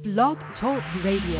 Blog Talk Radio.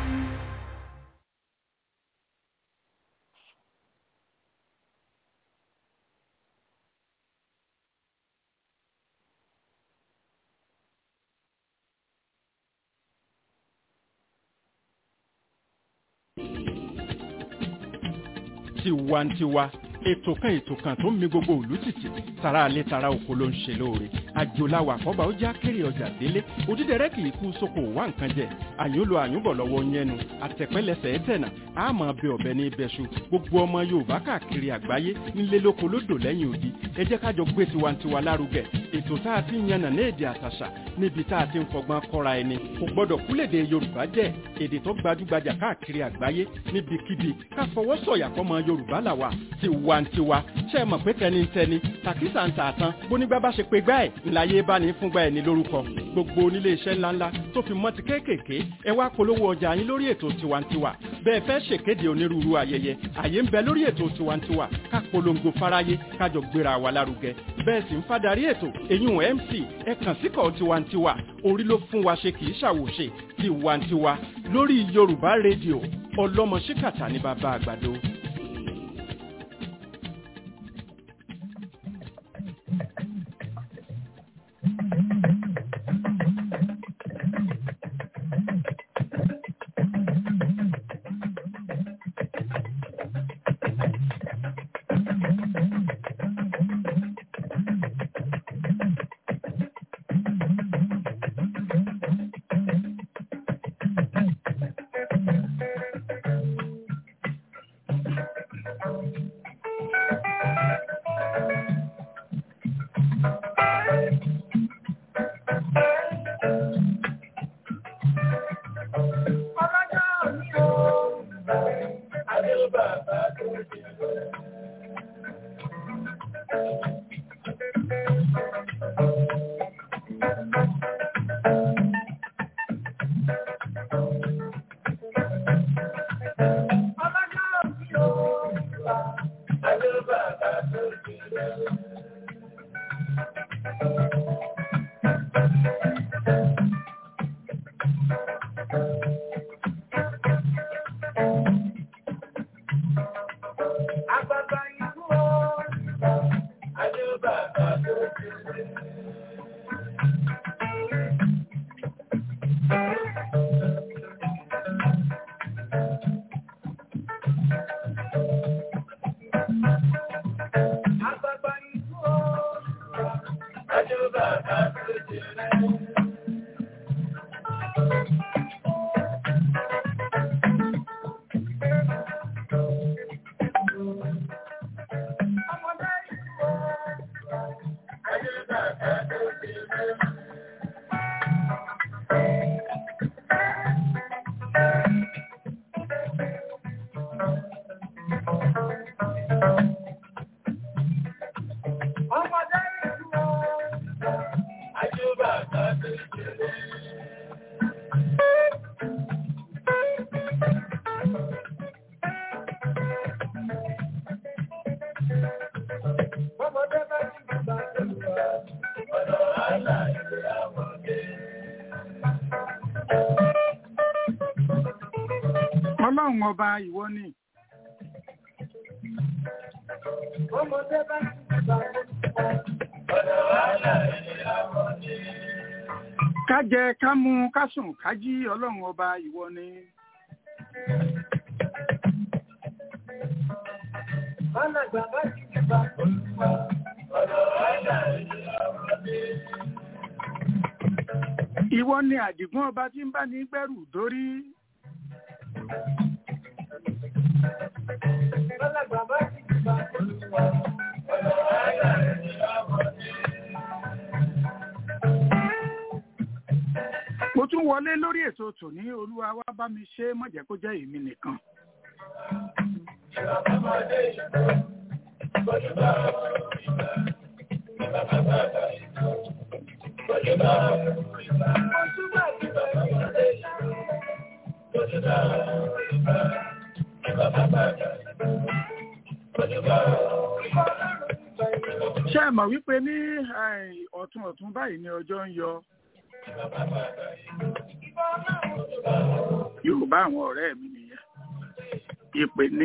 tiwantiwa ètò kan ètò kan tó ń mi gbogbo òlú tìtì tara alẹ́ tara oko ló ń ṣe lóore àjòláwà àkọ́bà ó já kéré ọjà délé òdídẹrẹ́ kì í kú sóko wá nǹkan jẹ àyúnlò àyúnbọ̀ lọ́wọ́ yẹnu àtẹ̀pẹ́lẹsẹ̀ ẹ̀tẹ̀nà àmọ́ bẹ ọ̀bẹ ní ibẹ̀ṣu gbogbo ọmọ yorùbá káàkiri àgbáyé nílé lóko lódò lẹ́yìn odi ẹ jẹ́ kájọ gbé tiwantiwa lárugẹ ètò tá a ti ń yànnà ní èdè àtàṣà níbi tá a ti ń fọgbọ́n kọ́ra ẹni kò gbọ́dọ̀ kúlèdè yorùbá jẹ́ èdè tó gbajúgbajà káàkiri àgbáyé níbikíbi ká fọwọ́ sọ̀yà fọmọ yorùbá làwà tiwantiwa ṣe é mọ̀ pé tẹnitẹni tàkísà ń tà tán bónígbà bá ṣe pé gbá ẹ̀ ńláyé bá ní fúngbà ẹ̀ ní lórúkọ gbogbo onílé iṣẹ́ ńláńlá tó fi mọ́ ti kéékèèké ẹ wá polówó ọjà yín lórí ètò tiwantiwa bẹ́ẹ̀ fẹ́ ṣèkéde onírúurú ayẹyẹ àyè ń bẹ lórí ètò tiwantiwa ká polongo fáráyé kájọ gbéra wa lárugẹ bẹ́ẹ̀ sì ń fadarí ètò eyín mc ẹ kàn síkọ̀ tiwantiwa orí ló fún wa ṣe kì í ṣàwòṣe tiwantiwa lórí yorùbá rédíò ọlọ́mọ ṣíkàtà ní bàbá àgbàdo. ọlọ́run ọba ìwọ ni. ọmọdé bá ti gbà ọ̀dọ̀ wàhálà ìyàwó ni. ká jẹ ká mu ká sùn ká jí ọlọ́run ọba ìwọ ni. Bálàgbà bá ti gbà olùwà ọ̀dọ̀ wàhálà ìyàwó ni. ìwọ ni àdìgún ọba tí ń bá ní gbẹ́rù dórí. Bálàgbà bá ti gbà olùwà ọ̀dọ̀ wàhálà ìyàwó ni. mo tún wọlé lórí ètò tòní olúwa wá bá mi ṣe má jẹ́ kó jẹ́ èmi nìkan. Ìbàbámọ́dé ìgbò, bọ́júbà ìgbà, ìbàbábà ìgbò, bọ́júbà ìgbà, bọ́júbà ìbàbámọ́dé ìgbò, bọ́júbà ìgbà, ìbàbábà ìgbò, bọ́júbà ìgbà. ṣé ẹ mọ̀ wípé ní eh, ọ̀tún ọ̀tún báyìí ni ọjọ́ ń yọ. Ìbàbábà ìgbò, ìbà náà bá àwọn ọ̀rẹ́ mi nìyẹn ìpè ní.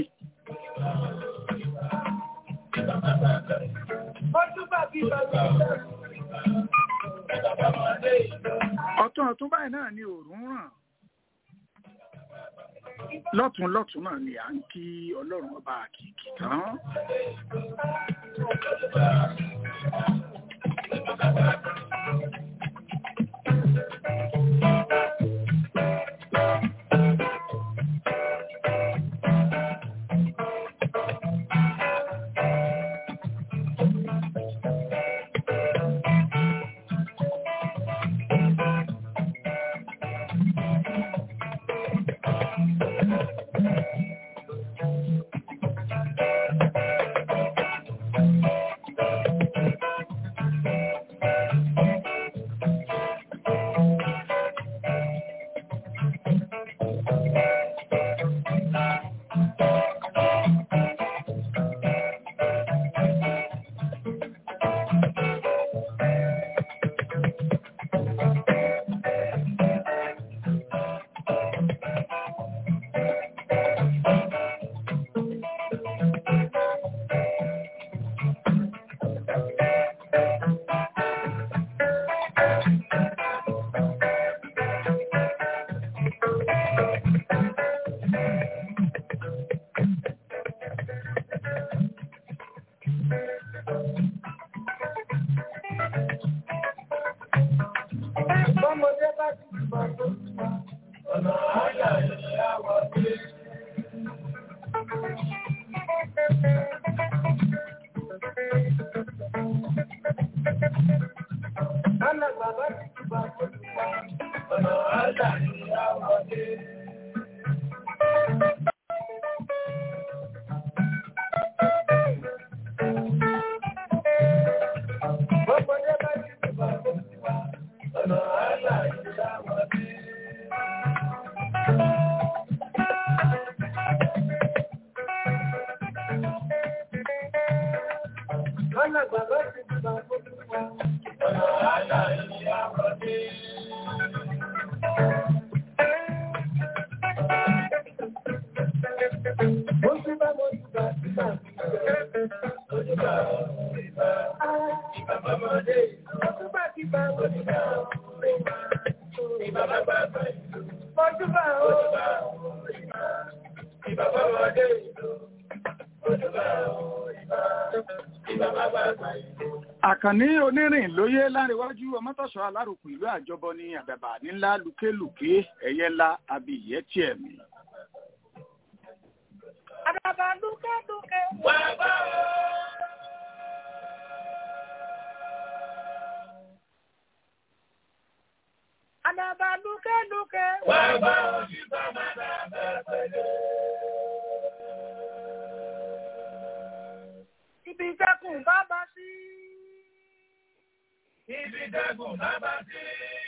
ọ̀tún ọ̀tún báyìí náà ni òòrùn ràn lọ́tún lọ́tún náà ni à ń kí ọlọ́run ọba àkìkì tán. Bọ́mọdé bá ti bọ̀ tó ọ̀nà àyà ìyàwó dé. Lọ́nà bàbá ti bọ̀ tó ọ̀nà àyà ìyàwó dé. Bọ́mọdé bá ti bọ̀ tó ọ̀nà àyà ìyàwó dé. Lọ́nà bàbá ti bọ̀ tó ọ̀nà àyà ìyàwó dé. Mo ti bá mo ti bá ti bá mo ti bá mo ti bá ìbá bàbáde. Mo ti bá ti bá mo ti bá ìbá bàbá ìlú. Mo ti bá o. Ìbá bàbáde. Mo ti bá o. Ìbá bàbá ìlú. àkànní onírìn lóyè láríwájú ọmọtọ̀sọ alárùkù ìlú àjọbọ ní àdàbà nílá lùkélùké ẹ̀yẹ ńlá abiyẹ tiẹ̀ mi. Àdàbà lúkẹ́lúkẹ́. Wà bá o. Àdàbà lúkẹ́lúkẹ́. Wà bá o ní bàbá bàbá pẹ̀lẹ́. Ibi ìjẹkùn bàbá sí. Ibi ìjẹkùn bàbá sí.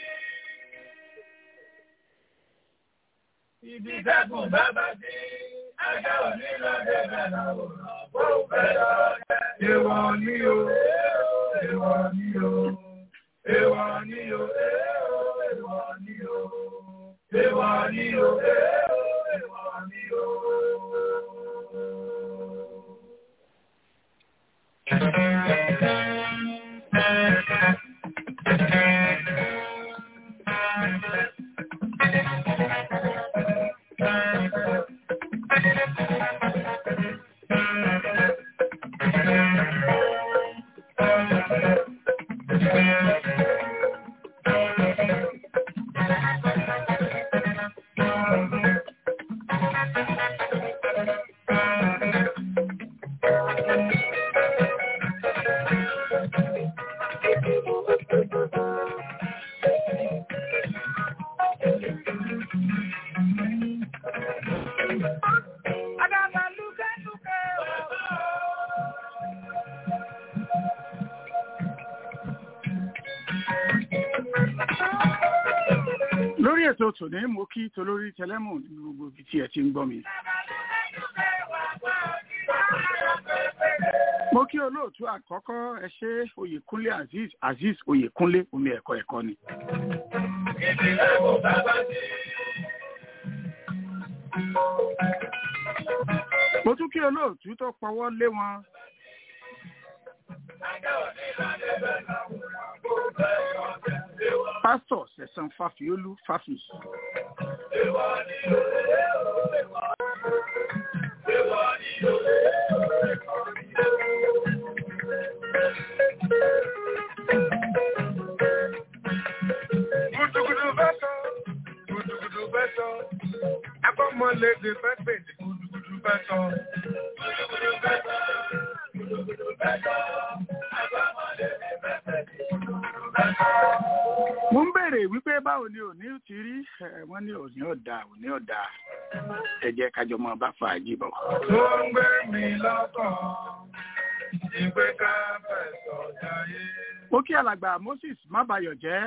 Ibi ìjẹkùn bàbá sí. Ajá òní lọ́dẹ bẹ̀rẹ̀ òrùn. Bó bẹ̀rẹ̀ ọ̀dẹ. Èwọ̀ ni o. Èwọ̀ ni o. Èwọ̀ ni o. Èwọ̀ ni o. Èwọ̀ ni o. Èwọ̀ ni o. Àdàbà lúkẹ́lúkẹ́. lórí ètò tòní mo kí tolórí tẹlẹmù ní gbogbo ibi tí ẹ ti ń gbọ́ mi. mo kí olóòtú àkọ́kọ́ ẹ ṣe oyèkúnlé azeez azeez oyèkúnlé omi ẹ̀kọ́ ẹ̀kọ́ ni. Ibi ìjẹkùn bàbá sí. olóòtú tó pọwọ́ lé wọn. pásítọ̀ sẹ̀sán fàfíolú fàfì. Gudugudu bẹ́ sọ, gudugudu bẹ́ sọ, agbọ́mọlédè fẹ́ pèdè gudugudu bẹ́ sọ. Gudugudu bẹ́ sọ, gudugudu bẹ́ sọ, agbọ́mọlédè fẹ́ pèdè gudugudu bẹ́ sọ. mo ń béèrè wípé báwo ni òní ti rí ẹ, wọ́n ní òní ọ̀dà òní ọ̀dà ẹ jẹ́ kájọ mọ́ bá fàájì bọ̀. Tó ń gbé mi lọ́kàn, ìgbé ká fẹ̀sọ̀ jayé. mo kí alàgbà moses mábayọ̀ jẹ́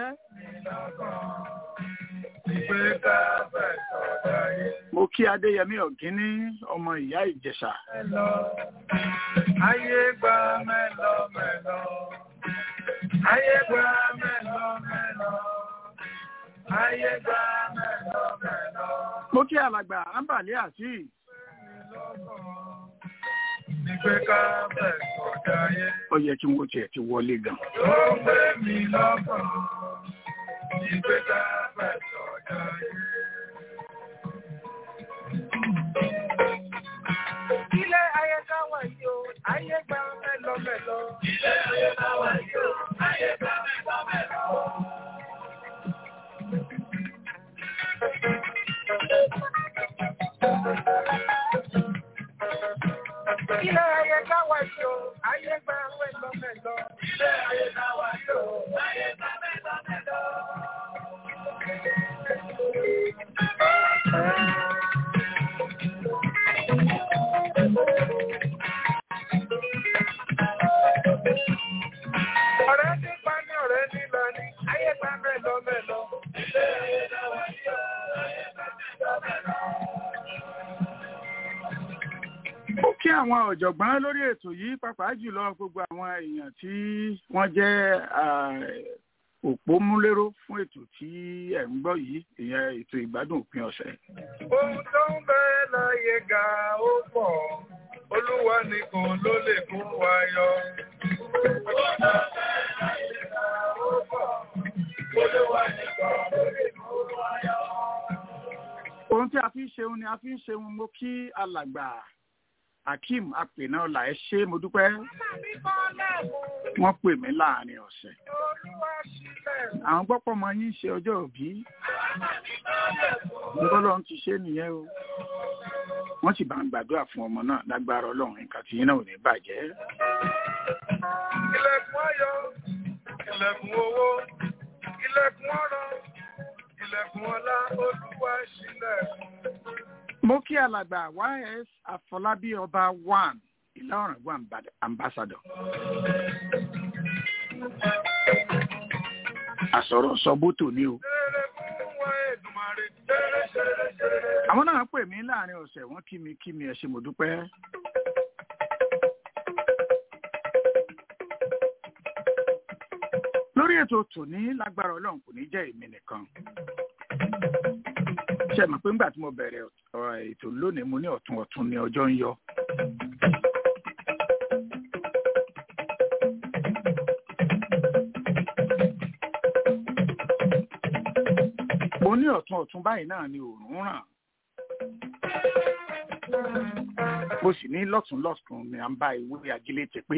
Ìgbé ká fẹ̀sọ̀ jayé. mo kí adéyẹmí ọ̀gíní ọmọ ìyá ìjẹ̀ṣà Mẹ́lọ, ayé gba mẹ́lọ mẹ́lọ. Ayé gba mẹ́lọ mẹ́lọ. Ayé gba mẹ́lọ mẹ́lọ. mo kí alàgbà ambali azeez Ìgbé ká fẹ̀sọ̀ jayé. ó yẹ kí wọ́n tiẹ̀ ti wọlé gan. Tó ń gbé mi lọ́kàn. Ìgbé ká fẹ̀sọ̀ jayé. Ilé ayé ká wà yìí o, ayé gba mẹ́lọ mẹ́lọ. Ilé ayé ká wà yìí o, ayé gba mẹ́lọ mẹ́lọ. Ilé ayé ká wà yìí o, ayé gba mẹ́lọ mẹ́lọ. Ilé ayé ká wà yìí o, ayé gba mẹ́lọ mẹ́lọ. Ọ̀rẹ́ nípa ní ọ̀rẹ́ nílọ ní ayé gba mẹ́lọ mẹ́lọ. Ilé ayé ká wà yìí o, ayé gba mẹ́lọ mẹ́lọ. ó kí àwọn ọ̀jọ̀gbọ́n lórí ètò yìí pàápàá jùlọ gbogbo àwọn èèyàn tí wọ́n jẹ́ ah, òpómúléró fún ètò tí ẹ̀ ń gbọ́ yìí ìyẹn ètò ìgbádùn òpin ọ̀sẹ̀. Ohun tó ń bẹ láyé ga ó pọ̀, Olúwa nìkan ló lè kó wa yọ. Ohun tó ń bẹ láyé ga ó pọ̀, Olúwa nìkan ló lè kó wa yọ. ohun tí a fi ń ṣeun ni a fi ń ṣeun mo kí alàgbà akeem apènáọlà ẹ ṣé mo dúpẹ́ wọ́n pè mí láàrin ọ̀sẹ̀ Olúwa sílẹ̀. àwọn gbọ́pọ̀ mọ yín ṣe ọjọ́ òbí bọ́lọ́run ti ṣe nìyẹn o wọ́n sì bá ń gbàdúrà fún ọmọ náà lágbára ọlọ́run nǹkan tí yín náà ò ní bàjẹ́. Ilẹ̀kùn ayọ̀, ilẹ̀kùn owó, ilẹ̀kùn ọrọ̀, ilẹ̀kùn ọlá, Olúwa sílẹ̀kùn. mo kí alàgbà ys àfọlábí ọba one ìlọrin one ambassador. àsọ̀rọ̀ sọ́bótò ni o. Ṣeré fún wa Èdùmàrè, ṣeré ṣeré ṣeré. àwọn náà pè mí láàrin ọ̀sẹ̀ wọ́n kí mi kí mi ẹ ṣé mo dúpẹ́. lórí ètò tòní lágbára ọlọ́run kò ní jẹ́ èmi nìkan. ṣe mọ̀ pé ńgbà tí mo bẹ̀rẹ̀ ọ̀rọ̀ ètò lónìí mo ní ọ̀tún ọ̀tún ní ọjọ́ ń yọ. mo ní ọ̀tún ọ̀tún báyìí náà ni òòrùn ràn. mo sì ní lọ́tún lọ́tún ni à ń bá ìwé ajílété pé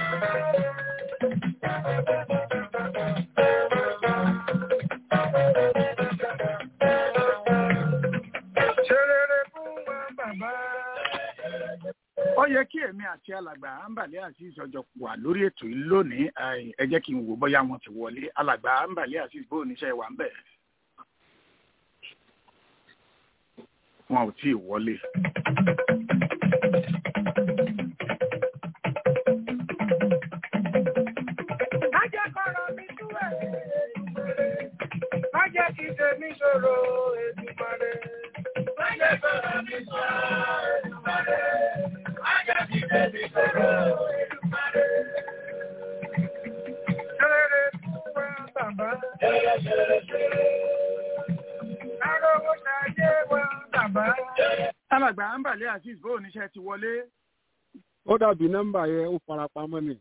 Ṣeré fún wa bàbá. ó yẹ kí èmi àti alàgbà ambale azeez ọjọ́ wà lórí ètò yìí lónìí Ai, ẹ jẹ́ kí n wò bóyá wọn ti wọlé alàgbà ambale azeez bó oníṣẹ́ wà ń bẹ̀. wọn ò tí ì wọlé. Má jẹ́ kọ́rọ̀ mi sú ẹ̀. Má jẹ́ kí tèmi ṣòro Èdùmàrè. Má jẹ́ kọ́rọ̀ mi sú Èdùmàrè. Má jẹ́ kí tèmi ṣòro Èdùmàrè. Ṣeré fún wa bàbá. Ṣeré ṣeré ṣeré. Arówó ṣayé wa bàbá. alàgbà ambale azeez bó oníṣẹ́ ti wọlé ó dàbí nọ́mbà yẹn ó farapamọ́ ni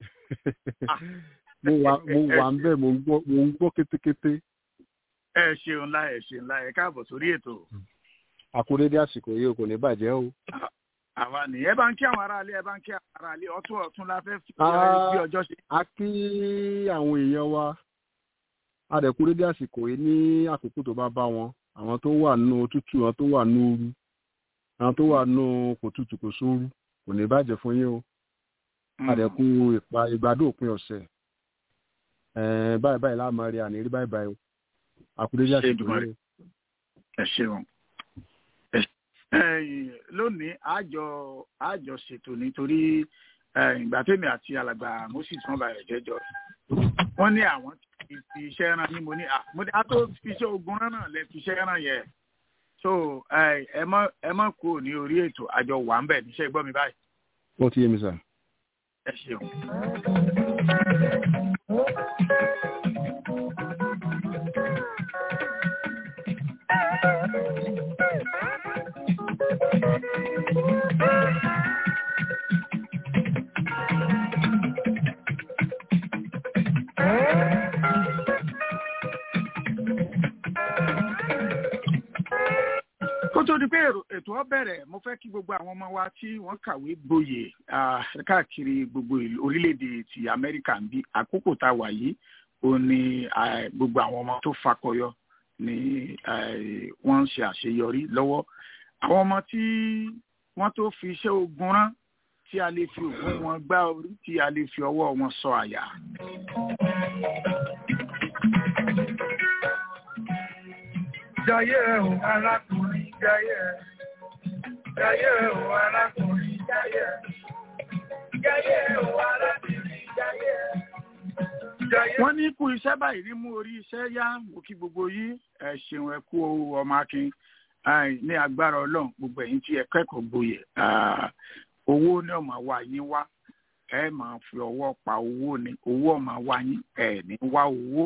mo wà mo wà ń bẹ̀ mo ń gbọ́ mo ń gbọ́ kétékété ẹ ṣeun ńlá ẹ ṣeun ńlá ẹ káàbọ̀ sórí ètò àkúrédé àsìkò yìí kò ní bàjẹ́ o. àwa ni ẹ bá ń kí àwọn aráalé ẹ bá ń kí àwọn aráalé ọtún ọtún la fẹ́ fi Ah. bí ọjọ́ ṣe. a kí àwọn èèyàn wa adẹ̀kúrédé àsìkò yìí ní àkókò tó bá bá wọn àwọn tó wà nù òtútù àwọn tó wà nù ooru àwọn tó wà nù kò tutù kò sóoru kò ní bàjẹ́ fún yín o adẹ̀kú ìpa ìgbádùn òpin ọ̀sẹ̀ ẹ̀ẹ́n báyìí báyìí láàmú rí àní rí báyìí báyìí o àkúrédé Ṣé àsìkò Èdùmàrè. yìí ẹ ṣeun Ẹ ṣe- ẹ̀yin, lónìí àjọ àjọ ṣètò nítorí ẹ̀yin, ìgbà tèmi àti alàgbà moses wọn bá rẹ jẹjọ wọn ní àwọn ti fi iṣẹ́ rán yín mo ní à mo ní a tó fi iṣẹ́ ogun rán náà lẹ fi iṣẹ́ rán yẹ so ẹ ẹ mọ ẹ mọ kúrò ní orí ètò àjọ wà ń bẹ níṣẹ́ gbọ́ mi báyìí ó ti yé mi sà. ẹ ṣeun. kó tó di pé èrò- ètò ọ bẹ̀rẹ̀ mo fẹ́ kí gbogbo àwọn ọmọ wa tí wọ́n kàwé gboyè ah, káàkiri gbogbo ìlú- orílẹ̀-èdè ti amẹ́ríkà ń bí àkókò tá a wà yìí ó ní ah, gbogbo àwọn ọmọ tó fakọyọ ni ah, wọ́n ń ṣe àṣeyọrí lọ́wọ́ àwọn ọmọ tí wọ́n tó fi iṣẹ́ ogun rán tí a lè fi ògùn wọn gbá orí tí a lè fi ọwọ́ wọn sọ àyà. Jayé o arákùnrin jayé. Jayé o arákùnrin jayé. Jayé o arákùnrin jayé. Jayé wọ́n ní kú iṣẹ́ báyìí rí mú orí iṣẹ́ yá mo kí gbogbo yìí ẹ ṣeun ẹ kú ọmọ akin Ai, ní agbára ọlọ́run gbogbo ẹ̀yin tí ẹ kẹ́kọ̀ọ́ gboyè ah, owó ní ọmọ wa yín wá ẹ máa fi ọwọ́ pa owó ni owó ọmọ wa yín ẹ ní wá owó.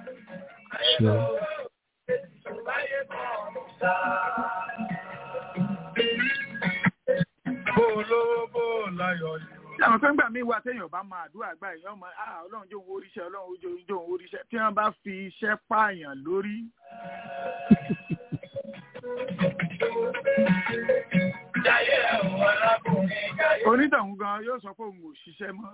bó lówó bó láyọ̀ yìí. tí àwọn kan gbà mí wá téèyàn bá máa àdúrà gbà èèyàn máa ah ọlọ́run jó owó oríṣẹ́ ọlọ́run jó jó owó oríṣẹ́ tí wọ́n bá fi iṣẹ́ pààyàn lórí Jayé o arákùnrin jayé. onítọ̀hún gan yóò sọ pé òun ò ṣiṣẹ́ mọ́.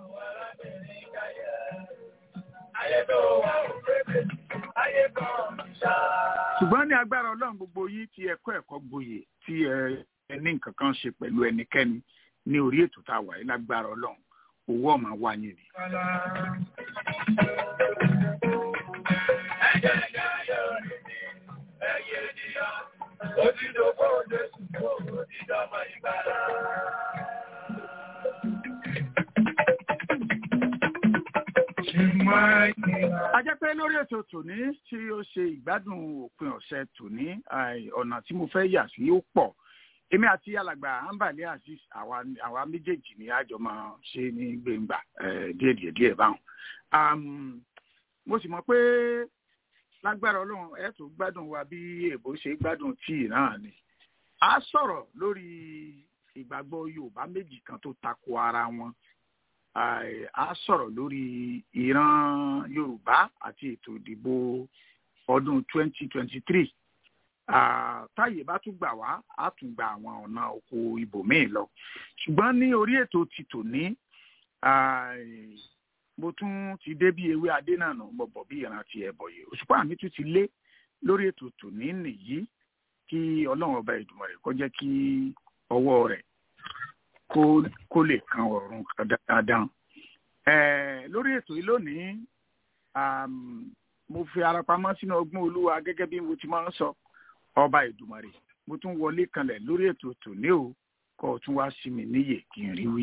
Ayé tó wà ó pépè. Ayé kan ṣá. ṣùgbọ́n ní agbára ọlọ́run gbogbo yìí ti ẹ̀kọ́ ẹ̀kọ́ gboyè tí ẹ ẹ ní nǹkan kan ṣe pẹ̀lú ẹnikẹ́ni ní orí ètò tá a wà yìí lágbára ọlọ́run owó ọ̀mà wá yín ni. Ẹ̀jẹ̀ jayé orí mi. Ẹyẹ ènìyàn. Òdìdókò Jésù kò òdìdọ́mọ ìgbàlá. Ṣùgbọ́n ìgbà. a jẹ́ pé lórí ètò tòní tí ó ṣe ìgbádùn òpin ọ̀sẹ̀ tòní àì, ọ̀nà tí mo fẹ́ yà sí ó pọ̀ èmi àti alàgbà ambale azeez àwa àwa méjèèjì ni àjọ máa ṣe ní gbẹ̀ngbà eh, díẹ̀díẹ̀ díẹ̀ báwọn. Am, mo sì mọ̀ pé lágbára ọlọ́run ẹ̀ tó gbádùn wa bí èbó ṣe gbádùn tíì náà ni. a sọ̀rọ̀ lórí ìgbàgbọ́ yorùbá méjì kan tó tako ara wọn Ai, a sọ̀rọ̀ lórí ìran yorùbá àti ètò ìdìbò ọdún 2023 Ah, táyé bá tún gbà wá á tún gba àwọn ọ̀nà oko ibòmíì lọ ṣùgbọ́n ní orí ètò ti tòní ai, mo tún ti dé bí ewé adé náà nù mo bọ̀ bí ìrántí ẹ̀bọ̀ yìí òṣùpá mi tún ti lé lórí ètò tòní nìyí kí ọlọ́run ọba ìdùnnú rẹ̀ kó jẹ́ kí ọwọ́ rẹ̀ kó kó lè kan ọ̀run dáadáa. Eh, lórí ètò yìí lónìí um, mo fi ara pamọ́ sínú ọgbọ́n olúwa gẹ́gẹ́ bí mo ti máa ń sọ ọba ìdùmarè mo tún wọlé kanlẹ̀ lórí ètò tòní o kó o tún wá sí mi níyè kí n rí wí.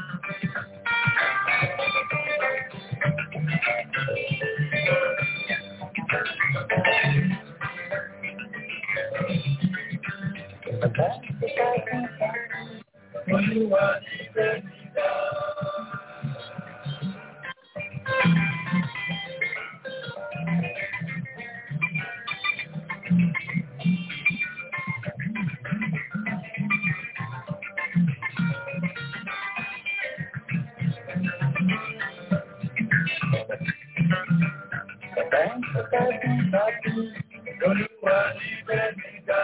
Olúwa ti fẹ́ mi dá. Olúwa ti fẹ́ mi dá.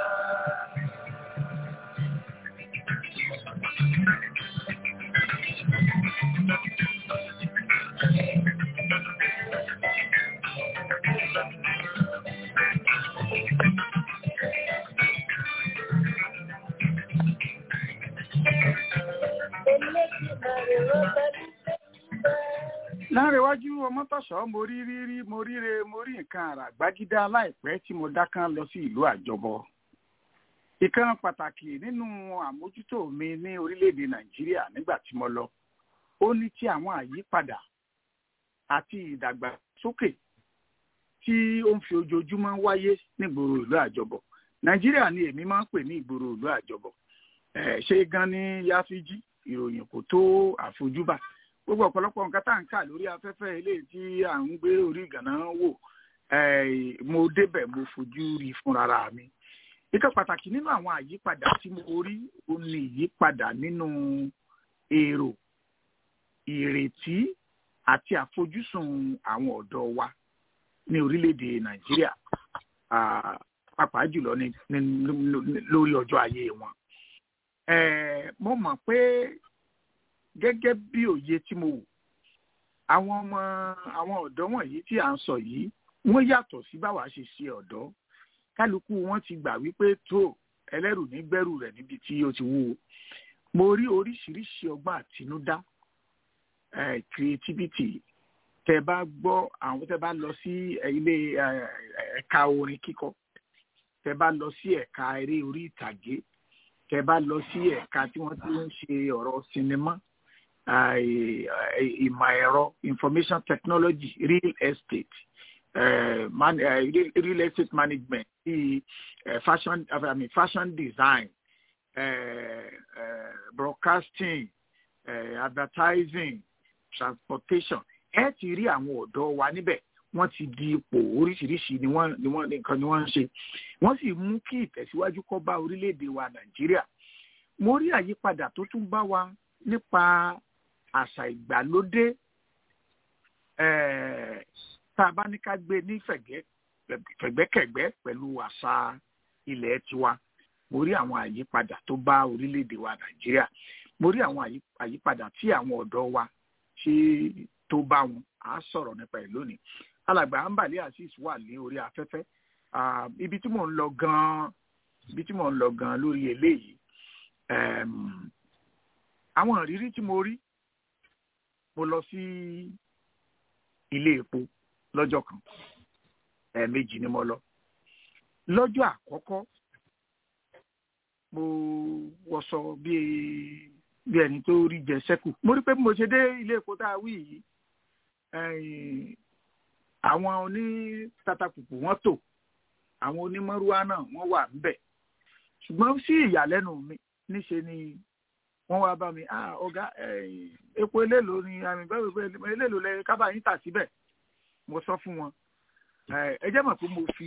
láàrẹ̀wájú ọmọtọ̀ṣọ́ mo rí rírí mo ríre mo rí nǹkan àrà gbágídá láìpẹ́ tí mo dákán lọ sí ìlú àjọbọ ìkan pàtàkì nínú àmójútó mi ní orílẹ̀-èdè nàìjíríà nígbà tí mo lọ ó ní tí àwọn àyípadà àti ìdàgbàsókè tí ó ń fi ojoojúmọ́ wáyé nígboro ìlú àjọbọ nàìjíríà ni èmi máa ń pè ní ìgboro ìlú àjọbọ ẹ̀ ṣé gan ni yáfíjí ìròyìn kò tó àfojúbà gbogbo ọ̀pọ̀lọpọ̀ nǹkan tá à ń kà lórí afẹ́fẹ́ eléyìí tí à ń gbé orí ìgànná wò mo débẹ̀ mo fojú rí fúnra mi. ìkan pàtàkì nínú àwọn àyípadà tí mo rí ó ní ìyípadà nínú èrò ìrètí àti àfojúsùn àwọn ọ̀dọ́ wa ní orílẹ̀-èdè nàìjíríà pàápàá jùlọ lórí ọjọ́ ayé wọn. mo mọ̀ pé gẹ́gẹ́ bí òye tí mo wò àwọn ọmọ àwọn ọ̀dọ́ wọ̀nyí tí à ń sọ yìí wọ́n yàtọ̀ sí báwa ṣe ṣe ọ̀dọ́ kálukú wọn ti gbà wípé tó ẹlẹ́rù ní gbẹ́rù rẹ̀ níbi tí ó ti wúwo mo rí oríṣiríṣi ọgbọ́n àtinúdá creativity tẹ bá gbọ́ àwọn tẹ bá lọ sí ilé ẹ̀ka orin kíkọ tẹ bá lọ sí ẹ̀ka eré orí ìtàgé tẹ bá lọ sí ẹ̀ka tí wọ́n ti ń ṣe ọ̀rọ̀ sinimá ìmọ̀ ẹ̀rọ information technology real estate uh, man, uh, real, real estate management the, uh, fashion I mean, fashion design uh, uh, broadcasting uh, advertising transportation ẹ ti rí àwọn ọ̀dọ́ wa níbẹ̀ wọ́n ti di ipò oríṣiríṣi ni wọ́n ni wọ́n nǹkan ni wọ́n ń ṣe wọ́n sì mú kí ìtẹ̀síwájú kó bá orílẹ̀-èdè wa nàìjíríà mo rí àyípadà tó tún bá wa nípa àṣà ìgbàlódé tá a bá ní ká gbé ní fẹ̀gbẹ́kẹ̀gbẹ́ pẹ̀lú àṣà ilẹ̀ tiwa mo rí àwọn àyípadà tó bá orílẹ̀-èdè wa nàìjíríà mo rí àwọn àyípadà tí àwọn ọ̀dọ́ wa ṣe tó bá wọn á sọ̀rọ̀ nípa ẹ̀ lónìí alàgbà ambali azeez wà ní orí afẹ́fẹ́ ibi tí mò ń lọ gan-an ibi tí mò ń lọ gan-an lórí eléyìí àwọn ìrírí tí mo rí mo lọ sí ilé epo lọ́jọ́ kan ẹ̀ẹ̀mejì ni mo lọ lọ́jọ́ àkọ́kọ́ mo wọṣọ bíi bí ẹni tó rí jẹ sẹ́kù mo rí pé mo ṣe dé ilé epo tá a wí yìí àwọn oní tatapupu wọ́n tò àwọn onímọ̀rúwá náà wọ́n wà níbẹ̀ ṣùgbọ́n sí ìyàlẹ́nu mi níṣe ni wọ́n wá bá mi ah ọ̀gá epo eléèlò ni àmì bẹ́ẹ̀ bẹ́ẹ̀ eléèlò lẹ kábà yín tà síbẹ̀ mo sọ fún wọn ẹ jẹ́ mọ̀ pé mo fi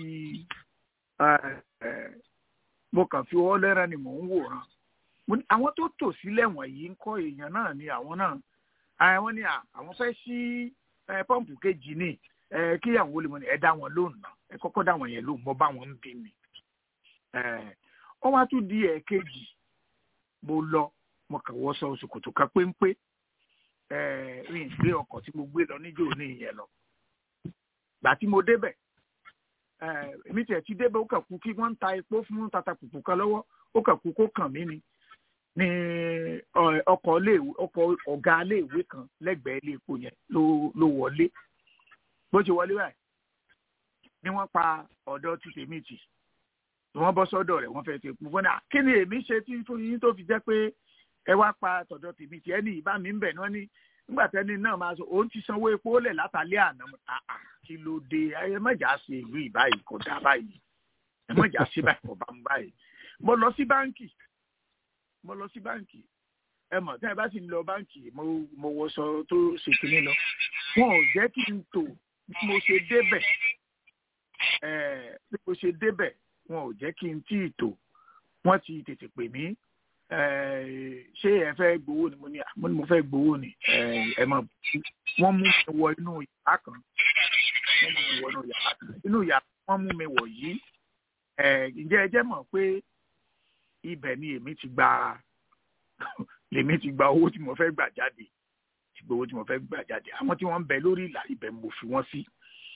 mo kàn fi ọwọ́ lẹ́ràn ni mò ń wòran àwọn tó tò sílẹ̀ wọ̀nyí ń kọ́ èèyàn náà ni àwọn náà àwọn ni àwọn fẹ́ sí pọ́ǹpù kejì ní kí àwọn olè mọ̀ ní ẹ dá wọn lóhùn náà ẹ kọ́kọ́ dá wọn yẹn lóhùn mọ́ bá wọn ń bí mi. wọ́n wá tún di ẹ̀ẹ̀kejì mo lọ mo kàn wọ́ sọ ṣòkòtò kan péńpé rìn gbé ọkọ̀ tí mo gbé lọ níjó ní ìyẹn lọ. gbà tí mo débẹ̀ èmi tiẹ̀ ti débẹ̀ ó kàn kú kí wọ́n ń ta epo fún tata pùpù kan lọ́wọ́ ó kàn kú kó kàn mí ni ní ọkọ̀ ọkọ̀ ọ̀gá iléèwé kan lẹ́gbẹ̀ẹ́ ilé epo yẹn ló wọlé bó ṣe wọlé báyìí ni wọ́n pa ọ̀dọ́ tí tèmi tì wọ́n bọ́ sọ́dọ̀ rẹ̀ wọ́n fẹ́ẹ́ ti kú fún náà kí ni èmi ṣe tí fún yín tó fi jẹ́ pé ẹ wá pa tọ̀dọ̀ tèmi tí ẹni ìbá mi ń bẹ̀ náà ní nígbà tẹ́ni náà máa sọ òun ti sanwó epo lẹ̀ látàlẹ́ àná àà kí ló dé ẹ mọ̀jà sí ìlú ìbáyìí kò dá báyìí ẹ mọ̀jà sí báyìí kò bá ń báyìí mo lọ sí báǹkì mo lọ sí báǹkì ẹ mọ̀ tí ẹ bá sì ń lọ báǹkì mo mo wọṣọ tó ṣe kínní lọ wọn ò jẹ́ kí n tò bí mo ṣe débẹ̀ bí mo ṣe débẹ̀ wọn ò jẹ́ kí n tí ì tò wọ́n ti tètè pè mí ṣé ẹ fẹ́ gbowó ni mo ní mo ní mo fẹ́ gbowó ni ẹ mọ̀ wọ́n mú mi wọ inú yàrá kan wọ́n mú mi wọ inú yàrá kan inú yàrá wọ́n mú mi wọ̀ yìí ǹjẹ́ ẹ jẹ́ mọ̀ pé ibẹ̀ ni èmi ti gba lèmi ti gba owó tí mo fẹ́ gbà jáde ti gba owó tí mo fẹ́ gbà jáde àwọn tí wọ́n ń bẹ lórí ìlà ibẹ̀ mo fi wọ́n sí.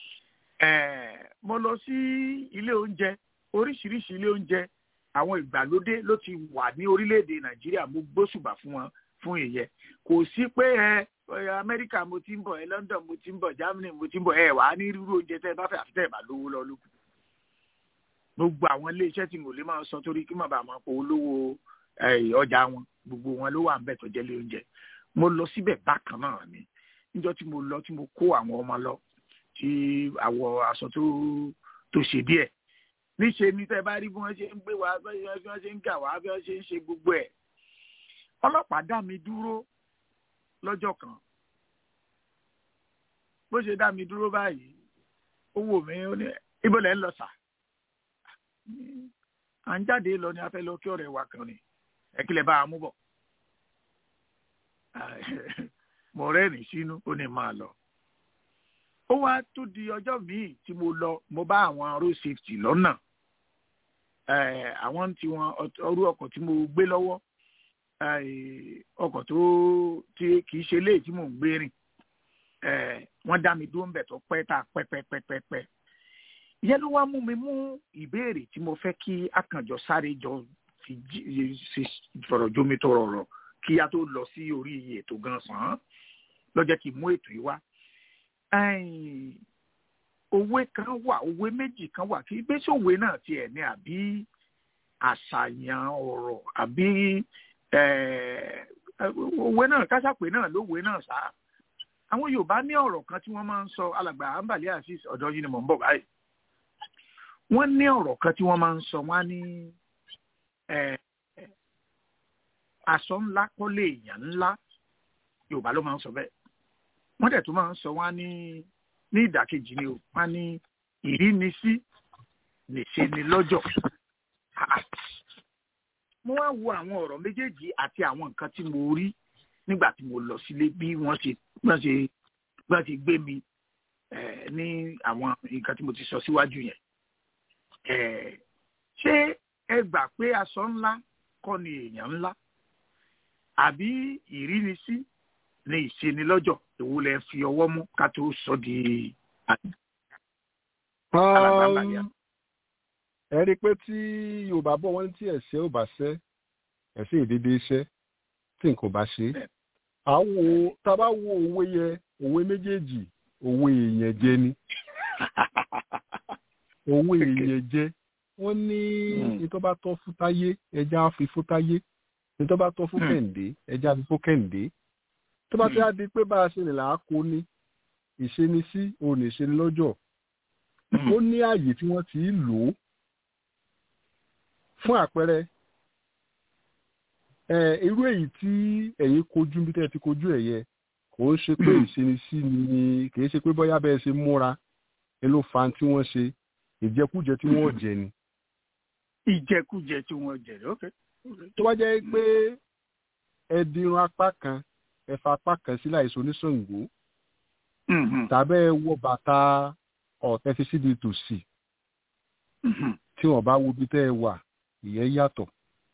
mo lọ sí ilé oúnjẹ oríṣiríṣi ilé oúnjẹ àwọn ìgbàlódé ló ti wà ní orílẹ̀-èdè nàìjíríà mo gbóṣùbà fún wọn fún ìyẹn kò sí pé ẹ amẹ́ríkà mo ti ń bọ̀ ẹ london mo ti ń bọ̀ germany mo ti ń bọ̀ ẹ wà á ní irú oúnjẹ tẹ́ ẹ bá fẹ́ àfi tẹ́ ẹ bá lówó lọ lókun gbogbo àwọn iléeṣẹ́ tí mo lè máa sọ torí kí màbà máa pò olówó ọjà wọn gbogbo wọn ló wà ń bẹ̀ tó jẹ́ lé oúnjẹ mo lọ síbẹ̀ bákan náà ni níjọ́ tí mo lọ tí mo kó àwọn ọmọ lọ tí àwọ̀ aṣọ tó tó ṣe díẹ̀ níṣe ni tẹ́ bá rí bí wọ́n ṣe ń gbé wa bí wọ́n ṣe ń gà wá bí wọ́n ṣe ń ṣe gbogbo ẹ̀ ọlọ́pàá dá mi dúró lọ́jọ́ kan bó ṣe dá mi dúró báyìí ó wò mí ó ní ibo lẹ́ ń lọ sà à ń jáde lọ ni a fẹ́ lọ kí ọ̀rẹ́ wa kan ni ẹ kílẹ̀ bá a mú bọ̀ mo rẹ́rìn sínú ó ní máa lọ ó wá tó di ọjọ́ míì tí mo lọ mo bá àwọn road safety lọ́nà àwọn tí wọn ọrú ọkọ̀ tí mo gbé lọ́wọ́ ọkọ̀ tó tí kì í ṣe léè tí mò ń gbé rìn wọ́n dá mi dúró ń bẹ̀ tó pẹ́ tá a pẹ́ pẹ́ pẹ́ pẹ́ pẹ́ ìyẹn ló wá mú mi mú ìbéèrè tí mo fẹ́ kí akànjọ sáré jọ fi fọ̀rọ̀ jómi tó rọrọ̀ kí a tó lọ sí orí ètò gan sàn án lọ́jọ́ kí n mú ètò yìí wá. òwe kan wà òwe méjì kan wà kí gbèsè òwe náà tiẹ̀ ní àbí àṣàyàn ọ̀rọ̀ àbí òwe náà kásápè náà lówe náà sá. àwọn Yorùbá ní ọ̀rọ̀ kan tí wọ́n máa ń sọ alàgbà àǹbàlẹ́ àṣìṣ ọ̀dọ́ yìí ni mò ń bọ̀ báyìí wọ́n ní ọ̀rọ̀ kan tí wọ́n máa ń sọ wọ́n á ní aṣọ ńlá kọ́lé èèyàn ńlá yorùbá ló máa ń sọ bẹ́ẹ̀ wọ́n dẹ̀ tó máa ń sọ wọ́n á ní ní ìdàkejì ni o wọ́n á ní ìrínisí nìṣe ni lọ́jọ́ mo wá wo àwọn ọ̀rọ̀ méjèèjì àti àwọn nǹkan tí mo rí nígbà tí mo lọ sílé bí wọ́n ṣe wọ́n ṣe wọ́n ti gbé mi ní àwọn nǹkan tí mo ti sọ síwájú yẹn ṣé ẹ gbà pé aṣọ ńlá kọ́ ni èèyàn ńlá àbí ìrínisí ni ìṣenilọ́jọ̀ èwo lẹ fi ọwọ́ mú ká tó sọ di alàgbàǹbàlẹ̀. ẹ rí i pé tí yorùbá bọ̀ wọ́n tí ẹ̀ṣẹ̀ ò bá ṣẹ́ ẹ̀ṣẹ̀ ìdédé iṣẹ́ tí nǹkan bá ṣe. àwo tá a bá wo òwe yẹ òwe méjèèjì òwe èèyàn jẹ ni òwe èèyàn jẹ wọ́n ní ìtọ́ bá tọ́ fún táyé ẹja á fi fún táyé ìtọ́ bá tọ́ fún kẹ̀ǹdé ẹja á fi fún kẹ̀ǹdé tó bá ti á di pé bá a ṣe lè là á kó ní ìṣenisí òun ìṣeni lọ́jọ́ ó ní ààyè tí wọ́n ti lò ó fún àpẹẹrẹ irú èyí tí ẹ̀yin kojú bí tẹ́ ẹ ti kojú ẹ̀ yẹ kò ń ṣe pé ìṣenisí ni kì í ṣe pé bóyá bẹ́ẹ̀ ṣe múra ẹ ló fa tí wọ́n ṣe ìjẹkújẹ tí wọ́n jẹ ni. ìjẹkújẹ tí wọ́n jẹ ni ok. tó bá jẹ́ pé ẹ dirun apá kan ẹ fa apá kan sí láìsọ oníṣàngó tàbí ẹ wọ bàtà ọ̀tẹ́ fi síbi tòsí tí wọ́n bá wo ibi tẹ́ ẹ wà ìyẹn yàtọ̀.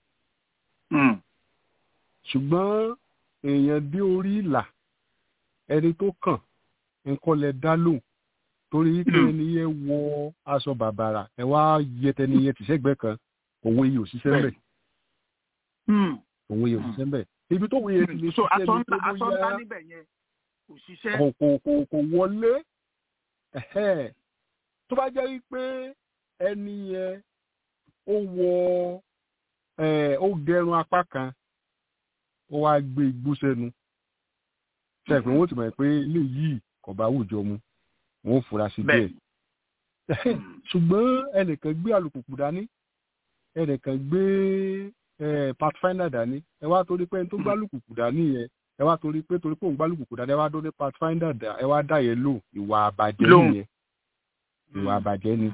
ṣùgbọ́n èèyàn dé orí ìlà ẹni tó kàn nǹkan lẹ dá lóhùn torí pé ẹni yẹn wọ aṣọ bàbàrà ẹ wá yẹ tẹni yẹn tìṣẹ́gbẹ́ kan òun yìí ò ṣiṣẹ́ mbẹ̀ òun yìí ò ṣiṣẹ́ mbẹ̀ ibi tó wòye ti lè ṣiṣẹ́ ní tó bóyá kò kò kò wọlé tó bá jẹ́ wípé ẹni yẹn ó wọ ó gẹrun apá kan ó wá gbé igbó sẹ́nu ṣe pé wọ́n ti mọ̀ pé ilé yìí kò bá àwùjọ mu wọ́n fura sí díẹ̀ ṣùgbọ́n ẹnìkan gbé alùpùpù dání ẹnìkan gbé pathfinder dání ẹ wá torí pé ẹni tó gbá alùpùpù dání yẹn ẹ wá torí pé torí pé òun gbá alùpùpù dání ẹ wá dó ní pathfinder dá ẹ wá dá yẹn lò ìwà àbàjẹ́ nìyẹn ìwà àbàjẹ́ ni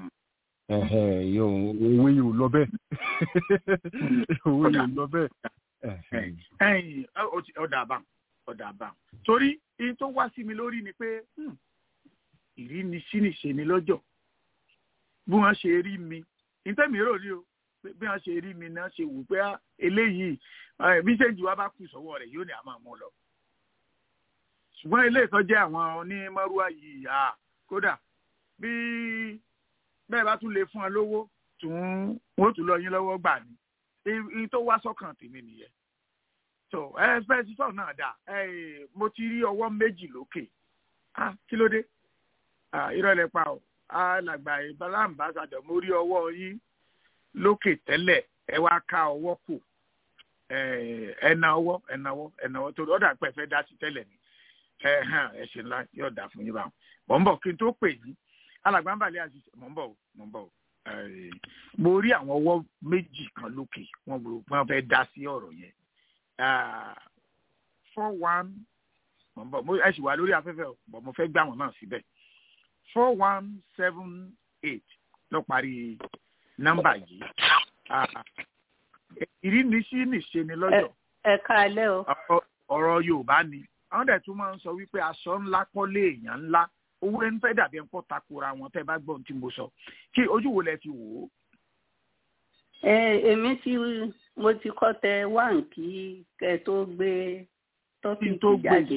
òwe yìí ò lọ bẹ́ẹ̀ òwe yìí ò lọ bẹ́ẹ̀. ọ̀dà àbá ọ̀dà àbá torí ihun tó wá sí mi lórí ni pé ìrínisínìṣe ni lọ́jọ́ bí wọ́n ṣe rí mi ìtẹ́mi rò ní o bí wọ́n ṣe rí mi náà ṣe wù pé eléyìí bí ṣéǹjì wa bá kù sọ́wọ́ rẹ̀ yóò ní àmọ́ mú lọ. ṣùgbọ́n ilé ìtọ́jẹ́ àwọn onímọ̀rúwá yìí à kódà bí bẹ́ẹ̀ bá tún lè fún ọ lówó tún wọ́n tún lọ yín lọ́wọ́ gbà ní iye tó wá sọ́kàn tèmi nìyẹn. tó ẹ fẹ́ sísọ náà dà mo ti rí ọwọ́ méjì lókè kí ló dé ìrọ̀lẹ́ pa ọ́ alàgbà ìbálá àmbásádọ̀ mo rí ọwọ́ yín lókè tẹ́lẹ̀ ẹ wá ká ọwọ́ kù ẹ̀nà ọwọ́ ẹ̀nà ọwọ́ ẹ̀nà ọwọ́ torí ọ̀dà pẹ̀ fẹ́ dá sí tẹ́lẹ̀ ni ẹ ṣe ńlá yóò dà fún yín báwọn. mọ̀ ń bọ̀ kí n tó pè yín alàgbà ń bàlẹ́ àti mọ̀ ń bọ̀ mọ̀ ń bọ̀ mo rí àwọn ọwọ́ méjì kan lókè wọ́n fẹ́ dá sí ọ̀rọ̀ yẹn four one mọ̀ ń bọ̀ ẹ sì wà lórí afẹ́fẹ́ bọ̀ mo fẹ́ gbà wọ́n náà síbẹ̀ four one seven eight ló parí nọ́mbà yìí ìrínisí nìṣe ni lọ́jọ́. ẹ káalẹ́ o. ọ̀rọ̀ yorùbá ni àwọn dẹ̀ tún máa ń sọ wípé aṣọ ńlá kọ́lé èèyàn ńlá owó ẹni fẹ́ dàbí ẹ̀ńkọ́ takora wọn tẹ́ bá gbọ́n tí mo sọ kí ojú wo lẹ fi wò ó. ẹ èmi ti mo ti kọ́ tẹ wáǹ kí kẹ tó gbé tọ́pìkì jáde.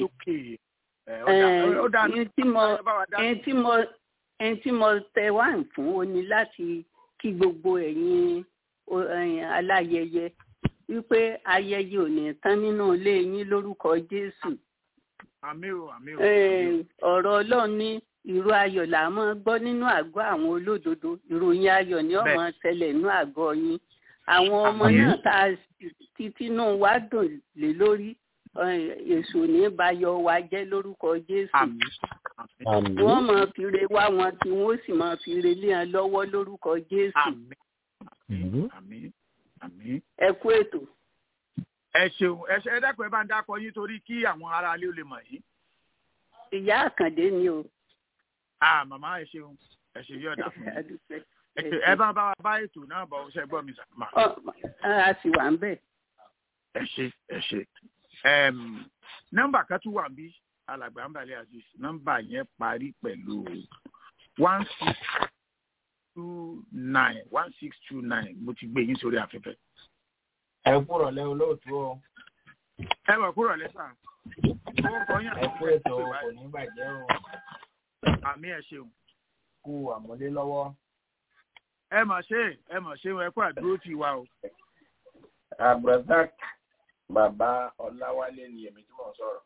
ẹni tí mo ẹni tí mo tẹ wáǹ fún o ní láti kí gbogbo ẹ̀yin aláyẹyẹ wípé ayẹyẹ ò ní tán nínú ilé yín lórúkọ jésù. àmì o àmì o. ọ̀rọ̀ ọlọ́run ní ìró ayọ̀ là á máa gbọ́ nínú àgọ́ àwọn olódodo ìròyìn ayọ̀ ni ó máa ṣẹlẹ̀ nínú àgọ́ yín. àwọn ọmọ náà tá a títí náà wá dùn lé lórí èso ní bayọ̀ wa jẹ́ lórúkọ jésù. wọ́n máa fi re wá wọn tí wọ́n sì máa fi re lé wọn lọ́wọ́ lórúkọ jésù. àmín àmín. ẹ kú ètò. ẹ ṣeun ẹ ṣe ẹ dákun ẹ bá ń dákọ yín torí kí àwọn aráalé ó lè mọ̀ yín. ìyá àkàndé ni o. ah màmá ẹ ṣeun ẹ ṣe yọ̀ọ̀dà fún mi. ẹ bá bá wa bá ètò náà bọ̀ ṣe gbọ́ mi sàmà. a sì wà ń bẹ̀. ẹ ṣe ẹ ṣe nọ́mbà kan tún wà bí alàgbà ń balẹ̀ aziz nọ́mbà yẹn parí pẹ̀lú one six two nine one six two nine mo ti gbé yín sórí afẹ́fẹ́. ẹ kúrọ̀ lẹ́ olóòtú o. ẹ wà kúrọ̀ lẹ́sà. ẹ kú ètò kò ní bàjẹ́ o. àmì ẹ ṣeun. kú àmọ́lé lọ́wọ́. ẹ mọ̀ ṣe ẹ mọ̀ ṣe ẹ kú àdúró tì wá o. abdulrasaq bàbá ọláwálé ni èmi tí mò ń sọ̀rọ̀.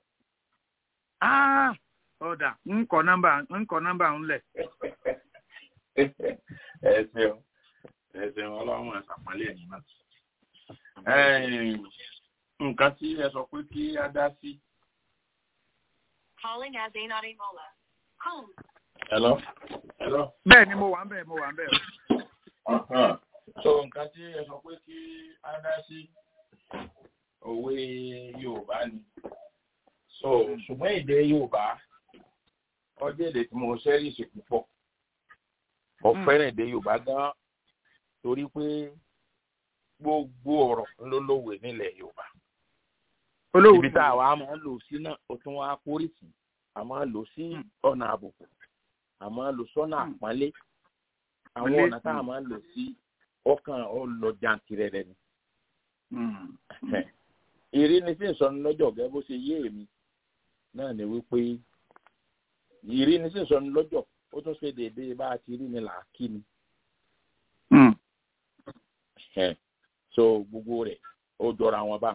ọ̀dà ń kọ nọ́mbà ń kọ nọ́mbà ń lẹ̀. ẹ ṣeun ẹ ṣeun ọlọ́run ẹ̀ sàpálẹ̀ ẹ̀yìn náà. nǹkan tí ẹ sọ pé kí á dá sí. Calling as a not a mola. Home. hello. hello. bẹ́ẹ̀ ni mo wà ń bẹ̀ mo wà ń bẹ̀ o. so nǹkan tí ẹ sọ pé kí á dá sí òwe yorùbá ni so ṣùgbọ́n èdè yorùbá ọjọ́ èdè tí mo ṣẹ́rìṣì púpọ̀ mo fẹ́ràn èdè yorùbá gan torí pé gbogbo ọ̀rọ̀ ló lówe nílẹ̀ yorùbá ibi tá a wá máa ń lò sí náà ó tún wá kórìsì a máa ń lò sí ọ̀nà àbùkù a máa ń lò sọ́nà àpọ́nlé àwọn ọ̀nà tá a máa ń lò sí ọkàn ọlọ́jàntìrẹrẹ ni ìríni sí ìsọnù lọ́jọ́ gẹ́gẹ́ bó ṣe yé èmi náà ni wípé ìríni sí ìsọnù lọ́jọ́ ó tún ṣe déédéé bá a ti rí ni là á kí ni. so gbogbo rẹ̀ ó jọra wọn bá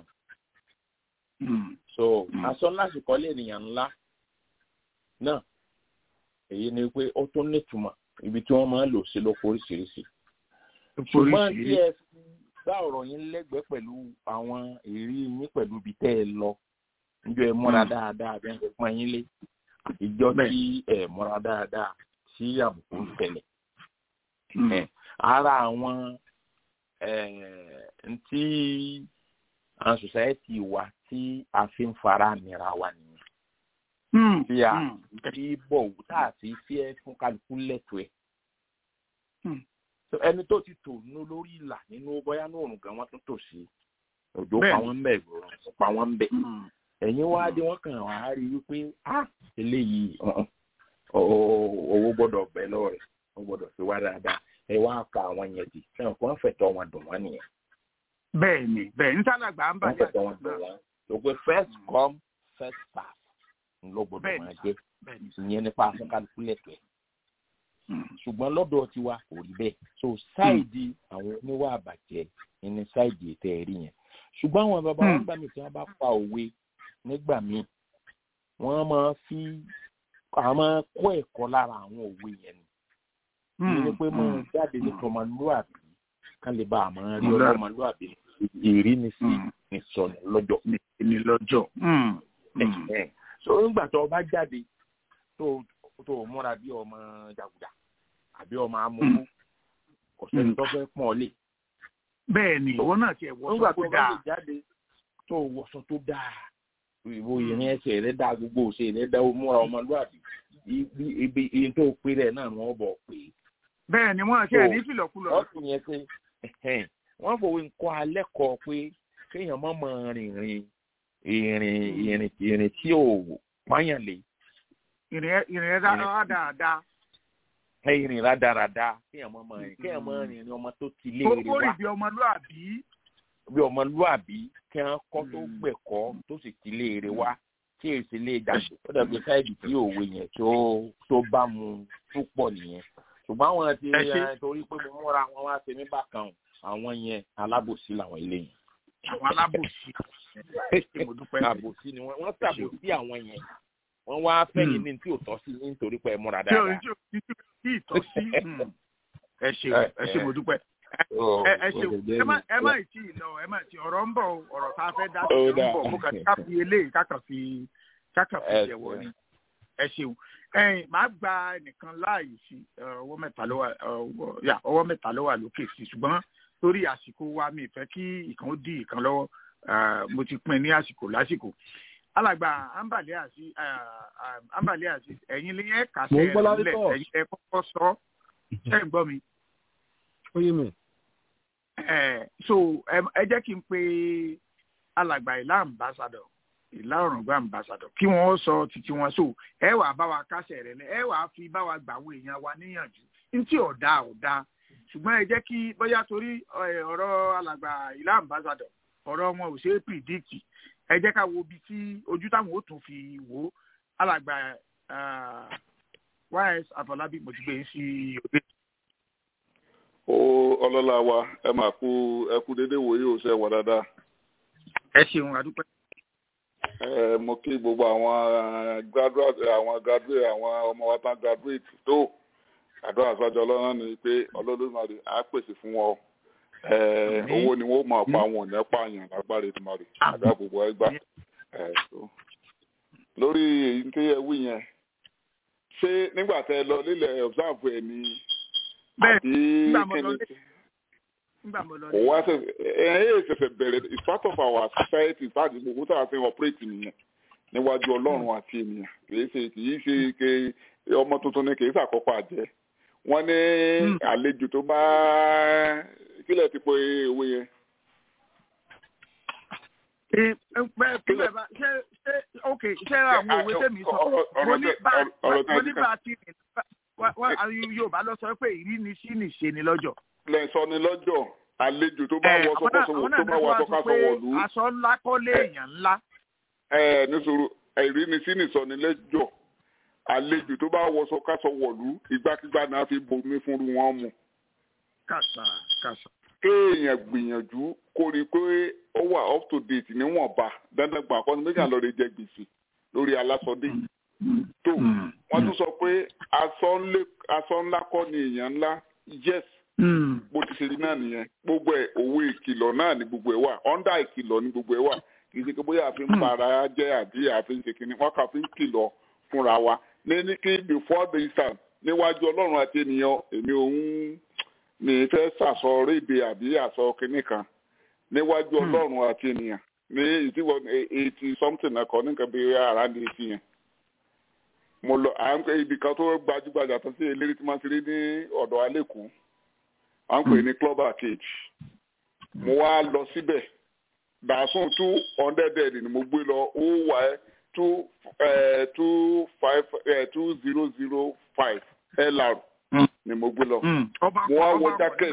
so aṣọ lásìkò lè nìyàn ńlá náà èyí ni pé ó tún nítumọ̀ ibi tí wọ́n máa ń lò sí lóko oríṣiríṣi ṣùgbọ́n tí ẹ gbá ọ̀rọ̀ yín lẹ́gbẹ̀ẹ́ pẹ̀lú àwọn èrí yín pẹ̀lú ibi tẹ́ ẹ lọ níjọ́ ẹ múra dáadáa bẹ́ẹ̀ ṣe pọ́n yín lé ìjọ tí ẹ múra dáadáa sí àbùkù ń tẹ̀lẹ̀. ara àwọn ntí àwọn sòsáyẹ́tì wa tí a fi ń fara nira wa nìyẹn. tí a fi bọ̀ tá a fi fi ẹ́ fún kálukú lẹ́tọ̀ọ́ ẹ̀ ẹni tó ti tò ní lórí ìlà nínú bóyá ní òrùn gan wọn tún tò sí òjò pa wọn bẹ ìrọ̀rùn pa wọn bẹ ẹ̀yin wá dé wọn kàn wá rí wípé ah eléyìí owó gbọ́dọ̀ bẹ lọ́rẹ̀ ó gbọ́dọ̀ fi wá dáadáa ẹ wá ka àwọn yẹn di fẹ́ràn kó wọ́n fẹ̀tọ́ wọn dùn wọ́n nìyẹn. bẹ́ẹ̀ ni bẹ́ẹ̀ ní sálàgbà ń bàjẹ́ wọ́n fẹ̀tọ́ wọn dùn wọ́n ló pé first come first serve ló gbọ́dọ̀ máa jẹ́ ìyẹn nípa afẹ́kálukú lẹ́tọ̀ọ́ ẹ̀ ṣùgbọ́n lọ́dọ̀ tiwa kò rí bẹ́ẹ̀ so ṣáìdì àwọn oníwà àbàjẹ́ ní ṣáìdì ètò ẹ̀rí yẹn ṣùgbọ́n àwọn bàbá wọn gbà mí tí wọ́n bá pa òwe nígbà míì wọ́n máa fi àwọn máa kọ́ ẹ̀kọ́ lára àwọn òwe yẹn ni ní pé mo jáde ní tọmọlúàbí kán lè bá àmọ́ rí ọlọ́mọlúàbí èrí ni sí ní sọnù lọ́jọ́. ní lọ́jọ́. so nígbà tó o bá jáde tó tó o múra bí ọmọ jàgùdà àbí ọmọ amúgbó kò sẹ́ni tó fẹ́ pọ́n ọ lé. bẹ́ẹ̀ ni ìwọ náà tiẹ̀ wọṣọ tó dáa. nígbà tó bá lè jáde tó o wọṣọ tó dáa ìwò ìrìn ẹsẹ̀ rẹ dáa gbogbo òṣè rẹ dáa múra ọmọlúwàbí ibi iye tó pé rẹ náà ni wọ́n bọ̀ pé. bẹ́ẹ̀ ni wọ́n ṣe ní fìlọ̀kulọ̀. ọ̀sùn yẹn pé wọ́n fòwe nǹkan alẹ́ kọ pé kéèyàn má mọ rìnrìn ìrìn ìrìn ìrìn tí ò pààyàn lè ìrìn ẹ dáadáa. ìrìn rádaràda kéèyàn mọ ọmọ rìn kéèyàn mọ rìn ọmọ tó ti léèrè wá. ó rí bí ọmọlúàbí. bí ọmọlúàbí kí wọn kọ́ tó gbẹ̀kọ́ tó sì ti léèrè wá tí èsì lè dàgbé ó dàbí sáìdì tí òwe yẹn tó tó bá mu tó pọ̀ nìyẹn ṣùgbọ́n àwọn ti torí pé mo múra wọn wá ṣe mí bákan àwọn yẹn alábòsí làwọn ilé yẹn. àwọn alábòsí. àbòsí ni wọ́n ṣàbòsí àwọn yẹn wọ́n wá fẹ́yìn ní tí ò tọ́ sí nítorí pé ẹ múra dáadáa. tí ò tí ì tọ́ sí ẹ ṣe ẹ ṣe mo dúpẹ́. ẹ ṣe ẹ má tí ì lọ ẹ má tí ọ̀rọ̀ ń bọ̀ ọ̀rọ̀ tá a fẹ́ dá sí ń bọ̀ kó kàtí ká fi eléyìí kákà fi kákà fi jẹ̀wọ́ ni ẹ ṣeun. ẹyìn máa gba ẹnìkan láàyè sí ọwọ́ mẹ́ta ló wà ọwọ́ mẹ́ta ló wà lókè sí ṣùgbọ́n torí àsìkò wa mi fẹ́ kí ìkan ó dí ìkan lọ́wọ́ mo ti pín ní àsìkò lásìkò alàgbà ambali àti ambali àti ẹ̀yin lè yẹ kàṣẹ ẹ lẹ ẹ̀yin ẹ kọ́kọ́ sọ ṣe ń gbọ́ mi. ó yé mi. ẹ so ẹ jẹ́ kí n pe alàgbà ìlà ambassador ìlà ọ̀rọ̀gbà ambassador kí wọ́n sọ títí wọn so ẹ wàá bá wa kásẹ̀ rẹ̀ lẹ ẹ wàá fi bá wa gbà àwọn èèyàn wa níyànjú ntí ọ̀dà ọ̀dà ṣùgbọ́n ẹ jẹ́ kí bóyá torí ọ̀rọ̀ alàgbà ìlà ambassador ọ̀rọ̀ wọn ò ṣe é pìdíkì ẹ jẹ́ ká wo ibi tí ojú táwọn ó tún fi wò ó alàgbà ys àfọlábí mo ti gbé sí òde. ó ọlọ́lá wa ẹ máa kú ẹ kú déédéé wòye ò ṣe wà dáadáa. ẹ ṣeun àdúpẹ́. ẹ mo kí gbogbo àwọn graduate àwọn graduate àwọn ọmọ wa tán graduate tó àdúrà sọ́jọ́ ọlọ́run ni pé ọlọ́dúnrún á pèsè fún wọn owó ni wọ́n máa pa àwọn ọ̀nà pààyàn lágbára ìtumọ̀ rẹ̀ àdá gbogbo ẹgbà. lórí èyí tí ẹ wí yẹn ṣé nígbà tẹ lọ lílẹ̀ observe ẹ̀ ní àbí kíni kò wá ṣe ẹ ẹ ṣẹ̀ṣẹ̀ bẹ̀rẹ̀ it's part of our society sáàdì gbogbo tá a fi operate nìyẹn níwájú ọlọ́run àti ènìyàn kì í ṣe kì í ṣe ke ọmọ tuntun ni kì í ṣàkópa àjẹ́ wọ́n ní àlejò tó bá kílẹ̀ ti pe owó yẹn. kílẹ̀ bá ṣé ṣé ok ṣé àwọn òwe tèmi sọ mo ní bá mo ní bá ti rìn yorùbá lọ sọ pé ìrínisí nìṣe ni lọ́jọ́. lẹ́sọ̀ ni lọ́jọ́ àlejò tó bá wọ sọkọsọwọ tó bá wọ sọkọsọwọ lù. aṣọ ńlá kọ́lé èèyàn ńlá. ẹ nísòro ìrínisí nìsọ ni lẹ́jọ́ àlejò tó bá wọ sọkọsọwọ lù ìgbàkigbà náà fi bomi fúnru wọn mu kàṣà kàṣà. kéèyàn gbìyànjú kó rí i pé ó wà up to date níwọ̀nba dandan gbà kọ́ni méjì àlọ́ rẹ̀ jẹ gbèsè lórí alásọdé. tó wọ́n tún sọ pé aṣọ ńlá kọ́ ni èèyàn ńlá yes bó ti ṣe rí náà nìyẹn gbogbo ẹ̀ owó ìkìlọ̀ náà ni gbogbo ẹ̀ wà ọ́ndà ìkìlọ̀ ni gbogbo ẹ̀ wà kì í ṣe pé bóyá àfi ń para jẹ́ àbí àfi ń ṣe kínní wọ́n kà fi ń kìlọ̀ fúnra wa ní ní kí before the time níwájú ọlọ́run àti ènìyàn èmi òun ní fẹ́ sàsọ rédè àbí àsọ kínní kan níwájú ọlọ́run àti ènìyàn ní ìdíwọ́ eighty something ẹ̀kọ́ nìkan bí ara ní etí yẹn mo lọ à ń pè ibi kan tó gbajúgbajà tó sí eléré tí máa ń ṣeré ní ọ̀dọ̀ alẹ́kùn à ń pè ní club arcade mo wá lọ síbẹ̀ dàsún two hundred ni mo gbé lọ ó wà ẹ́ two two five two zero zero five lr ni mo gbé lọ mo wá wọ jacket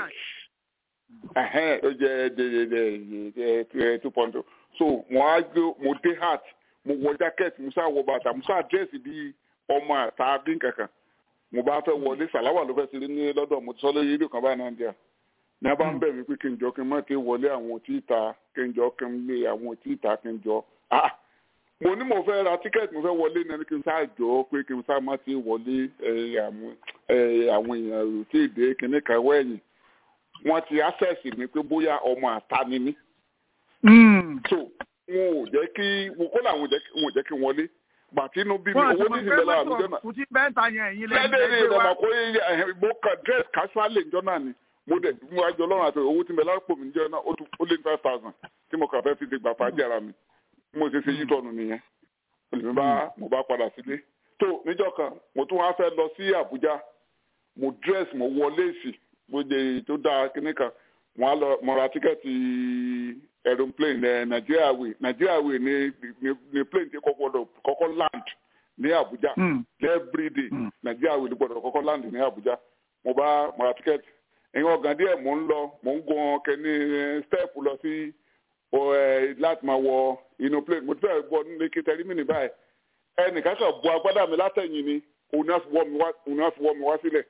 ó jẹ two point so mo wá gbé mo dé hat mo wọ jacket mo sá wọ bàtà mo sá dírẹ́sì bíi ọmọ àtàbí kankan mo bá fẹ́ wọlé sàláwà ló fẹ́ ṣeré ní lọ́dọ̀ mo ti sọ lórí rédíò kan báyìí náà díẹ̀ ní a bá ń bẹ̀ mí pé kí n jọ kí n má ké wọlé àwọn òtí ìta kí n jọ kí n lé àwọn òtí ìta kí n jọ ah mo ní mo fẹ́ ra tíkẹ́ẹ̀tì mo fẹ́ wọlé náà kí n sá jọ pé kí n sá má ti wọlé àwọn èèyàn òtí ìdè kìnní kan wẹ̀yìn wọ́n ti access mi pé bóyá ọmọ àta ni mí. so wọn ò jẹ́ kí kó làwọn ò jẹ́ kí n wọlé gbàtínú bí mi owó ní ìsinmi lára àbújá náà. kùtì bẹ́ńtà yẹn ẹ̀yin lẹ́yìn lẹ́dẹ̀ ní ìdàgbà kó mo kàn dress casually njọ́ náà ni mo dẹ̀ mo wá jọ lọ́rùn àti owó tí mi lára pò mí njọ́ náà ó lé ní five thousand tí mo kàn fẹ́ fi ti gbà fàájì ara mi mo ṣe ṣe yí tọ́nu nìyẹn olùmí bá mo bá padà sílé tó níjọ́ kan mo tún wá fẹ́ lọ sí àbújá mo dress mo wọ léèsì mo jẹ tó dáa kíní kan mo á lọ mo ra tíkẹ́ẹ̀tì aeroplane nigeria way nigeria way ni ni plane ti kọ́kọ́ kọ́kọ́ land ní abuja every day nigeria way ni gbọ́dọ̀ kọ́kọ́ land ní abuja mo bá mo ra ticket ẹ̀yin ọ̀gá díẹ̀ mo ń lọ mo ń gun kẹ́ni step lọ sí láti máa wọ inú plane mo ti fẹ́ bọ́ nílé kẹtẹ́rì mi ní báyìí ẹnìkan kan bu agbádá mi látẹ̀yìn ni òun náà fi wọ́ mi wá sílẹ̀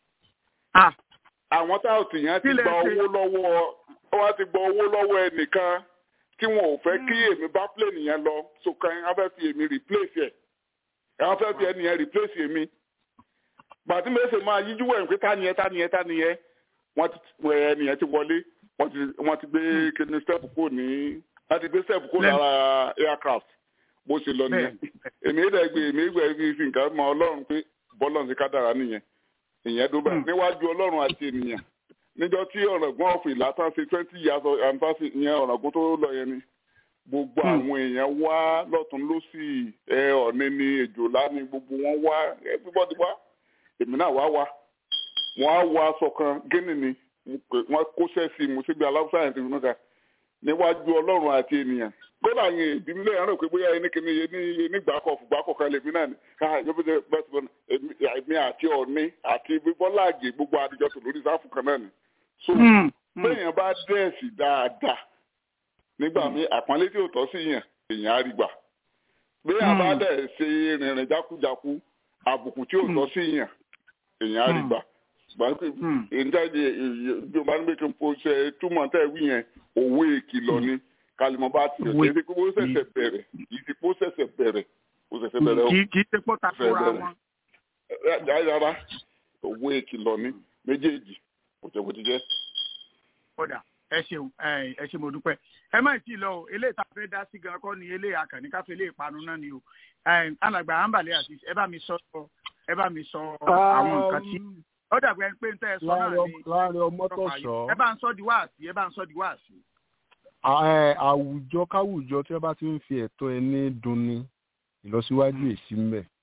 àwọn táwọn tìyàn ti gba owó lọ́wọ́ wọ́n ti gba owó lọ́wọ́ ẹnìkan tí wọn ò fẹ́ kí èmi bá plane yẹn lọ so kan wọ́n fẹ́ fi èmi replace ẹ̀ wọ́n fẹ́ fi ẹnìyẹn replace èmi gbàtí mi ṣe máa yíjú wẹ̀ pé ta nìyẹn ta nìyẹn ta nìyẹn wọ́n ti ẹnìyẹn ti wọlé wọ́n ti gbé kíni step kó ní wọ́n ti gbé step kó lára aircraft bó ṣe lọ nìyẹn èmi ìdẹ̀ gbé èmi ìgbẹ́ fi nǹkan mọ ọlọ́run pé bọ́lọ̀ ti ká dára nìyẹn ìyẹn dó bẹ́ẹ̀ níwájú ọlọ́run àti ènìyàn níjọ́ tí ọ̀rọ̀gbọ́n ọ̀fìn látàn ṣe twenty years anniversary ìyẹn ọ̀rọ̀gbọ́n tó lọ yẹn ni gbogbo àwọn èèyàn wá lọ́tún lọ́sì ẹ ọ̀ní ni èjòlá ni gbogbo wọn wá everybody wá èmi náà wá wá wọn á wọ aṣọ kan gíní ni wọn kó sẹ́ẹ̀sì mo síbi aláwùsá yẹn ti fi mẹ́ta níwájú ọlọ́run àti ènìyàn kódà yẹn ìdílé lẹ́yìn rẹ̀ pé bóyá ẹni kìíní yẹn ní ní gbàkọ̀ gbàkọ̀ kan lèmi náà ni káà yóò fi bẹ́ẹ̀ èmi àti ọ̀ní àti bọ́lá àgè gbogbo àdìjọ tó lórí sáfù kan náà ni so bẹ́ẹ̀yàn bá dẹ́ẹ̀sì dáadáa nígbà míì àpọ́nlé tí ò tọ́ sí yàn èèyàn á rí gbà bẹ́ẹ̀yàn bá dẹ̀ ṣe rìnrìn jákujáku àbùkù tí ò tọ́ sí yàn èèyàn á rí gbà ìdájẹ ìjọba ní bẹ́ẹ̀ kí n ṣe túmọ̀ tẹ́ wí yẹn òwe ìkìlọ̀ ni kalimọ̀ bá ti rẹ̀ kí ẹ ti kó ṣẹ̀ṣẹ̀ bẹ̀rẹ̀ kì í ti kó ṣẹ̀ṣẹ̀ bẹ̀rẹ̀ kó ṣẹ̀ṣẹ̀ bẹ̀rẹ̀ o. kì í ṣe pọ́ takora wọn. rárá òwe ìkìlọ̀ ni méjèèjì kò jẹ́ bó ti jẹ́. kódà ẹ ṣeun ẹ ṣe mo dúpẹ́ ẹ má tí ì lọ o eléyìí tá a fẹ́ dá sí gan kọ́ ni eléyìí akànní káfí eléyìí panu náà ni o alàgbà àǹbàlẹ̀ àti ẹ bá mi sọ ẹ bá mi sọ àwọn nǹkan tí ó dàgbẹ́ pé n tẹ́ ẹ sọ náà ni láàrin ọmọ tó sọ ẹ bá ń sọ di wáàsí ẹ bá ń sọ di wáàsí. àwùjọ káwùjọ tí wọ́n bá ti ń fi ẹ̀tọ́ ẹni dunni ìlọsíwájú èsì ń bẹ.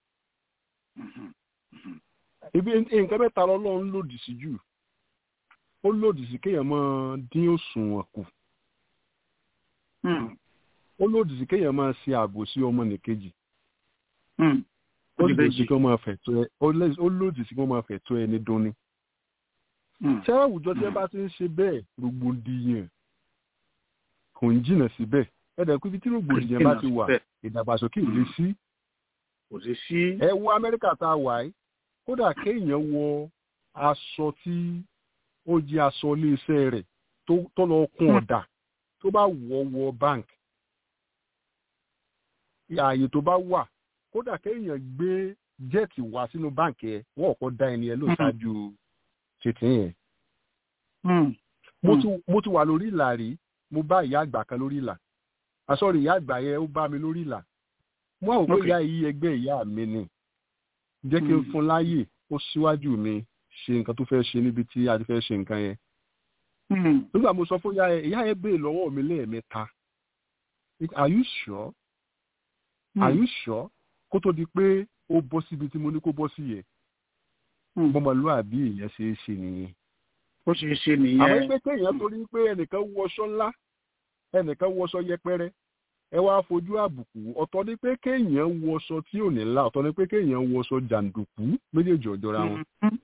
ibi nǹkan mẹ́ta lọ́lọ́run lòdì sí jù ó lòdì sí kéèyàn máa dín òṣùwọ̀n kù ó lòdì sí kéèyàn máa ṣe ààbò sí ọmọnìkejì ó lòdì sí kí wọ́n máa fẹ̀tọ́ ẹ ó lòdì sí kí wọ́n máa fẹ̀tọ́ ẹ ní dunni. ṣé àwùjọ tí ẹ bá ti ń ṣe bẹ́ẹ̀ rògbòdìyàn kò ń jìnnà síbẹ̀ ẹ̀dẹ̀ pé ibi tí rògbòdìyàn bá ti wà ìdàgbàsókè ò lè sí. kò sí sí. ẹ wo amẹ́ríkà tá a wà yìí kódà kéèyàn wọ aṣọ tí ó jẹ́ aṣọ iléeṣẹ́ rẹ̀ tó lọ kún ọ̀dà tó bá wọ̀ wọ bank ààyè tó bá wà kódà kéèyàn gbé jẹ́ẹ̀tì wá sínú báǹkì ẹ̀ wọ́n kọ́ da ẹni ẹ ló ṣáájú tètè yẹn mo ti wà lórí ìlà rí mo bá ìyá àgbà kan lórí ìlà àsọ̀rọ̀ ìyá àgbà yẹn ó bá mi lórí ìlà mo àwọn òpin ìyá yìí ẹgbẹ́ ìyá mi ni jẹ́ kí n fún láyè ó síwájú mi ṣe nǹkan tó fẹ́ ṣe níbi tí a ti fẹ́ ṣe nǹkan yẹn nígbà mo sọ fún ìyá yẹn ìyá yẹn béèrè lọ́wọ́ mi lẹ́ẹ̀mẹ́ta are you sure are you sure kó tó di pé ó bọ́ síbi tí mo ní kó bọ́ sí yẹn bọ́mọlúwàbí èèyàn ṣe é ṣe nìyẹn. ó ṣe é ṣe nìyẹn. àwọn ẹgbẹ́ kéèyàn torí pé ẹnìkan wọṣọ ńlá ẹnìkan wọṣọ yẹpẹrẹ ẹ wá fojú àbùkù ọ̀tọ̀ ni pé kéèyàn wọṣọ tí ò ní ńlá ọ̀tọ̀ ni pé kéèyàn wọṣọ jàǹdùkú méjèèjì ọ̀jọ̀ra wọn.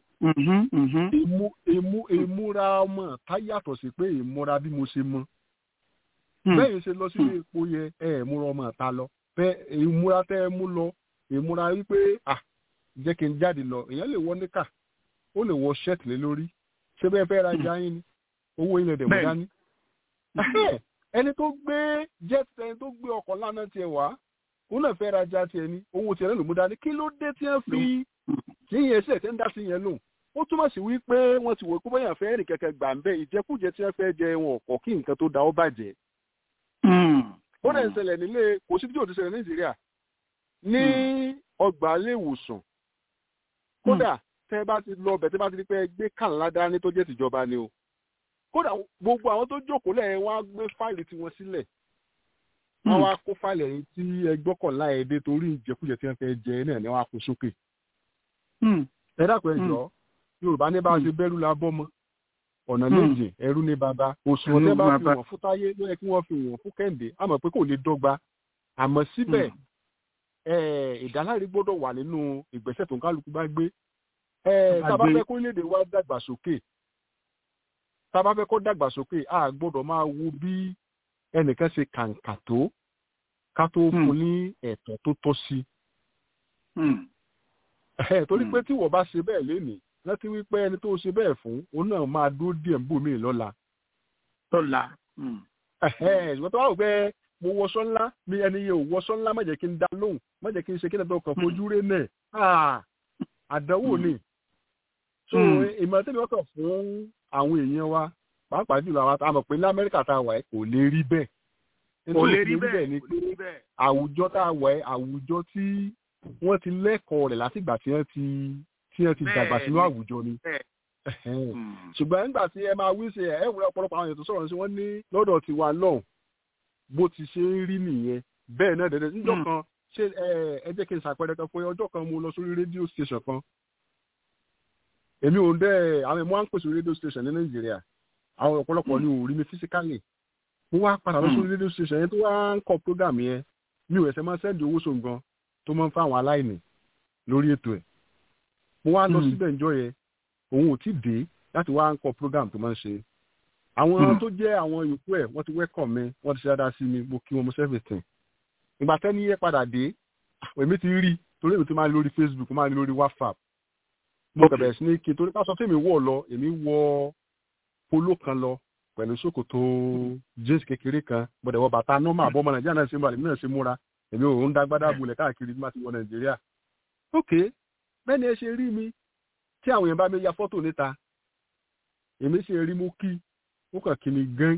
ìmúra ọmọ tá yàtọ̀ sí pé ìmúra bí mo ṣe mọ. bẹ́ẹ̀ ṣe lọ sílé epo yẹ ẹ múra ọmọ ta lọ bẹ́ẹ̀ ìmúra tẹ́ ẹ mú lọ ìmúra wípé ah jẹ́ kí n jáde lọ èèyàn lè wọ níkà ó lè wọ ṣẹ́ẹ̀tì lé lórí ṣé bẹ́ẹ̀ fẹ́ rajà yín ni owó ilẹ̀ dẹ̀ mú dání. ẹni tó gbé jet ẹni tó gbé ọkọ̀ lánàá tiẹ̀ wá òun náà fẹ́ rajà tiẹ̀ ni owó tiẹ̀ náà ló mú dání kí ló dé tí wọ́n fi tí yẹn ṣe tẹ́ ń dá sí yẹn lòun ó túmọ̀ sí wípé wọ́n ti wò pé bóyá fẹ́ rìn kẹ̀kẹ́ gbà ń bẹ́ ìjẹkújẹ tí wọ́n fẹ́ jẹ wọn ọ̀kọ̀ kí nǹkan tó da ó bàjẹ́. ó dẹ̀ ń ṣẹlẹ̀ nílé kò sí bí yóò ti ṣẹlẹ̀ ní Nàìjíríà ní ọgbà ilé ìwòsàn kódà tẹ bá ti lọ bẹ tẹ bá ti di pé gbé kànlá dání tó jẹ́ tìjọba ni o kódà gbogbo àwọn tó jókòó lẹ́yìn wọ́n á gbé fáìlì tiwọn sílẹ̀ wọ́n wá kó fáìlì ẹ̀yìn tí ẹgbọ́kànlá ẹ̀ dé torí ìjẹkújẹ tí wọ́n fẹ́ jẹ náà ni wọ́n á kó sókè. ẹ dákun ẹ jọ Yorùbá ní bá a ṣe bẹ́rù la bọ́ mọ́ ọ̀nà méje ẹrú ní baba òṣùwọ̀n tẹ́ bá fi wọ̀n fún táyé ló yẹ kí wọ́n fi wọ̀n fún kẹ́hìndé àmọ́ pé kò lè dọ́gba àmọ́ síbẹ̀ ìdáláre gbọ́dọ̀ wà nínú ìgbésẹ̀ tó ń kálukú bá gbé tábà fẹ́ kó léde wá dàgbàsókè tábà fẹ́ kó dàgbàsókè a gbọ́dọ̀ máa wo bí ẹnìkan ṣe kàǹkà tó ká tó fún ní ẹ̀tọ́ tó tọ́ sí. torí pé tí wọ́n bá ṣe bẹ́ẹ̀ lénìí láti wí pé ẹni tó ṣe bẹ́ẹ̀ fún òun náà máa dúró díẹ̀ ń bò mí lọ́la. lọ́la. ìwọ́n tó wà wò pé mo wọṣọ ńlá mi ẹni yẹn ò wọṣọ ńlá má jẹ́ kí n dá lóhùn má jẹ́ kí n ṣe kí n tó kàn fojú rẹ náà àdánwò ni so ìmọ̀ tẹ́lẹ̀ wọ́n kàn fún àwọn èèyàn wa pàápàá jùlọ àwọn àmọ̀ pé ní amẹ́ríkà tá a wà ẹ́ kò lè rí bẹ́ẹ̀ kò lè rí bẹ́ẹ̀ ni pé àwùjọ tá a wà ẹ́ àwùjọ tí wọ́n ti lẹ́kọ̀ọ́ rẹ̀ látìgbà tí wọ́n ti tí wọ́n ti dàgbà sínú àwùjọ ni ṣùgbọ́n nígbà tí ẹ máa wí sí ẹ ẹ wúlò ọ̀pọ̀lọpọ̀ àwọn èèyàn tó sọ̀rọ̀ sí wọ́n ní lọ́dọ̀ tiwa lọ́hùn bó ti ṣe ń rí nìyẹn bẹ́ẹ̀ náà dẹ̀dẹ̀ níjọ́ kan ṣé ẹ jẹ́ kí n ṣàpẹẹrẹ kan fún ọjọ́ kan mo lọ sórí rédíò station kan èmi ò ń dẹ́ àwọn ẹ̀mọ́ à ń pèsè rédíò station ní nàìjíríà àwọn ọ̀pọ̀lọpọ̀ ni ò rí mi physically mo wá padà lọ sórí rédíò station yẹn tó wá ń kọ program yẹn mi ò ẹsẹ̀ máa sẹ́ndì owó sóun gan tó máa ń fún àwọn aláìní lórí ètò ẹ̀ mo wá lọ síbẹ̀ ǹjọ́ yẹn òun ò tí dé láti wá ń kọ program tó máa ń ṣe àwọn tó jẹ́ àwọn yòókù ẹ̀ wọ́n ti welcome mi wọ́n ti ṣe dáadáa sí mi mo kí wọn mo everything ìgbà tẹ́ni yẹ padà dé èmi ti rí torí èmi ti máa ń lórí Facebook máa ń lórí WhatsApp mo kẹ̀bẹ̀ sí ní kí torí ká sọ fún mi wọ̀ lọ èmi wọ polo kan lọ pẹ̀lú ṣòkòtò jeans kékeré kan gbọ́dọ̀ wọ bàtà nọ́mà àbọ̀ ọmọ Nàìjíríà náà ṣe múra èmi náà ṣe múra èmi ò ń dágbádá bulẹ̀ káàkiri bí má ti wọ Nàìjíríà ok bẹ́ẹ̀ ni ẹ ṣe rí mi tí àwọn èèyàn bá mi ya fọ́tò níta èmi ṣe rí mú kí ó kàn kí mi gán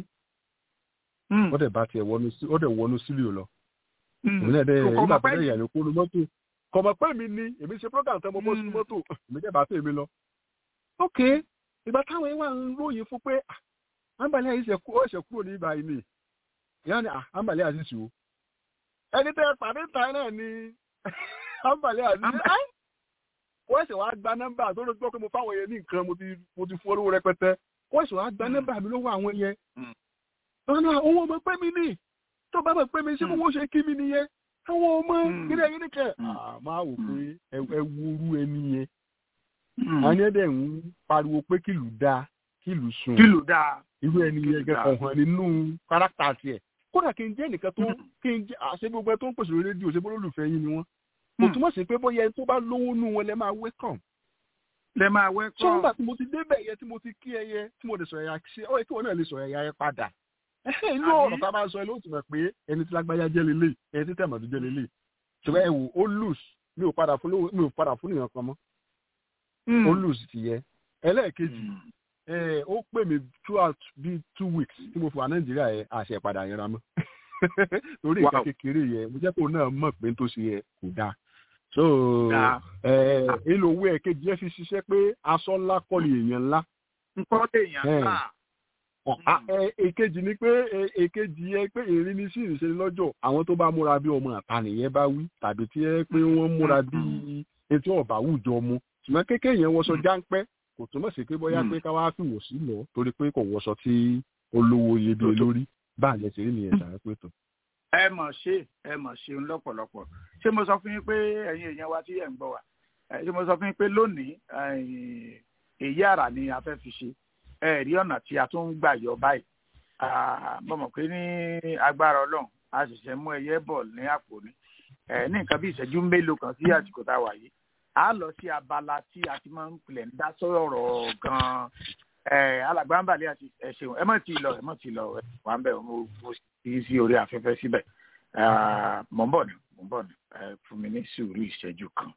ó dẹ̀ bá tiẹ̀ wọnú sílíò lọ èmi náà dẹ̀ nígbà tó dẹ̀ yà ní kúrú mọ́tò kọ̀mọ̀ pé mi ni èmi ṣe program tẹ́ mo bọ́ sí mọ́tò èmi jẹ́ bá tẹ̀ mi lọ. ok ìgbà táwọn yẹn wà ń ròyìn fún pé àǹbàlẹ́ àyè ṣe kúrò ní ibà yìí ni ìyá ni àǹbàlẹ́ àyè ṣe o ẹni tẹ́ pàdé ta náà ni àǹbàlẹ́ àyè ṣe wọ́n ṣe wàá gba nọ́mbà tó ló gbọ́ pé mo fáwọn yẹn ní nǹkan mo ti fún olówó rẹpẹtẹ wọ́n ṣe wàá gba nọ́mbà mi lọ́wọ́ àwọn yẹn. ọ̀nà òun ọmọ pé mi ní tó bá mọ̀ pé mi ṣé mo wọ́n ṣe kí mi nìyẹn àwọn ọmọ kíni ẹyin nìkẹ́. máa wò pé ẹ wúru ẹni yẹn. àwọn yẹn dẹ̀ ń pariwo pé kìlù dáa kìlù sùn. kìlù dáa. irú ẹni yẹn gẹ́gẹ́ hàn nínú kárátà tiẹ̀. kódà kí n jẹ́ nìkan tó kí n jẹ́ àṣẹ gbogbo ẹ tó ń pèsè rédíò ṣe bó lólùfẹ́ yín ni wọ́n kò túmọ̀ sí pé bóyá ẹni tó bá lówó nù wọn lẹ máa welcome. lẹ máa welcome. tó ń gbà tí mo ti débẹ̀ yẹ tí mo ti kí ẹyẹ tí mo lè sọ ẹ̀yà ṣe ọ̀ kí wọn náà lè sọ ẹ̀yà yẹn padà. inú ọ̀rọ̀ tá a máa sọ ẹ ló ti mọ̀ pé ẹni tí lágbájá jẹ́ lélẹ̀ ẹni tí tẹ̀mọ̀tò jẹ́ lélẹ̀ ṣùgbọ́n ẹ wò ó lose mi ò padà fún mi ò padà fún nìyẹn kan mọ́. ó lose ti yẹ ẹlẹ́ẹ̀kejì ó pè mí throughout bíi two weeks tí mo fi wà nàìjíríà yẹn àṣẹ ìpadà yẹn ra mọ́ torí nǹkan kékeré yẹn mo jẹ́ kó náà mọ̀ pé tó ṣe yẹ kò dáa so èlò owó ẹ̀ kejì ẹ̀ fi ṣiṣẹ́ pé aṣọ ńlá kọ́ ni èèyàn ńlá. nǹkan èèyàn ńlá èkejì ni pé èkejì yẹ pé èrin ní sí ìrìnsẹ̀ lọ́jọ́ àwọn tó bá múra bí ọmọ àta nìyẹn bá wí tàbí tí ẹ pé wọ́n múra bí etí ọ̀bà wùjọ mu ṣùgbọ́n kékeré yẹn wọṣọ jáńpẹ́ kò túmọ̀ sí pé bóyá pé ká wá fìwò sí lọ torí pé kò wọṣọ tí olówó iyebíye lórí bá àlẹ́ sí rí nìyẹn ṣàrẹ́ pé tó. ẹ mọ̀ ṣe ẹ mọ̀ ṣeun lọ́pọ̀lọpọ̀ ṣé mo sọ fún yín pé ẹ̀yin èèyàn wa tí ẹ̀ ń gbọ́ wa ṣé mo sọ fún yín pé lónìí èyí àrà ni a fẹ́ fi ṣe ẹ rí ọ̀nà tí a tún ń gbà yọ báyìí mo mọ̀ pé ní agbára ọlọ́run a ṣẹ̀ṣẹ̀ mú ẹyẹ bọ̀ ní àpò ni ní nǹkan bí ìṣẹ́jú mélòó kan sí àsìkò tá a wà yìí a lọ sí abala tí a ti máa ń pilẹ̀ ń dá sọ̀rọ̀ gan-an alàgbàǹbàlẹ̀ àti ẹ̀ṣẹ̀wọ̀n ẹ má ti lọ ẹ má ti lọ wà ń bẹ̀ mo sì sí orí afẹ́fẹ́ síbẹ̀ mọ̀ ń bọ̀ ni mọ̀ ń bọ̀ ni fún mi ní sùúrù ìṣẹ́jú kan.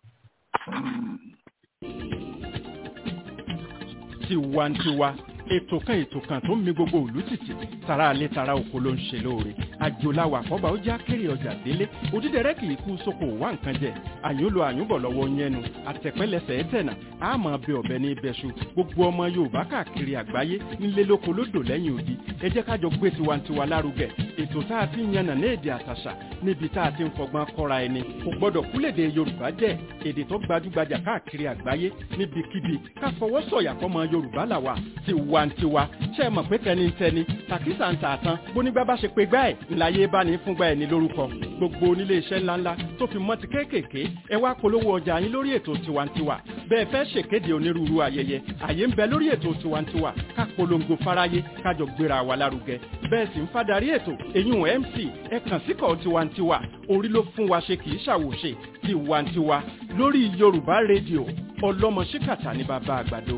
tiwantiwa ètò kan ètò kan tó ń mi gbogbo òlú títì tara alẹ́ tara oko ló ń ṣe lóore àjòláwà àkọ́bà ó já kéré ọjà délé òdídẹrẹ́ kì í kú sóko wá nǹkan jẹ àyúnlo àyúnbọ̀ lọ́wọ́ yẹnu àtẹ̀pẹ́lẹsẹ̀ ẹ̀tẹ̀nà àmọ́ bẹ ọ̀bẹ ní ibẹ̀ṣu gbogbo ọmọ yorùbá káàkiri àgbáyé nílé lóko lódò lẹ́yìn odi ẹ jẹ́ ká jọ gbé tiwantiwa lárugẹ ètò tá a ti ń yànnà ní èdè àtàṣà níbi tá a ti ń fọgbọ́n kọ́ra ẹni kò gbọ́dọ̀ kúlèdè yorùbá jẹ́ èdè tó gbajúgbajà káàkiri àgbáyé níbikíbi ká fọwọ́ sọ̀yà fọmọ yorùbá làwà tiwantiwa ṣe é mọ̀ pé tẹnitẹni tàkísà ń tà tán bónígbà bá ṣe pé gbá ẹ̀ ńláyé bá ní fúngbà ẹ̀ ní lórúkọ gbogbo onílé iṣẹ́ ńláńlá tó fi mọ́ ti kéékèèké ẹ wá polówó ọjà yín lórí ètò tiwantiwa bẹ́ẹ̀ fẹ́ ṣèkéde onírúurú ayẹyẹ àyè ń bẹ lórí ètò tiwantiwa ká polongo fáráyé kájọ gbéra wa lárugẹ bẹ́ẹ̀ sì ń fadarí ètò èyún mc ẹ kàn síkọ̀ tiwantiwa orí ló fún wa ṣe kì í ṣàwòṣe tiwantiwa lórí yorùbá rédíò ọlọ́mọ ṣíkàtà ní bàbá àgbàdo.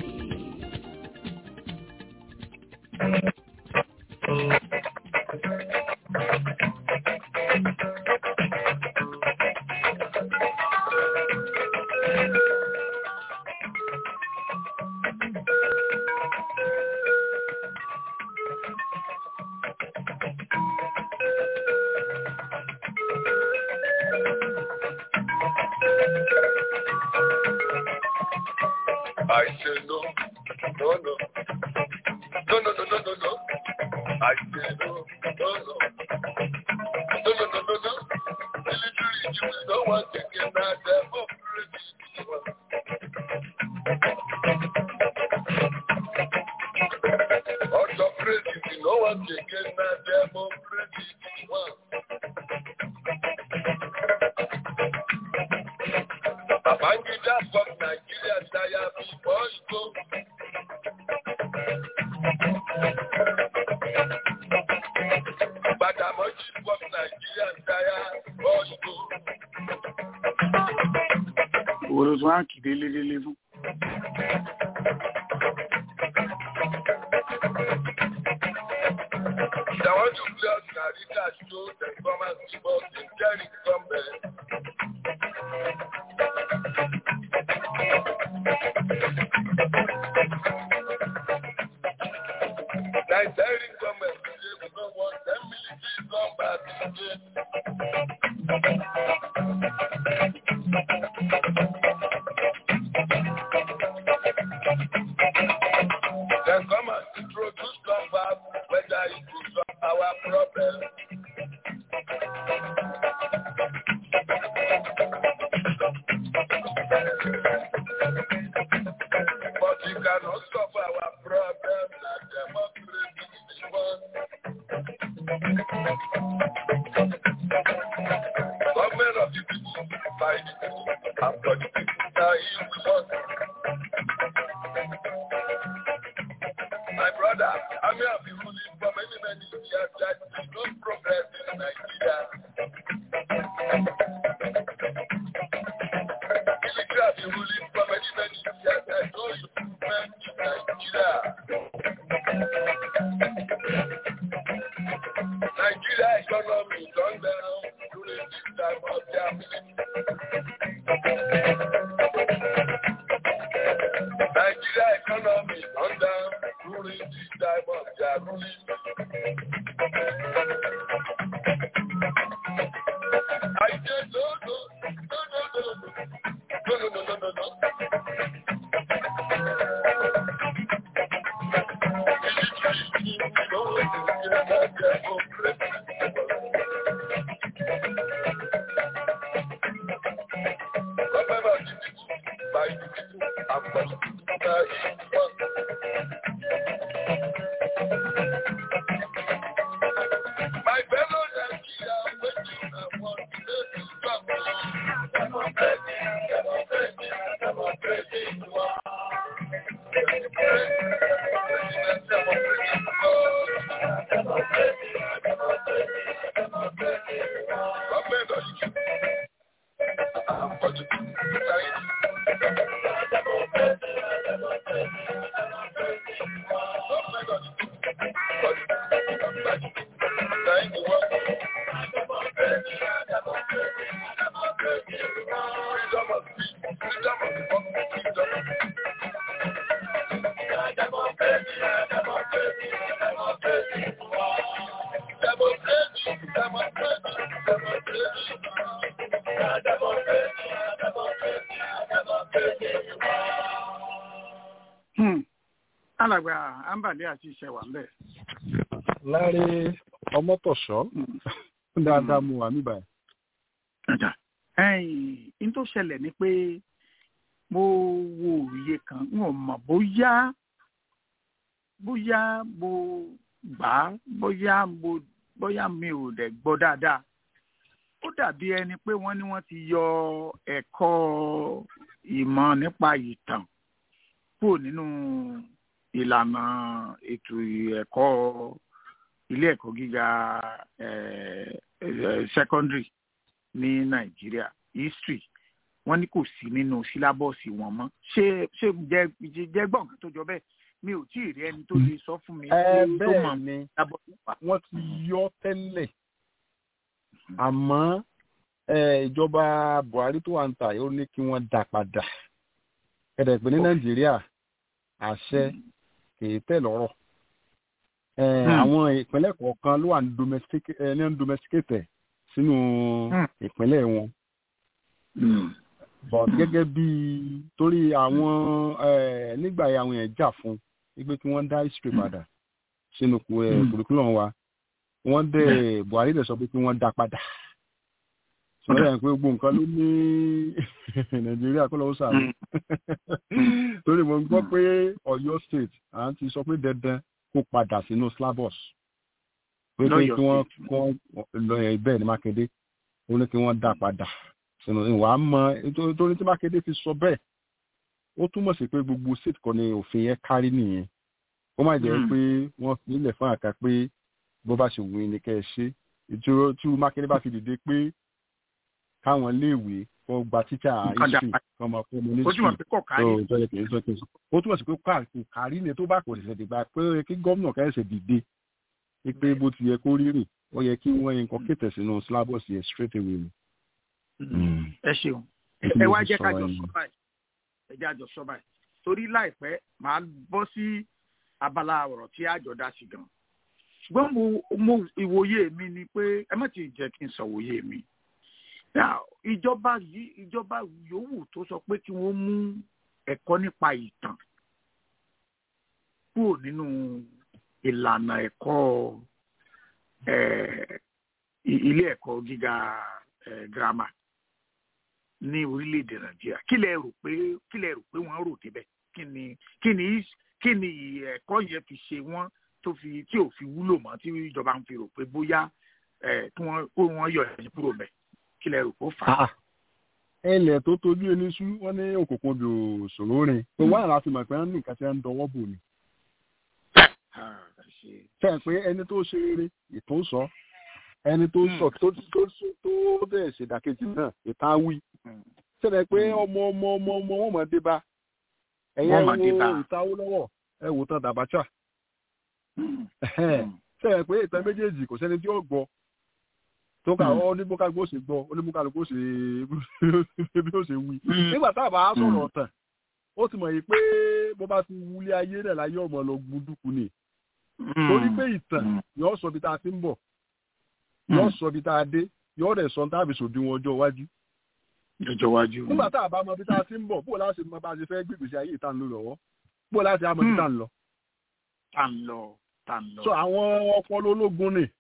I say no, no, no. No, no, no, no, no, no. I say no, no, no. No, no, no, no, no. Military, you don't want to get that devil Also, crazy, you don't want to get that devil Babangida from Nigeria, Daya before you go. Badamoji from Nigeria, Daya before you go. Òwòrò tí wọ́n á kì délé délé fún. I want to play on Narita show the common people in Jerry Gombe. Nigerian government say we don't want them military come back again. Then come and introduce come back whether it will solve our problem. But you cannot solve our problem like democracy is one. Government of the people, by the people, and for the people, now you we want. My brother, I may have been ruling for many, many years that there is no progress in Nigeria. Military have been ruling for many, many years there is no improvement in Nigeria. Nigeria economy gone down during this time of their Nigeria economy gone down alàgbà ambale àti iṣẹ́ wà ń bẹ̀. láre ọmọtọ̀ṣọ́ dáadáa mu wà níbà. ẹ̀yìn n tó ṣẹlẹ̀ ni pé mo wo òye kan n ò mọ̀ bóyá bóyá mo gbà á bóyá mo bóyá mi ò dẹ̀ gbọ́ dáadáa ó dàbí ẹni pé wọ́n ní wọ́n ti yọ ẹ̀kọ́ ìmọ̀ nípa ìtàn kúrò nínú ìlànà ètò ẹ̀kọ́ ilé ẹ̀kọ́ gíga secondary ní nàìjíríà history wọ́n ní kò sí nínú sílábọ̀sì wọn mọ́ ṣé ṣé jẹ́ jẹ́ gbọ̀n kan tó jọ bẹ́ẹ̀ mi ò tí ì rí ẹni tó lè sọ fún mi tó mọ̀ ni wọ́n ti yọ tẹ́lẹ̀ àmọ́ ìjọba buhari tó wà ń tà ó ní kí wọ́n dá padà ẹ̀rẹ̀ pé ní nàìjíríà àṣẹ kìí tẹ̀ lọ́rọ̀ àwọn ìpínlẹ̀ kọ̀ọ̀kan ló wà ní domesticate sínú ìpínlẹ̀ wọn but gẹ́gẹ́ bí torí àwọn nígbà yẹn àwọn yẹn jà fún wípé kí wọ́n dá history padà sínú curriculum wa wọ́n dẹ̀ buhari dẹ̀ sọ pé kí wọ́n dá padà sọ̀rọ̀ yẹn pé gbogbo nǹkan ló ní nàìjíríà kó lọ́wọ́ sàrò torí mo gbọ́ pé ọ̀yọ́ state à ń ti sọ pé dandan kó padà sínú slavos pé pé kí wọ́n lọ bẹ́ẹ̀ ní mákindé ó ní kí wọ́n dá padà sínú ìwà mọ torí tí mákindé fi sọ bẹ́ẹ̀ ó túmọ̀ sí pé gbogbo state kan ní òfin yẹn kárí nìyẹn ó má jẹ́ pé wọ́n fi ilẹ̀ fún àká pé bó bá ṣe wù ní kẹ́ ẹ ṣe ìṣòro tí mákindé bá fi dìde pé káwọn léèwé kó gba títà history kọ́ máa fún mi ní school tó yẹ kì í sọ kì í sọ ó túmọ̀ sí pé kò kárí ni tó bá kò ṣẹ̀ṣẹ̀ dìgbà pé ó yẹ kí gómìnà kẹ́sẹ̀ dìde pé bó ti yẹ kó rírì ó yẹ kí wọ́n yẹn kọ́ kétẹ̀ sínú syllabus yẹn straight away ni. ẹ ṣeun ẹ wá jẹ́ ká jọ sọ báyìí ẹ jẹ́ àjọ sọ báyìí torí láìpẹ́ màá bọ́ sí abala ọ̀rọ̀ tí àjọ dá sí gan ṣùgbọ́n mo ìwòye mi ni pé ẹ má ti jẹ́ kí n sọ òye mi ìjọba yìí ìjọba yòówù tó sọ pé kí wọ́n mú ẹ̀kọ́ nípa ìtàn kúrò nínú ìlànà ẹ̀kọ́ ilé ẹ̀kọ́ gíga girama ní orílẹ̀-èdè nàìjíríà kí lẹ rò pé kí lẹ rò pé wọ́n rò débẹ̀ kí ni kí ni kí ni ẹ̀kọ́ yẹn fi ṣe wọ́n tó fi tí ò fi wúlò mọ́ tí ìjọba ń fi rò pé bóyá kí wọ́n kó wọ́n yọ ẹ̀yìn kúrò bẹ́ẹ̀ kí lẹ rò kó fà á. ẹlẹ tó tójú ẹni sú wọn ní òkùnkùn bí òṣòro rìn pé wọn àrà fi mọ̀ pé wọn ní nǹkan tí wọn ń dọwọ́ bò ní. fẹ́ pé ẹni tó ṣe rere ìtò sọ ẹni tó sọ tó tó tó bẹ́ẹ̀ ṣèdàkejì náà ìta wí. sẹ́dẹ̀ pé ọmọ ọmọ ọmọ ọmọ wọn mọ̀ dé bá ẹ̀yẹ wo ìtawó lọ́wọ́ ẹ wò tán dàbàchà. sẹ́dẹ̀ pé ìtàn méjèèjì kò sẹ́ni tí ó gbọ́ tó ká ọ ní bókà gbó ṣe gbọ́ ó ní bókà gbó ṣe bí ó ṣe wí. nígbà tá a bá sọ̀rọ̀ ọ̀tàn ó ti mọ̀ yìí pé bó bá ti wulẹ̀ ayé rẹ̀ láyé ọmọ lọ gbúdúkú ni torí pé ìtàn yóò sọ bí tá a ti ń bọ̀ yóò sọ bí tá a dé yóò rẹ̀ sọ táàbì sòdiwọ̀n ọjọ́ iwájú. ọjọ́ iwájú. nígbà tá a bá mọ bí tá a ti ń bọ̀ bó láti mọ bá a ṣe fẹ́ gbègbèsè ayé ìta ń lò lọ́wọ́ bó láti mọ bí tá a ń lọ. tá a ń lọ tá a ń lọ. so àwọn ọpọlọ ológun ni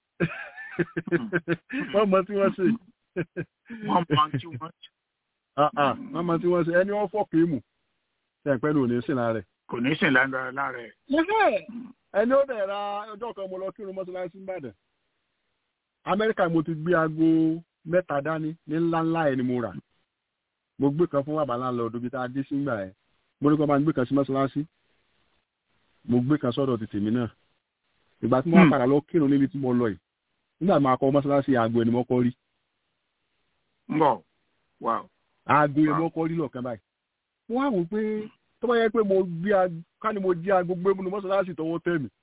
wọ́n mọ tí wọ́n ṣe. wọ́n mọ tí wọ́n ṣe. wọ́n mọ tí wọ́n ṣe ẹni wọ́n fọ́ kéèmù ṣe pẹ́ ní sìn lára ẹ̀. kò ní sìn lára ẹ̀. ẹni ó dẹ̀ ra ọjọ́ kan mo lọ kírun mọ́ṣáláṣí Ìbàdàn Amẹ́ríkà mo ti gbé aago mẹ́ta dání ní ńláńlá ẹ̀ ni mo rà mo gbé kan fún bàbá láńlọ́ọ̀dù bí tá a dé sígbà ẹ̀ mo ní kó máa gbé kan sí mọ́ṣáláṣí mo gbé kan sọ́dọ̀ ti tèmi náà ìgbà tí mo wá padà lọ kírun níbi tí mo lọ yìí nígbà máa kọ mọ́ṣáláṣí aago ẹni mọ́kọ́ rí. ń bọ̀ wá. aago ẹni mọ́kọ́ rí lọ́ọ̀kan báyìí mo wá wò pé tó bá yẹ pé mo gbé ká ní mo jí aago gbé mu ní mọ́ṣáláṣí tọwọ́ tẹ̀ mí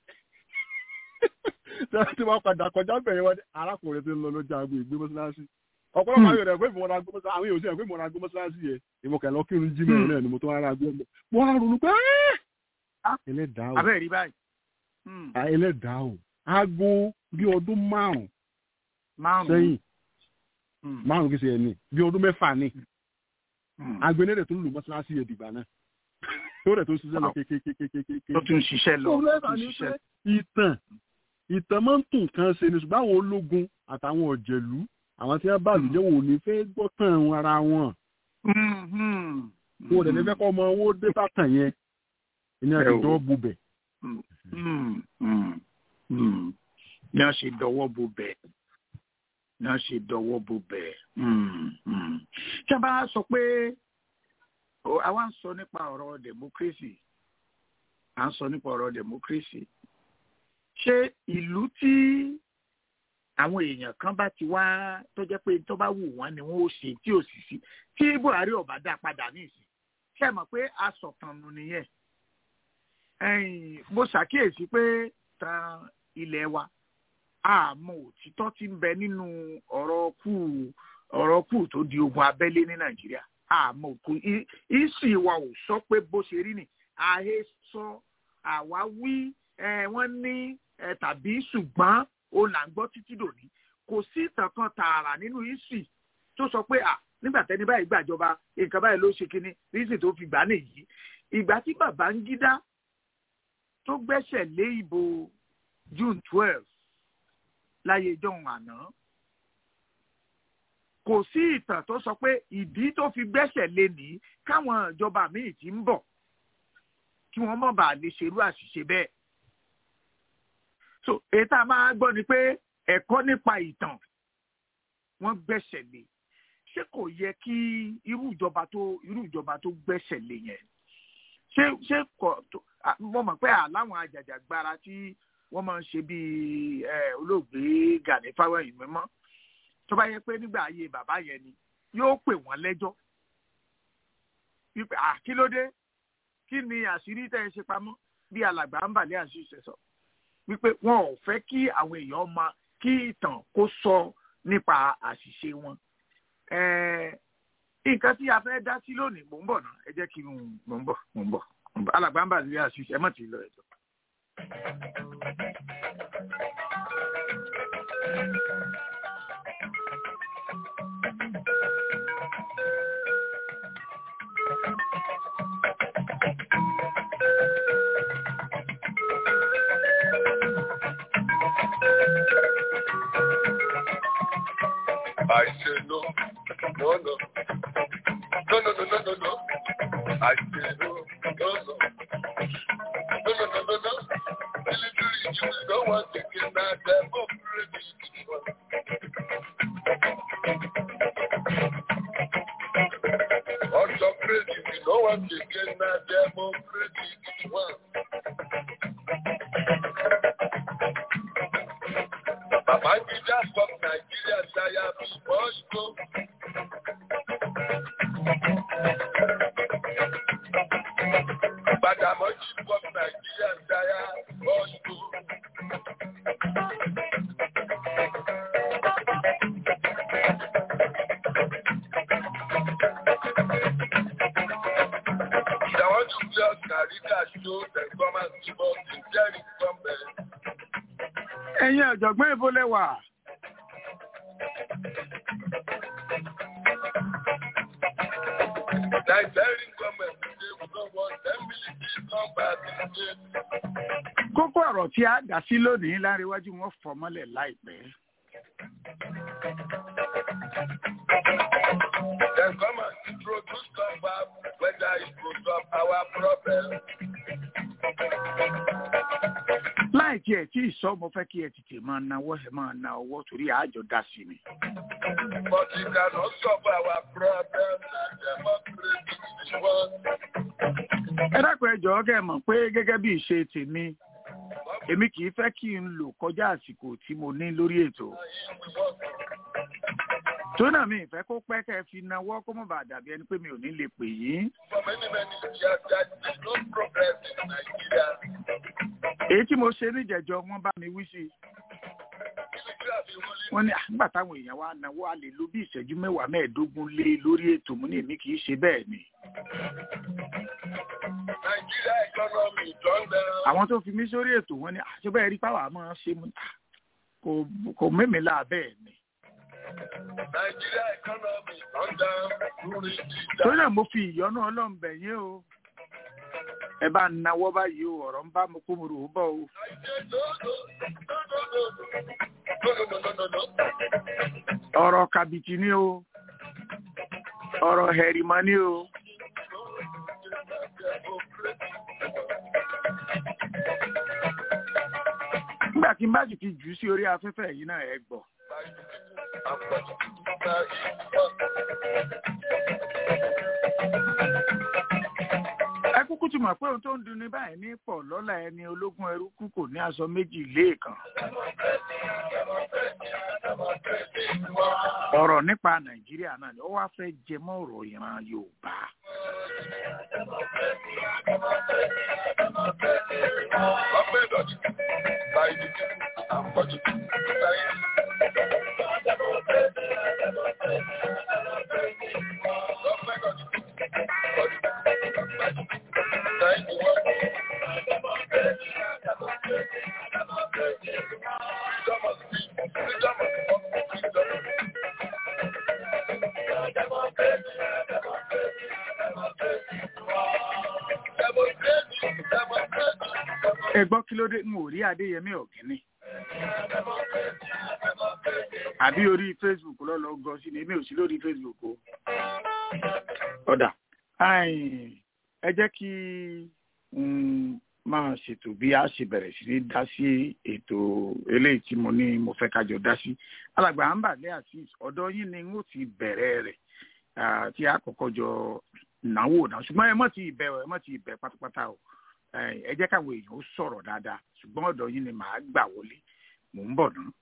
tí wọ́n padà kọjá bẹ̀rẹ̀ wọn arákùnrin tí ń lọ lójú aago ìgbé mọ́ṣáláṣí ọ̀pọ̀lọpọ̀ àwọn èèyàn pé ìmọ̀ ra gbọ́mọ́sá àwọn èèyàn sì rẹ̀ pé ìmọ̀ ra gbọ́mọ́sá sí yẹ ìmọ̀ kẹ̀ lọ kírun jí mẹ́rin náà ni mo tó wá ra gbọ́mọ́ mo wá ronú pé ẹlẹ́dàá o abẹ́ rí báyìí. ẹlẹ́dàá o aago bí ọdún márùn márùn sẹ́yìn márùn kìí ṣe ẹni bí ọdún mẹ́fà ni aago ẹni rẹ̀ tó lù mọ́sálásí yẹ dìgbà náà tó rẹ̀ tó ṣiṣẹ́ lọ kékékékékéké. tó tún ṣiṣẹ́ lọ tó tún ṣiṣẹ́ ìtàn ìtàn máa ń tún nǹkan ṣe ni ṣùgbọ́n àwọn ológun àtàwọn ọ̀jẹ̀lú àwọn tí wọ́n bá lùjẹ́ wò ní fẹ́ gbọ́ tàn ara wọn. kó o dẹ̀ ní fẹ́ kọ́ ọmọ owó dé bàtàn yẹn ìyẹn ti dọ́ bubẹ̀. ní a ṣe dọwọ́ bubẹ̀ ní a ṣe dọwọ́ bubẹ̀. tí a bá sọ pé àwa ń sọ nípa ọ̀rọ̀ democracy à ń sọ nípa ọ̀rọ̀ democracy ṣé ìlú tí àwọn èèyàn kan bá ti wá tó jẹ́ pé tó bá wù wọ́n ni wọ́n ó ṣe tí ò sì sí tí Buhari ò bá dá padà ní ìsìn ṣe mọ̀ pé asọ̀tànù nìyẹn mo ṣàkíyèsí pé tan ilẹ̀ wa àmọ́ òtítọ́ ti ń bẹ nínú ọ̀rọ̀ kù ọ̀rọ̀ kù tó di ogun abẹ́lé ní Nàìjíríà àmọ́ òkú ìsì wa ò sọ pé bó ṣe rí ni àhesọ àwáwí wọ́n ní tàbí ṣùgbọ́n ó là ń gbọ́ títí dòní kò sí ìtàn kan tààrà nínú ìsì tó sọ pé à nígbà tẹni báyìí gbàjọba nǹkan báyìí ló ṣe kínní rísì tó fi gbà nìyí ìgbà tí Babangida tó gbẹ́sẹ̀ lé ìbò June twelve láyé ìjọhún àná kò sí ìtàn tó sọ pé ìdí tó fi gbẹ́sẹ̀ lé ní káwọn ìjọba míì ti ń bọ̀ kí wọ́n mọ̀ bá lè ṣerú àṣìṣe bẹ́ẹ̀ so èyí tá a máa gbọ́ ni pé ẹ̀kọ́ nípa ìtàn wọ́n gbẹ́sẹ̀ lé ṣé kò yẹ kí irú ìjọba tó irú ìjọba tó gbẹ́sẹ̀ lé yẹn ṣé ṣé kò mo mọ̀ pé àláwọn àjàjàgbara tí wọ́n máa ń ṣe bíi olóògbé Gani Fáwẹ́hìn mímọ́ tó bá yẹ pé nígbà ayé bàbá yẹn ni yóò pè wọ́n lẹ́jọ́ wípé àkílódé kí ni àṣírí tẹ́ ẹ ṣe pamọ́ bí alàgbà ń bàlẹ́ àṣìṣe sọ wípé wọn ò fẹ́ kí àwọn èèyàn máa kí ìtàn kó sọ nípa àṣìṣe wọn. nǹkan tí a fẹ́ dá sí lónìí mò ń bọ̀ náà ẹ jẹ́ kí n mò ń bọ̀ mò ń bọ̀ alàgbà ń bàlẹ́ àṣìṣe ẹ má ti lọ ẹ̀jọ̀. I say no, no, no, no, no, no, no, no, no. I say no, no, no, no, no, no, no, no. Military, you don't want to get that democracy. Also crazy, you don't want to get that democracy. Babangida from Nigeria, Saya Bosco. Badamoji from Nigeria, Saya Bosco. If I want to play Oscarita show, then come and give us the Jerry from there. ẹ̀yin ọ̀jọ̀gbọ́n ibo lẹ wà. Nigerian government say we don't want ten military come back in state. kókó ọ̀rọ̀ tí a dá sí lónìí láríwájú wọn fọ́ mọ́lẹ̀ láìpẹ́. Then come and introduce come back whether it go solve our problem. láì tiẹ̀ tí ìsọ mo fẹ́ kí ẹ tètè máa nawọ́ ẹ máa na ọwọ́ torí àjọ dá sí ni. But it cannot solve our problem. Democracy is one. ẹ dákun ẹ jọ̀ọ́ kẹ́ ẹ mọ̀ pé gẹ́gẹ́ bí ìṣe tèmi èmi kì í fẹ́ kí n lò kọjá àsìkò tí mo ní lórí ètò. tó náà mi ìfẹ́ kó pẹ́ kẹ́ ẹ fi nawọ́ kó mọ̀ bá dàbí ẹni pé mi ò ní lè pè yín. For many, many years, there is no progress in Nigeria. èyí tí mo ṣe níjẹ̀jọ́ wọ́n bá mi wí sí i. Military have been ruling wọ́n ní àgbà táwọn èèyàn wa náwó a lè lo bí ìṣẹ́jú mẹ́wàá mẹ́ẹ̀ẹ́dógún lé lórí ètò mú ní èmi kì í ṣe bẹ́ẹ̀ ni. Nigeria economy done down. àwọn tó fi mí sórí ètò wọn ní àṣebẹ́ rí pàwọ́ àmọ́ ṣe mú kò kò mẹ́mi là bẹ́ẹ̀ ni. Nigeria economy done down during the torí náà mo fi ìyọ́nú ọlọ́run bẹ̀ yín o. ẹ bá ń nawọ́ báyìí o ọ̀rọ̀ ń bá mo kó mo rò ó bọ̀ o. ọ̀rọ̀ kàbìtì ni o. ọ̀rọ̀ hẹ̀rìmọ́ ni o. nígbà tí n bá sì ti jù ú sí orí afẹ́fẹ́ yìí náà ẹ gbọ́. ẹ kúkú ti mọ̀ pé ohun tó ń dunni báyìí ní pọ̀ lọ́la ẹni ológun ẹrú kú kò ní aṣọ méjì léèkàn. ọ̀rọ̀ nípa nàìjíríà náà ni ó wá fẹ́ jẹ mọ́ ọ̀rọ̀ ìran yorùbá. ẹ gbọ́ kí ló dé n ò rí adéyẹmí ọ̀gẹ́nì. àbí orí facebook lọ́lọ́ gọ sí ni èmi ò sí lórí facebook o. ọ̀dà ẹ jẹ́ kí n máa ṣètò bí a ṣe bẹ̀rẹ̀ sí ní dá sí ètò eléyìí tí mo ní mo fẹ́ kájọ dá sí. alàgbà ambale azeez ọ̀dọ̀ yín ni n ó ti bẹ̀rẹ̀ rẹ̀ tí a kọ́kọ́ jọ náwó náà ṣùgbọ́n ẹ mọ̀ ti ìbẹ̀ ẹ mọ̀ ti ìbẹ̀ pátápátá o ẹ jẹ́ káwọn èèyàn ó sọ̀rọ̀ dáadáa ṣùgbọ́n ọ̀dọ̀ yín ni màá gbà wọlé mò ń bọ̀ náà.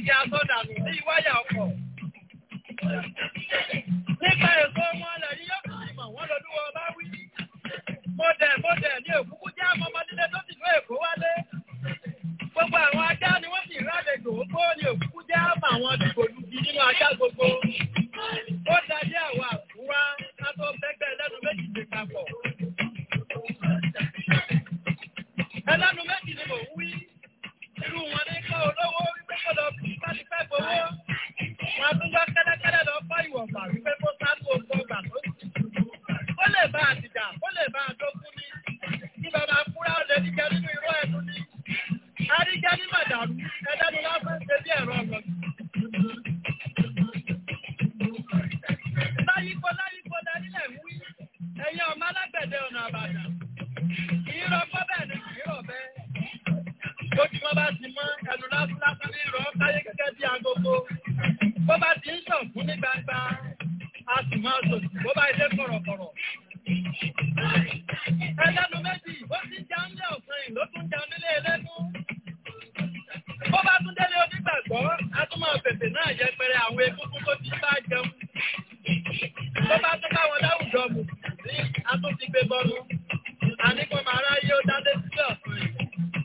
igi asọ́dànù sí wáyà ọkọ̀. Nípa èso wọn lẹ̀ ní yóò fi mọ̀ wọ́n lọ́dúnwọ́ bá wí. Mo dẹ̀ mo dẹ̀ ní òkúkú jẹ́ àmọ́ ọmọdé tó ti ló èkó wálé. Gbogbo àwọn ajá ni wọ́n sì rálejò ó ní òkúkú jẹ́ àmọ́ àwọn dìgbòlugi nínú ajá gbogbo. Ó dájẹ́ àwọn àkúrá ká tó bẹ́gbẹ́ ẹlẹ́nu méjì ti papọ̀. Ẹlẹ́nu méjì ni mò ń wí. Irú wọn ní kọ́ olówó wípé kó lọ bí bá ti fẹ́ gbowó. Wọ́n tún gbọ́ kẹ́lẹ́kẹ́lẹ́ lọ fọ́ ìwọ̀nba wípé kó sáàtò ọgbọ́n gbà tó sì. Ó lè bá àtìjà, ó lè bá àdókún ní. Kí bàbá fúra ó lè níjẹ nínú irọ́ ẹnu ní. Àríjẹ́ ní màdàrú, ẹlẹ́nu lásán ṣe bí ẹ̀rọ ọ̀gbọ̀n. Láyípo láyípo lẹ́nílẹ̀ ń wí. Ẹ̀yin ọmọ alágbẹ̀dẹ ọ̀nà àbàdàn. Kì í rọ gbọ́ bẹ́ẹ̀ ni kì í rọ̀ bẹ́ẹ̀. Lójúmọ́ bá ti mọ́ ẹnu lásán lásán ní ìrọ̀ káyé gẹ́gẹ́ bí agogo. Bó bá ti ń sàn fún ní gbangba, a sì máa sòtì bó bá ilé kọ̀rọ̀kọ̀rọ̀. Ẹlẹ́nu méjì, ó ti ń jẹun ní ọ̀sán yìí ló tún jẹun nílé ẹlẹ́nu. Bó bá tún délé onígbàgbọ́, a tún máa fèfè náà yẹpẹrẹ àwọn egungun tó ti bá jẹun. Bó bá tún káwọn láwùjọ mù sí, a tún ti gbé bọ́nu. Àníkàn máa ráyé ó dá lé sílẹ̀ ọ̀sán yìí.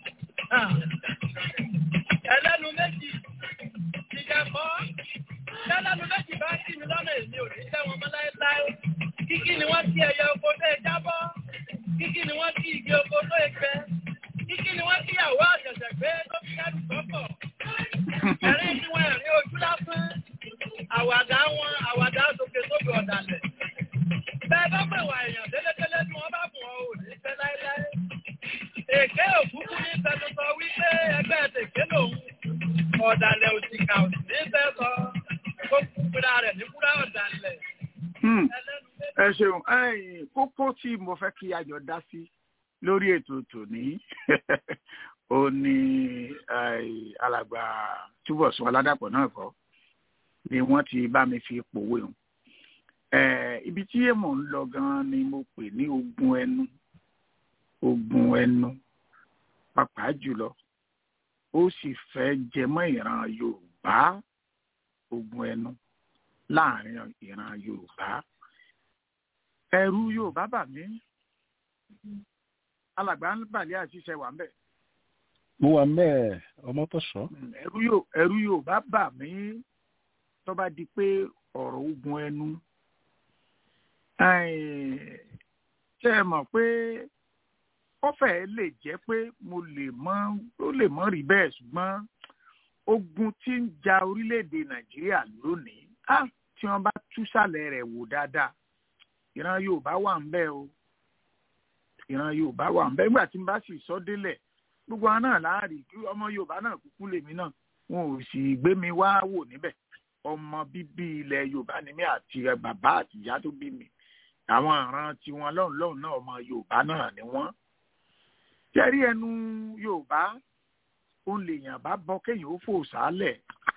Ẹlẹ́nu méjì ìjẹ̀kọ́. Ẹlẹ́nu méjì bá kí mi lọ́nà èmi ò ní tẹ́ wọn mọ́ láéláé. Kíkí ni wọ́n ti ẹyẹ oko tó ẹ jábọ́. Kíkí ni wọ́n ti igi oko tó ẹ gbẹ. Kíkí ni wọ́n ti yàwó àṣẹ̀ṣẹ̀ gbé tó fi kẹ́rù sọ́kọ̀. Ẹ̀rín ni wọ́n ẹ̀rín ojú lásán. Àwàdà wọn àwàdà sókè sókè ọ̀dàlẹ̀. Bẹ́ẹ̀ bá pè wà èèyàn délédélé tí wọ́n bá bùn ọ́ ò ní fẹ́ láéláé. Èké òkúkú ní sẹ́nusọ wípé ẹgbẹ́ tèké lòun. Ọ̀dàlẹ̀ òsìkà òsì ní fẹ́ sọ. Ó kúkúra rẹ̀ ní kúrá ọ̀dàlẹ̀. ẹ ṣeun ẹ̀yin kókó tí mo fẹ́ kí ayọ̀ dá sí lórí ètò tòní ó ní alàgbà túbọ̀sún aládàpọ̀ náà kọ́ ni wọ́n ti bá mi fi pòwe hàn ibi tí èèmọ̀ ń lọ gan-an ni mo pè ní ogun ẹnu ogun ẹnu pàápàá jùlọ ó sì fẹ́ jẹmọ́ ìran yorùbá ogun ẹnu láàrin ìran yorùbá ẹ̀rù yorùbá bà mí alàgbà ń bàlẹ́ àṣìṣe wà ń bẹ̀. mo wà mẹ́ẹ̀ ọmọ tó sọ. ẹ̀rù yorùbá bà mí tó bá di pé ọ̀rọ̀ ogun ẹnu ṣe é mọ̀ pé ó fẹ́ẹ́ lè jẹ́ pé mo lè mọ̀ ó lè mọ̀ rí bẹ́ẹ̀ ṣùgbọ́n ogun tí ń ja orílẹ̀-èdè nàìjíríà lónìí á tí wọ́n bá túsàlẹ̀ rẹ̀ wò dáadáa ìran yorùbá wà ń bẹ̀ o ìran yorùbá wà ń bẹ̀ nígbà tí n bá sì sọ délẹ̀ gbogbo àwọn náà láàrí ọmọ yorùbá náà kúkú lèmi náà wọn ò sì gbé mi wá wò níbẹ̀ ọmọ bíbí ilẹ̀ yorùbá ni mí àti bàbá àti ìyá tó bí mi àwọn àràn tiwọn lọ́hùn lọ́hùn náà ọmọ yorùbá náà ni wọ́n jẹ́rí ẹnu yorùbá ó lèèyàn bá bọ́ kéèyàn ó fò sálẹ̀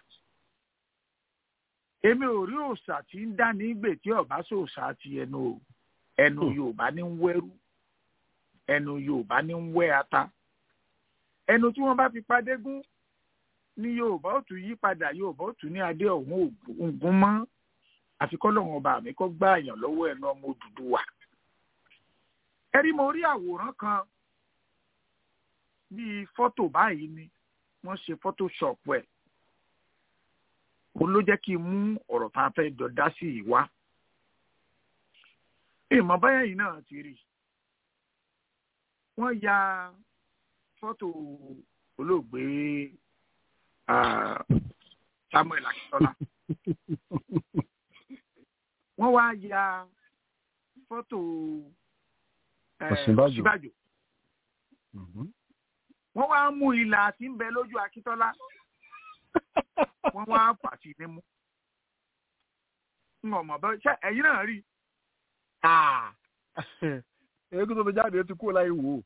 èmi ò rí òòṣà tí ń dá ní gbè tí ọba sòòṣà ti ẹnu o ẹnu yorùbá ní ń wẹ́rú ẹnu yorùbá ní ń wẹ́ ata ẹnu tí wọ́n bá fi padé gún ní yorùbá ó tún yí padà yorùbá ó tún ní adé ọ̀hún ògún mọ́ àfi kọ́lọ́hún ọba mi kọ́ gbá àyàn lọ́wọ́ ẹnu ọmọ Odùduwà ẹ rí mo rí àwòrán kan bíi fọ́tò báyìí ni wọ́n ṣe photoshop ẹ̀ òun ló jẹ́ kí n mú ọ̀rọ̀ tá a fẹ́ jọ dá sí yìí wá ìmọ̀ báyà yìí náà ti rí wọ́n ya fọ́tò olóògbé Samuel Akíntọ́lá wọ́n wá ya fọ́tò Ọ̀ṣínbàjò wọ́n wá mú ìlà tí ń bẹ lójú Akíntọ́lá wọ́n wá fàtì nímú ń ọmọ bẹ ṣe ẹ̀yin náà rí. eégún tó fi jáde ti kú láì wò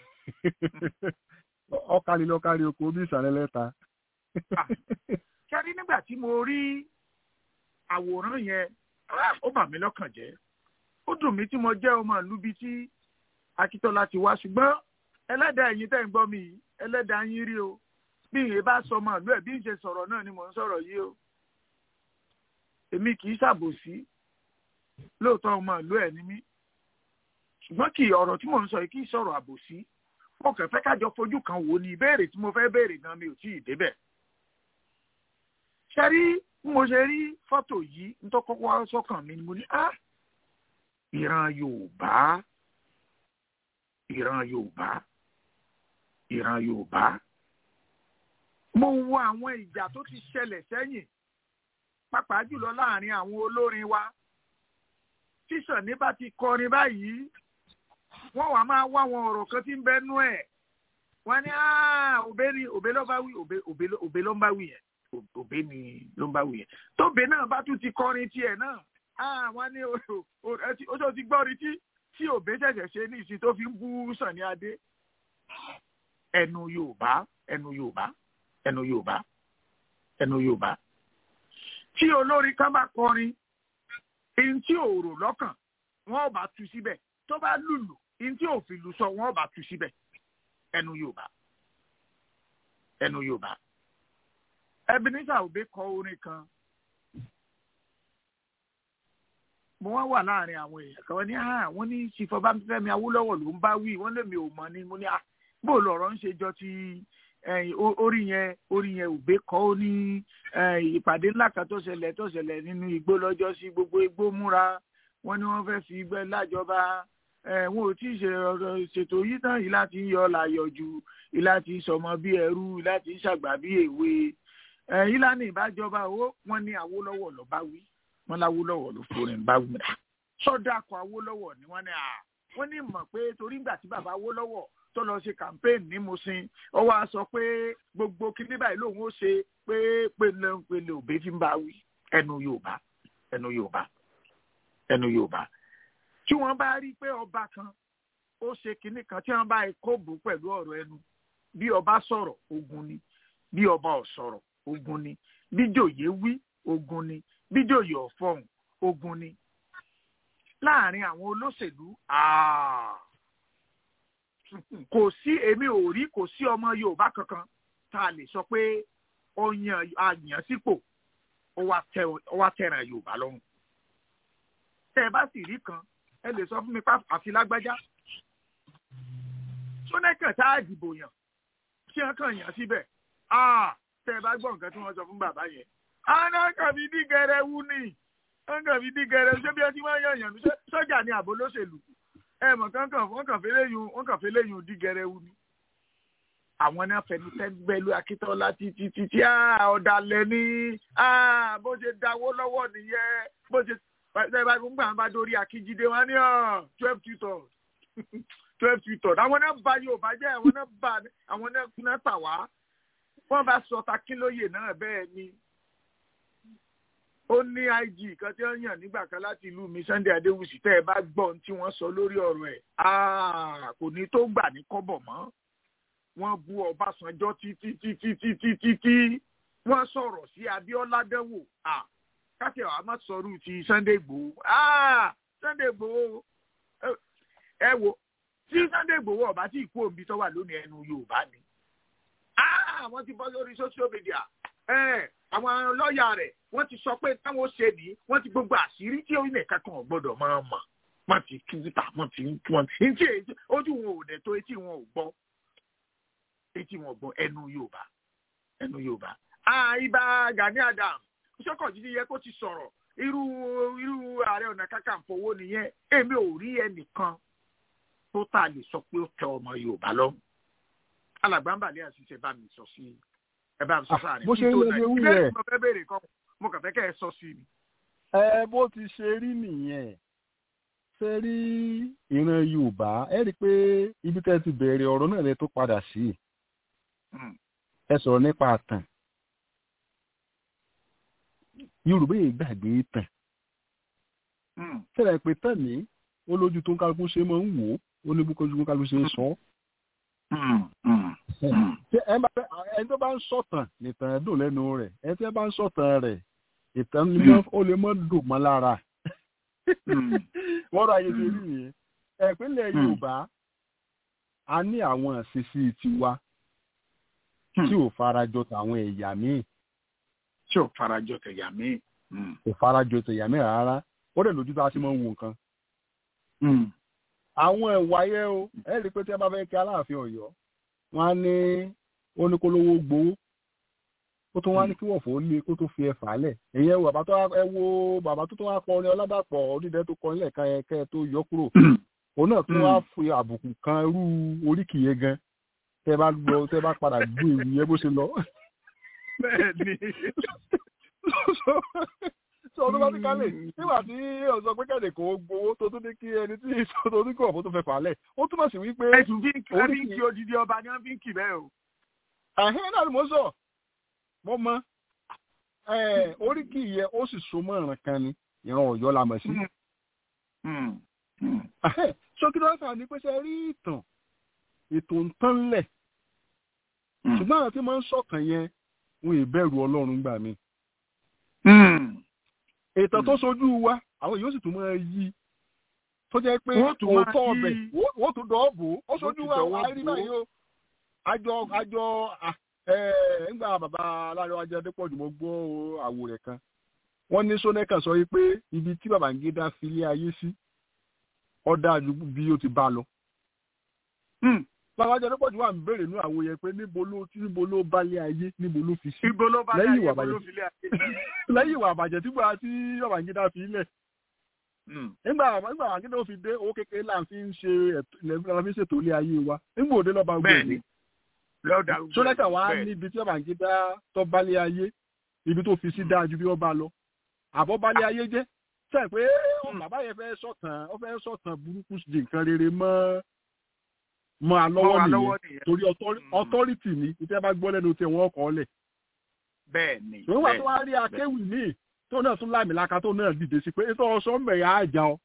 ó ọkàlì lọkàlì oko bí ìsàlẹ̀ lẹ́ta. kẹ́rí nígbà tí mo rí àwòrán yẹn ó bà mí lọ́kàn jẹ́ ó dùn mí tí mo jẹ́ ọmọ ìlú bíi tí Akíntọ́lá ti wá ṣùgbọ́n ẹlẹ́dàá ẹ̀yin tẹ́ ń gbọ́ mi ẹlẹ́dàá yín rí o bí ìyẹn bá sọ ọmọ ìlú ẹ̀ bí ń ṣe sọ̀rọ̀ náà ni mò ń sọ̀rọ̀ yìí o èmi kì í ṣàbòsí lóòótọ́ ọmọ ìlú ẹ̀ ni mí ṣùgbọ́n kì í ọ̀rọ̀ tí mò ń sọ yìí kì í sọ̀rọ̀ àbòsí mo kàn fẹ́ kájọ fojú kan wò ní ìbéèrè tí mo fẹ́ béèrè gan mi ò tí ì débẹ̀ ṣe rí bí mo ṣe rí fọ́tò yìí nítorí kọ́kọ́ sọ́kàn mi ni mo ní á ìran Yorùbá ìran Yorùbá ìran Yorùbá mo wo àwọn ìjà tó ti ṣẹlẹ̀ sẹ́yìn pàápàá jùlọ láàrin àwọn olórin wa tíṣàn ní bá ti kọrin báyìí wọ́n wàá máa wá àwọn ọ̀rọ̀ kan tí ń bẹnu ẹ̀ wọ́n ní òbé ni òbé ló bá wí òbé ló ń bá wí yẹn òbé ni ló ń bá wí yẹn tóbé náà bá tún ti kọrin tiẹ̀ náà wọ́n ní oṣù ti gbọ́ rí tí tí òbé ṣẹ̀ṣẹ̀ ṣe ní ìsìn tó fi ń bú Sàní Adé ẹnu Yorùbá ẹnu Yorùbá ẹnu Yorùbá ẹnu Yorùbá tí olórin kan bá kọrin ihun tí ò rò lọ́kàn wọ́n ò bá tu síbẹ̀ tó bá lùlù ihun tí ò fi lù sọ wọ́n ò bá tu síbẹ̀ ẹnu Yorùbá ẹnu Yorùbá Ebenezer Obey kọ orin kan mo wá wà láàrin àwọn èèyàn kan wọ́n ní àwọn ní Ṣífọbáfẹ́mi Awólọ́wọ̀ ló ń bá wí wọ́n lèmi ò mọ̀ ni mo ní bó lọ̀rọ̀ ń ṣe jọ ti orí yẹn orí yẹn òbí kọ́ ó ní ìpàdé ńlá kan tó ṣẹlẹ̀ tó ṣẹlẹ̀ nínú igbó lọ́jọ́ sí gbogbo igbó múra wọ́n ní wọ́n fẹ́ẹ́ fi igbẹ́ lájọba wọn ò tí ì ṣètò yìí tán yìí láti yọ làyọ̀jù yìí láti sọmọ bí ẹrú yìí láti ṣàgbà bí èwe yìí lánàá ìbájọba owó wọ́n ní Awólọ́wọ̀ ló bá wí wọ́n láwólọ́wọ̀ ló forin bá wí sọ́dọ̀ akọ Awólọ́wọ̀ ni wọ́n ní à wọ́n ní mọ̀ pé torí ìgbà tí bàbá Awólọ́wọ̀ tó lọ ṣe campaign ní Mùṣín ó wá sọ pé gbogbo kíní báyìí lòun ó ṣe pé pèlè pèlè òbí fi ń bá wí ẹnu Yorùbá ẹnu Yorùbá ẹnu Yorùbá tí wọ́n bá rí pé ọba kan ó ṣe kíní kan tí wọ́n bá kóbù pẹ̀lú ọ̀rọ̀ ẹnu bí ọba sọ̀rọ̀ ogun ni bí ọba ò sọ̀rọ̀ ogun ni bí jòyè wí ogun ni bí jòyè ò fọhùn ogun ni láàrin àwọn olóṣèlú kò sí èmi ò rí kò sí ọmọ Yorùbá kankan tá a lè sọ pé ó yan àyàn sípò ó wá tẹ̀ràn Yorùbá lọ́rùn tẹ́ ẹ bá sì rí kan ẹ lè sọ fún mi pa àfi lágbájá sónẹ́kàn tá a dìbò yàn kí wọ́n kàn yàn síbẹ̀ tẹ́ ẹ bá gbọ́ nǹkan tí wọ́n sọ fún bàbá yẹn àná kàbí dígẹrẹ wú ni wọ́n kàbí dígẹrẹ ṣé bí ẹ ti máa yàn yàn sọ́jà ni àbò lóṣèlú ẹ mọ̀ kankan wọ́n kàn fẹ́ léyìn wọ́n kàn fẹ́ léyìn dígẹrẹ wú ni. àwọn náà fẹnu tẹ́gbẹ́lú akíntọ́lá títí títí ọ̀dàlẹ̀ ni bó ṣe dáwó lọ́wọ́ nìyẹn bó ṣe ṣe bá gbọ́n gbà bá dórí akíjídé wọn ní twelve tutors twelve tutors àwọn náà ba Yorùbá jẹ́ àwọn náà ba àwọn náà tà wá wọ́n bá sọ takínlóye náà bẹ́ẹ̀ ni ó ní IG kan tí wọ́n yàn nígbà kan láti ìlú mi Sunday Adéwùsì tẹ́ ẹ bá gbọ́ ohun tí wọ́n sọ lórí ọ̀rọ̀ ẹ̀ kò ní tó gbà ní kọ́bọ̀ mọ́ wọ́n bu Ọbásanjọ́ títí títí títí títí wọ́n sọ̀rọ̀ sí Abíọ́lá dẹ́wò káṣí àwọn àmọ́ sọ̀rọ̀ ti Sunday Igboho Sunday Igboho ẹ wo tí Sunday Igboho ọba tí ìkú òbí tó wà lónìí ẹnu Yorùbá ni wọ́n ti bọ́ lórí social media àwọn lọ́ọ̀yà rẹ̀ wọ́n ti sọ pé táwọn ṣe ní wọ́n ti gbogbo àṣírí tí orílẹ̀ kankan ò gbọ́dọ̀ máa mọ̀ wọ́n ti kíkítà wọ́n ti ń wọ́n ti ń tí ojú wọn ò dẹ̀ tó etí wọn ò gbọ́ etí wọn ò gbọ́ ẹnu Yorùbá ẹnu Yorùbá. ibà Gani Adams sọ́kànjídé yẹ kó ti sọ̀rọ̀ irú irú ààrẹ ọ̀nà kakanfò wo nìyẹn èmi ò rí ẹnìkan tó tà lè sọ pé ó tẹ ọmọ Yorùbá lọ́rùn alàgbàǹbàlẹ̀ àṣìṣe bá mi sọ sí ẹ bá mi sọ sáà ní bó ṣe ń lé ewu rẹ mo fẹ́ béèrè kan mo kàn fẹ́ kẹ́ ẹ sọ sí mi. ẹ bó ti ṣe rí nìyẹn ṣe rí ìran Yorùbá ẹ rí i pé ibi tẹ́ ti bẹ̀rẹ̀ ọ̀rọ̀ náà lẹ tó padà sí ẹ sọ̀rọ̀ nípa àtàn Yorùbá yìí gbàgbé tàn ṣẹlẹ̀ pé tàn ní ó lójú tó ń kálukú ṣe máa ń wò ó ní búkọ́jú tó ń kálukú ṣe ń sọ ẹni tó bá ń sọ̀tàn nìtàn dùn lẹ́nu rẹ̀ ẹni tó bá ń sọ̀tàn rẹ̀ ìtàn ó lè mọ́ dùn mọ́ lára wọ́n rọ ayé ti rí yẹn ìpínlẹ̀ Yorùbá a ní àwọn àṣìṣe tiwa tí ò farajọ tàwọn ẹ̀yà míì. tí ò farajọ tẹ̀yà míì. kò farajọ tẹ̀yà míì rárá ó dẹ̀ lójú tá a ti máa ń wo nǹkan. àwọn ẹ̀wà yẹn o ẹ rí i pé tí ẹ bá fẹ́ kí aláàfin ọ̀yọ́ wọn á ní oníkólówó gbowó ó tún wá ní kí wọ́n fò ó lé kó tó fi ẹ̀fà lẹ̀ èyí ẹ wo bàbá tó ẹ wo bàbá tó tó wá kọ ní ọládàpọ̀ onídẹ tó kọ nílẹ̀ kan yẹn kẹ́ ẹ tó yọ kúrò òun náà tún wá fi àbùkù kan irú oríkì yẹn gan tẹ́ bá gbọ́ tẹ́ bá padà gbé ìwé yẹn bó ṣe lọ. bẹ́ẹ̀ni. sọ ọdún bá ti kálẹ̀ nígbà tí ọ̀sán pé kẹ́lẹ̀ kò gbowó tó tún ní kí ẹni tí ìṣòro ní kò ọ̀fọ̀ tó fẹ́ fà á lẹ̀ ó túmọ̀ sí wípé. ẹ̀sùn bí ń kí odidi ọba ni wọ́n fi ń kì bẹ́ẹ̀ o. àhẹ́ náà ni mo sọ mo mọ oríkì yẹ ó sì so mọ́ ìran kan ni ìran Ọ̀yọ́ la mọ̀ sí. sókè lọ́sà ni pé ṣe rí ìtàn ètò ń tán lẹ̀ ṣùgbọ́n àwọn tí wọ́n ń sọ̀kan yẹn wọn ì bẹ̀rù Ọlọ́run gbà mí. ètò tó sojú wa àwọn yóò sì tún máa yí tó jẹ́ pé òótọ́ ọbẹ̀ wọ́n tún dọ̀ ọ́ bò ó sojú wa wà á rí báyìí o àjọ àjọ nígbà bàbá aláàrẹ Adépọ̀jù mo gbọ́ àwò rẹ̀ kan wọ́n ní sọ́nẹ́kà sọ pé ibi tí Babangida filé ayé sí ó dájú bí ó ti bá lọ. bàbá Adépọ̀jù wà ń béèrè ní àwo yẹn pé níbo ló níbo ló bálé ayé níbo ló fi sí lẹ́yìn ìwà àbàjẹ́ lẹ́yìn ìwà àbàjẹ́ tí Babangida fi lẹ̀. nígbà nígbà Babangida ó fi dé owó kékeré là ń fi ń ṣe là ń fi ṣètò ilé ayé wa nígbà òde lọ́ba gbòòrò sọ́dọ̀tà wa níbi tí Babangida tó bálé ayé ibi tó fi sí dájú bí wọ́n bá lọ àbọ̀ bálé ayé jẹ́ sẹ́ pé bàbá yẹn fẹ́ sọ̀tàn ó fẹ́ sọ̀tàn burúkú di nǹkan rere mọ́ mọ́ alọ́wọ́ nìyẹn torí ọtọ́rìtì ni ìtẹ́ bá gbọ́ lẹ́nu tí wọ́n kọ́ lẹ̀. bẹ́ẹ̀ ni ìwọ́n wà tó wá rí akéwì míì tó náà tún láàmì láka tó náà dìde sí pé ètò ọ̀sán mẹ̀yà àjà ọ.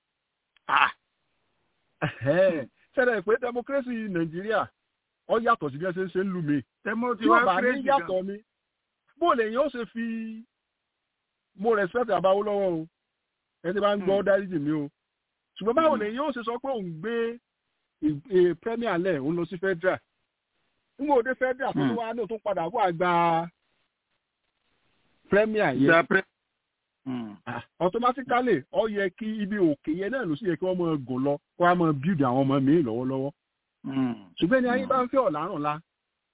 sẹ́dẹ̀ pé democracy Nàìjíríà ọ yàtọ̀ sí bí ẹ ṣe ń ṣe ń lù mí. tí wọ́n bá ní yàtọ̀ mi bó lè yín ó ṣe fi mo respect àbáwó lọ́wọ́ o ẹ ti bá ń gbọ́ dáríjì mi o ṣùgbọ́n báwo lè yín ó ṣe sọ pé òun gbé premier lẹ̀ òun lọ sí federal nígbà òde federal tó wá ní òtún padà wà gba premier yẹn automatically ó yẹ kí ibi òkè yẹn náà ló sì yẹ kí wọ́n máa gùn lọ kó wọ́n máa build àwọn ọmọ mi lọ́wọ́lọ́wọ́ ṣùgbọ́n ní ayé bá ń fẹ́ ọ̀làrùn la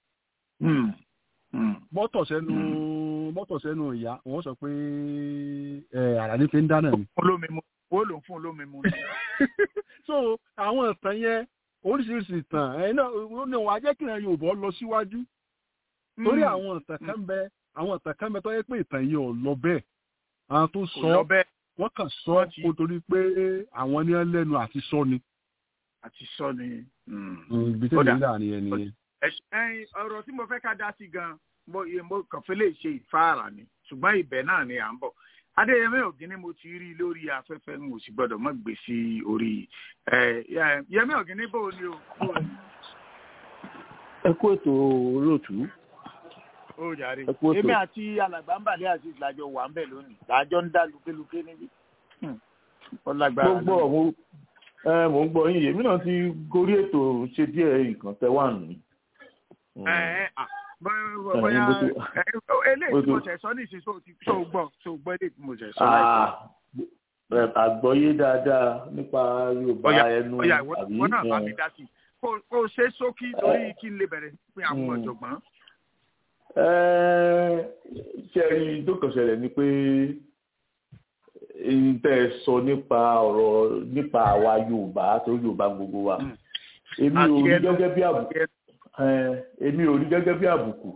mọ́tò sẹ́nu mọ́tò sẹ́nu ìyá wọ́n sọ pé àrà ní fi ń dáná ni. olómi mu ó lò ń fún olómi mu. so àwọn ìtàn yẹn oríṣiríṣi ìtàn ẹ̀ náà ní wọ́n á jẹ́ kí ìran Yorùbá lọ síwájú torí àwọn ìtàn kan bẹ àwọn ìtàn kan bẹ tó yẹ pé ìtàn yìí ò lọ bẹ́ẹ̀ àwọn tó sọ wọ́n kàn sọ kó torí pé àwọn ní lẹ́nu àti sọ ni. àti sọ ni. ibi tí ìlú láàrin ẹni yẹn ẹyin ọ̀rọ̀ tí mo fẹ́ ká dá sí gan mo mo kàn fẹ́ lè ṣe ìfáàrà ni ṣùgbọ́n ibẹ̀ náà ni à ń bọ̀ adéyẹmí ọ̀gíní mo ti rí lórí afẹ́fẹ́ n ò sì gbọ́dọ̀ mọ́ gbé sí orí yẹmí ọ̀gíní bó o ní o. ẹ kú ètò olóòtú. ó jàre èmi àti alàgbà ń bàlẹ́ àti ìlàjọ wà ń bẹ̀ lónìí làjọ ń dá lukéluké níbí. gbogbo ọ̀hún ẹ mò ń gbọ́ yín èmi náà ti gorí ètò ṣe díẹ̀ nǹkan tẹ wà nù. bóyá eléyìí tí mo ṣẹ̀ sọ ní ìsìn tó gbọ́ tó gbọ́ eléyìí tí mo ṣẹ̀ sọ láìpẹ́. àgbọ́yé dáadáa nípa Yorùbá ẹnu àbí wọn náà bá mi dá sí i kó ṣe sókí lórí kí n lè bẹ̀rẹ̀ pé àwọn ọ̀jọ̀gbọ́n. ṣe rí tó kàn ṣẹlẹ̀ ni pé tẹ́ ẹ sọ nípa ọ̀rọ̀ nípa àwa Yorùbá tó Yorùbá gbogbo wa èmi ò rí gẹ́gẹ́ bí àbùkù èmi ò rí gẹ́gẹ́ bí àbùkù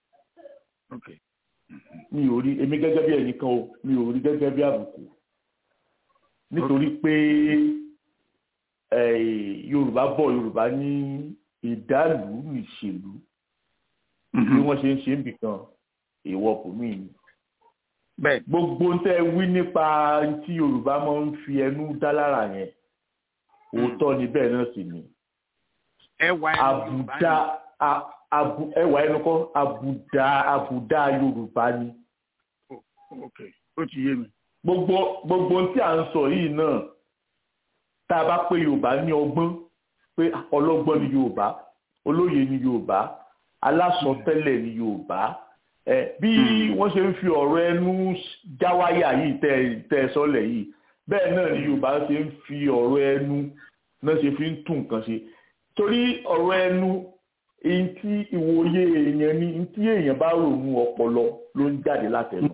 mi ò rí èmi gẹ́gẹ́ bí ẹnìkan o mi ò rí gẹ́gẹ́ bí àbùkù nítorí pé Yorùbá bọ̀ Yorùbá ní ìdálù nìṣèlú bí wọ́n ṣe ń ṣe ń bìkan èèwọ̀ kò mí ni gbogbo tẹ wí nípa tí yorùbá máa ń fi ẹnu dá lára yẹn òótọ́ ni bẹ́ẹ̀ náà sì ni àbùdá ẹwà ẹnu kọ́ àbùdá àbùdá yorùbá ni. ó ti yé mi. gbogbo gbogbo tí à ń sọ yìí náà tá a bá pé yorùbá ní ọgbọ́n pé ọlọ́gbọ́n ni yorùbá olóye ni yorùbá alásọtẹ́lẹ̀ ní yorùbá bí wọ́n ṣe ń fi ọ̀rọ̀ ẹnu jáwáyà yìí tẹ́ ẹ sọ́lẹ̀ yìí bẹ́ẹ̀ náà ni yorùbá ṣe ń fi ọ̀rọ̀ ẹnu náà ṣe fi ń tún nǹkan ṣe torí ọ̀rọ̀ ẹnu èyí tí ìwòye èèyàn ni èyí tí èèyàn bá rònú ọpọlọ ló ń jáde látẹnu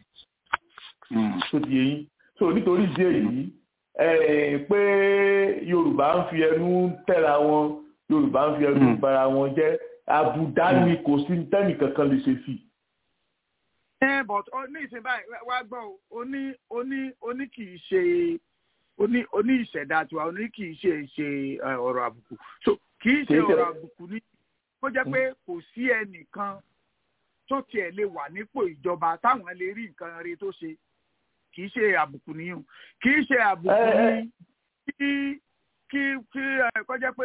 tó di eyín so nítorí ìdí èyí pé yorùbá ń fi ẹnu tẹ̀ra wọn yorùbá ń fi ẹnu bara wọn jẹ́ àbùdá ni kò sí tẹ́nì kankan lè ṣe sí. ẹ but ní ìsìn báyìí wá gbọ́ oní oní oní kì í ṣe oní oní ìṣẹ̀dá tiwa oní kì í ṣe ṣe ọ̀rọ̀ àbùkù so kì í ṣe ọ̀rọ̀ àbùkù ní kó jẹ́ pé kò sí ẹnìkan tó tiẹ̀ lè wà nípò ìjọba táwọn lè rí nǹkan rí tó ṣe kì í ṣe àbùkù nìyẹn kì í ṣe àbùkù ní kí kí kí kọjá pé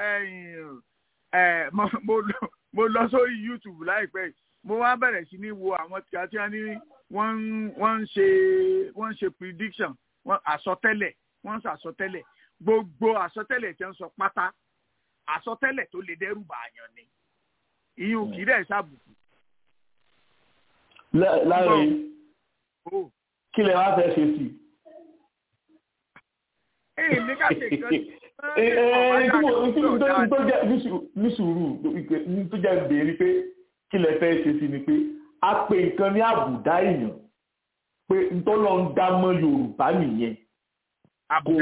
mo lọ sórí youtube láìpẹ́ mo wá bẹ̀rẹ̀ sí ní wo àwọn tí a ti ní wọ́n ń ṣe wọ́n ń ṣe prediction wọ́n àsọtẹ́lẹ̀ wọ́n ń ṣàsọtẹ́lẹ̀ gbogbo àsọtẹ́lẹ̀ tí wọ́n sọ pátá àsọtẹ́lẹ̀ tó lè dẹ́rù bàyàn ni ìyún kì í dẹ̀ ṣàbùkù. láàrin kí lè wá fẹ́ ṣe sí. èyí ní ká ṣe nǹkan ní sùúrù tó jẹ́ béèrè pé kí lè fẹ́ ṣe sí ni pé a pè nǹkan ní àbùdá èèyàn pé ntọ́lọ́ ń dá mọ́ Yorùbá nìyẹn kò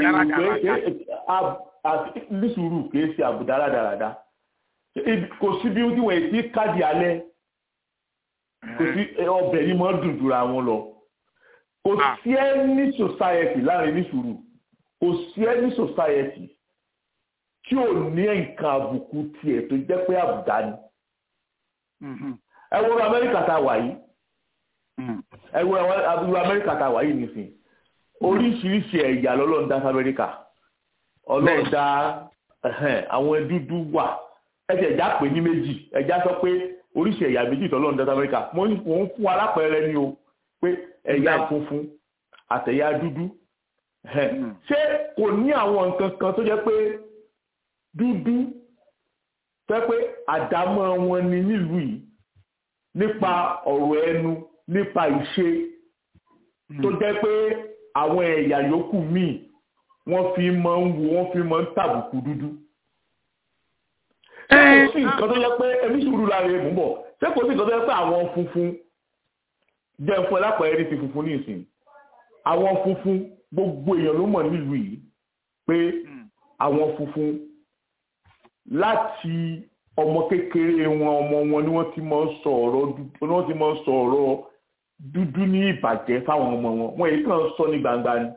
pé ní sùúrù kìí ṣe àbùdá rádaràda kò sí bí wọ́n ti káàdì alẹ́ kò sí ọbẹ̀ ni mo dùn jura wọn lọ kò sí any society láàrin ní sùúrù kò sí any society tí ò ní nǹkan àbùkù tiẹ̀ tó jẹ́ pé àbùdá ni. ẹ wo amẹ́ríkà tá a wà yìí ẹ wo amẹ́ríkà tá a wà yìí nìsín oríṣiríṣi ẹ̀yà lọ́lọ́run dá sí amẹ́ríkà ọlọ́run dá àwọn dúdú wà ẹ̀jẹ̀ ẹ̀já pè ní méjì ẹ̀já sọ pé oríṣi ẹ̀yà méjì tọ́lọ́run dá sí amẹ́ríkà mo ń fún alápẹ̀rẹ̀ ni o pé ẹ̀yà funfun àtẹ̀yà dúdú ṣé kò ní àwọn nǹkan kan tó jẹ́ pé dúdú fẹ́ pé àdámọ́ wọn ni nílùú yìí nípa ọ̀rọ̀ ẹnu nípa ìṣe tó jẹ́ pé àwọn ẹ̀yà yòókù míì wọ́n fi máa ń wo wọ́n fi máa ń tàbùkù dúdú. ṣé kò sí nǹkan tó jẹ́ pé ẹbí sùúrù lára èèmù bọ̀ ṣé kò sí nǹkan tó jẹ́ pé àwọn funfun jẹ́ fún ẹlápẹ̀rẹ́ ní ti funfun ní ìsìn àwọn funfun gbogbo èèyàn ló mọ̀ nílùú yìí pé àwọn funfun láti ọmọ kékeré wọn ọmọ wọn ni wọ́n ti máa ń sọ ọ̀rọ̀ dúdú ni wọ́n ti máa ń sọ ọ̀rọ̀ dúdú ní ìbàjẹ́ fáwọn ọmọ wọn wọn èyí kàn sọ ní gbangba ni.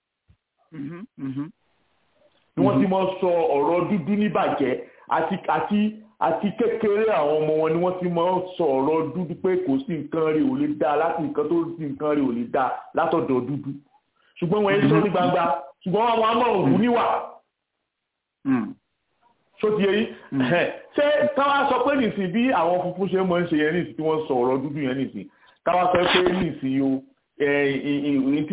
ni wọ́n ti máa ń sọ ọ̀rọ̀ dúdú ní ìbàjẹ́ àti àti àti kékeré àwọn ọmọ wọn ni wọ́n ti máa ń sọ ọ̀rọ̀ dúdú pé kò sí nǹkan rí ò lè dá láti nǹkan tó sí nǹkan rí ò lè dá látọ̀dọ̀ dúdú ṣùgbọ́n wọn èyí sọ ní gbangba ṣùgbọ́n àwọn amọ̀ràn ògùn níwà so ti yẹyi ṣé káwá sọ pé nìsín bí àwọn funfun ṣe máa ń ṣe yẹn nìsín tí wọ́n sọ ọ̀rọ̀ dúdú yẹn nìsín káwá sọ pé nìsín o ìwà tí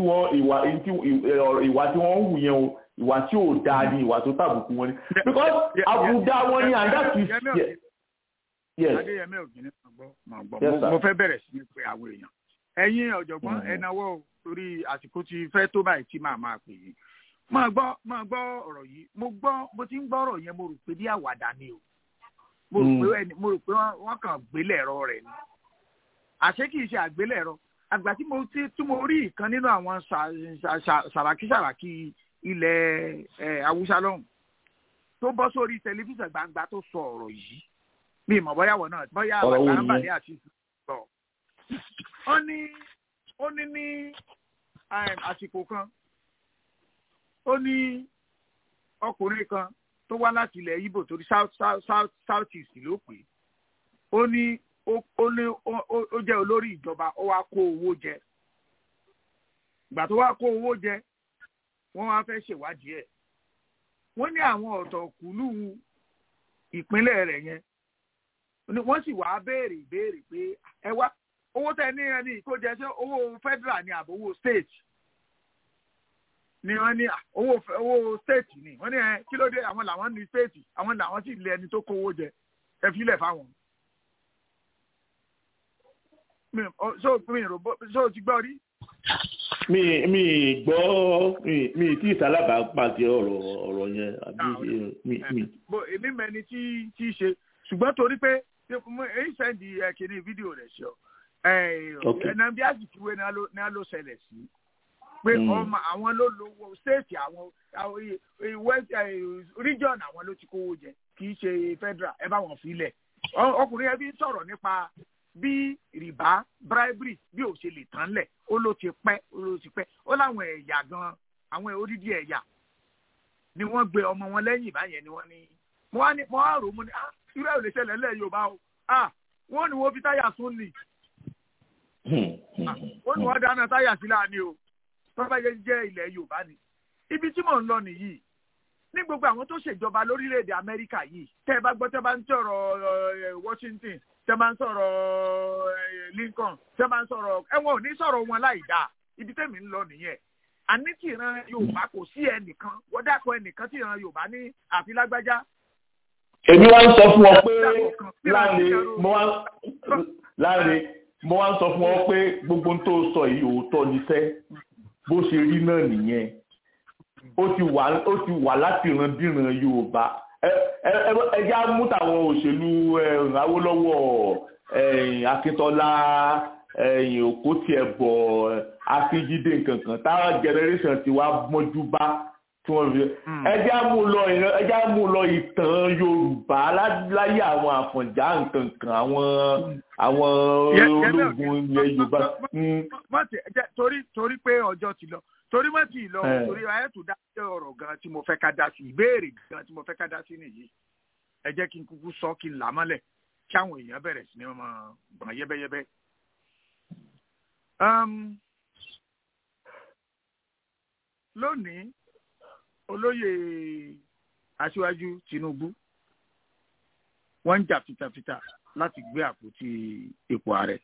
wọ́n ń wù yẹn o ìwà tí ò dáa ni ìwà tó tàbùkù wọn ni because àbùdá wọn ni and that is yes. adéyẹmẹ ògìní máa gbọ́ mo fẹ́ bẹ̀rẹ̀ sí ní pé àwọn èèyàn ẹ̀yin ọ̀jọ̀gbọ́n ẹnáwó torí àsìkò ti fẹ́ tó báyìí tí màá máa pè yín máa gbọ́ máa gbọ́ ọ̀rọ̀ yìí mo gbọ́ bó ti ń gbọ́ ọ̀rọ̀ yẹn mo rò pé bí àwàdà ni o mo rò pé ẹni mo rò pé wọ́n kàn gbélẹ̀rọ rẹ̀ ni àṣé kìí ṣe àgbélẹ̀rọ àgbà tí mo tí tí mo rí ìkan nínú àwọn sàràkí sàràkí ilẹ̀ haúsá lọ́hùn tó bọ́ sórí tẹlifíṣàn gbangba tó sọ ọ̀rọ̀ yìí mi ìmọ̀ bóyá wọ̀ náà bóyá àwàdà ń bàlẹ́ àti ìsọ̀ ó ní ó ní ní àsìkò kan ó ní ọkùnrin kan tó wá láti ilẹ̀ Ìgbò torí south south south south east ló pè é ó ní ó ní ó jẹ́ olórí ìjọba ó wá kó owó jẹ ìgbà tó wá kó owó jẹ wọ́n wá fẹ́ ṣèwádìí ẹ̀ wọ́n ní àwọn ọ̀tọ̀kùlú ìpínlẹ̀ rẹ̀ yẹn wọ́n sì wá béèrè ìbéèrè pé ẹ wá owó tẹ ní ẹni ìkójẹ ṣé owó federal ni àbówó state ni wọ́n ní owó owó state ni wọ́n ní ẹ kí ló dé àwọn làwọn ní state àwọn làwọn sì lé ẹni tó kówó jẹ ẹ filẹ̀ fáwọn ṣé o ti gbọ́ rí. mi mi gbọ́ mi mi tí ìsálábà pàṣẹ ọ̀rọ̀ ọ̀rọ̀ yẹn àbí mi mi. èmi mẹ́ni tí tí ṣe ṣùgbọ́n torí pé èyí sẹ́ndì kìíní fídíò rẹ̀ ṣọ ẹ̀nà bí àsìkúwé ní a ló ṣẹlẹ̀ sí pé ọmọ àwọn ló lo stéètì àwọn region àwọn ló ti kówó jẹ kì í ṣe federal ẹ bá wọn filẹ̀ ọkùnrin yẹn bí ń sọ̀rọ̀ nípa bí rìbá bribery bí ò ṣe lè tán lẹ̀ ó ló ti pẹ́ ó ló ti pẹ́ ó láwọn ẹ̀yà gan àwọn odidi ẹ̀yà ni wọ́n gbé ọmọ wọn lẹ́yìn báyẹn ni wọ́n ní wọ́n á ní wọ́n á rò ó mo ní ah irú ẹ̀ ò lè ṣẹlẹ̀ lẹ́ Yorùbá o ah wọ́n ní wọ́n fi táyà sún ni wọ́n ní wọ́n dáná táyà sí láàánú o tọ́ba yẹn jẹ́ ilẹ̀ Yorùbá ni ibi tí mò ń lọ nìyí ní gbogbo àwọn tó ṣèjọba lórílẹ̀‐èdè Amẹ́ríkà yìí tẹ́ ẹ bá gbọ́ tẹ́ bá ń sọ̀rọ̀ Washington tẹ́ bá ń sọ̀rọ̀ Lincoln tẹ́ bá ń sọ̀rọ̀ ẹ̀wọ̀n ò ní sọ̀rọ̀ wọn láì dáa ibi tẹ́mi ń lọ nìyẹn àní tí ìran Yorùbá kò sí ẹnìkan wọ́n dákọ̀ ẹnìkan tí ìran Yorùbá ní àfi lágbájá. èmi wá ń sọ fún ọ pé láre mo wá láre mo wá ń sọ fún ọ pé gbogbo tó sọ yìí òótọ́ níṣẹ́ bó ṣe rí náà nìyẹn ó ti wà ó ti wà láti ìrandíran Yorùbá ẹjẹ mú tàwọn òṣèlú Awólọ́wọ̀ Akíntọ́lá Òkótiẹ̀bọ Akíjídé nkankan táwọn generation ti wá mọ́jú bá tí wọ́n fi ẹjẹ mú lọ ẹjẹ mú lọ ìtàn Yorùbá láyé àwọn Àfọ̀njá nkankan àwọn àwọn ológun ilẹ̀ Yorùbá. torí torí pé ọjọ́ ti lọ torí má ti lọ torí ayé tó dá sí ọ̀rọ̀ gan tí mo fẹ́ ká dá sí ìbéèrè gan tí mo fẹ́ ká dá sí nìyí ẹ jẹ́ kí n kúkú sọ kí n là mọ́lẹ̀ kí àwọn èèyàn bẹ̀rẹ̀ sí ni wọ́n máa gbọ̀n yẹ́bẹ́yẹ́bẹ́. lónìí olóyè aṣíwájú Tinubu wọ́n ń jà fitafita láti gbé àpótí ipò ààrẹ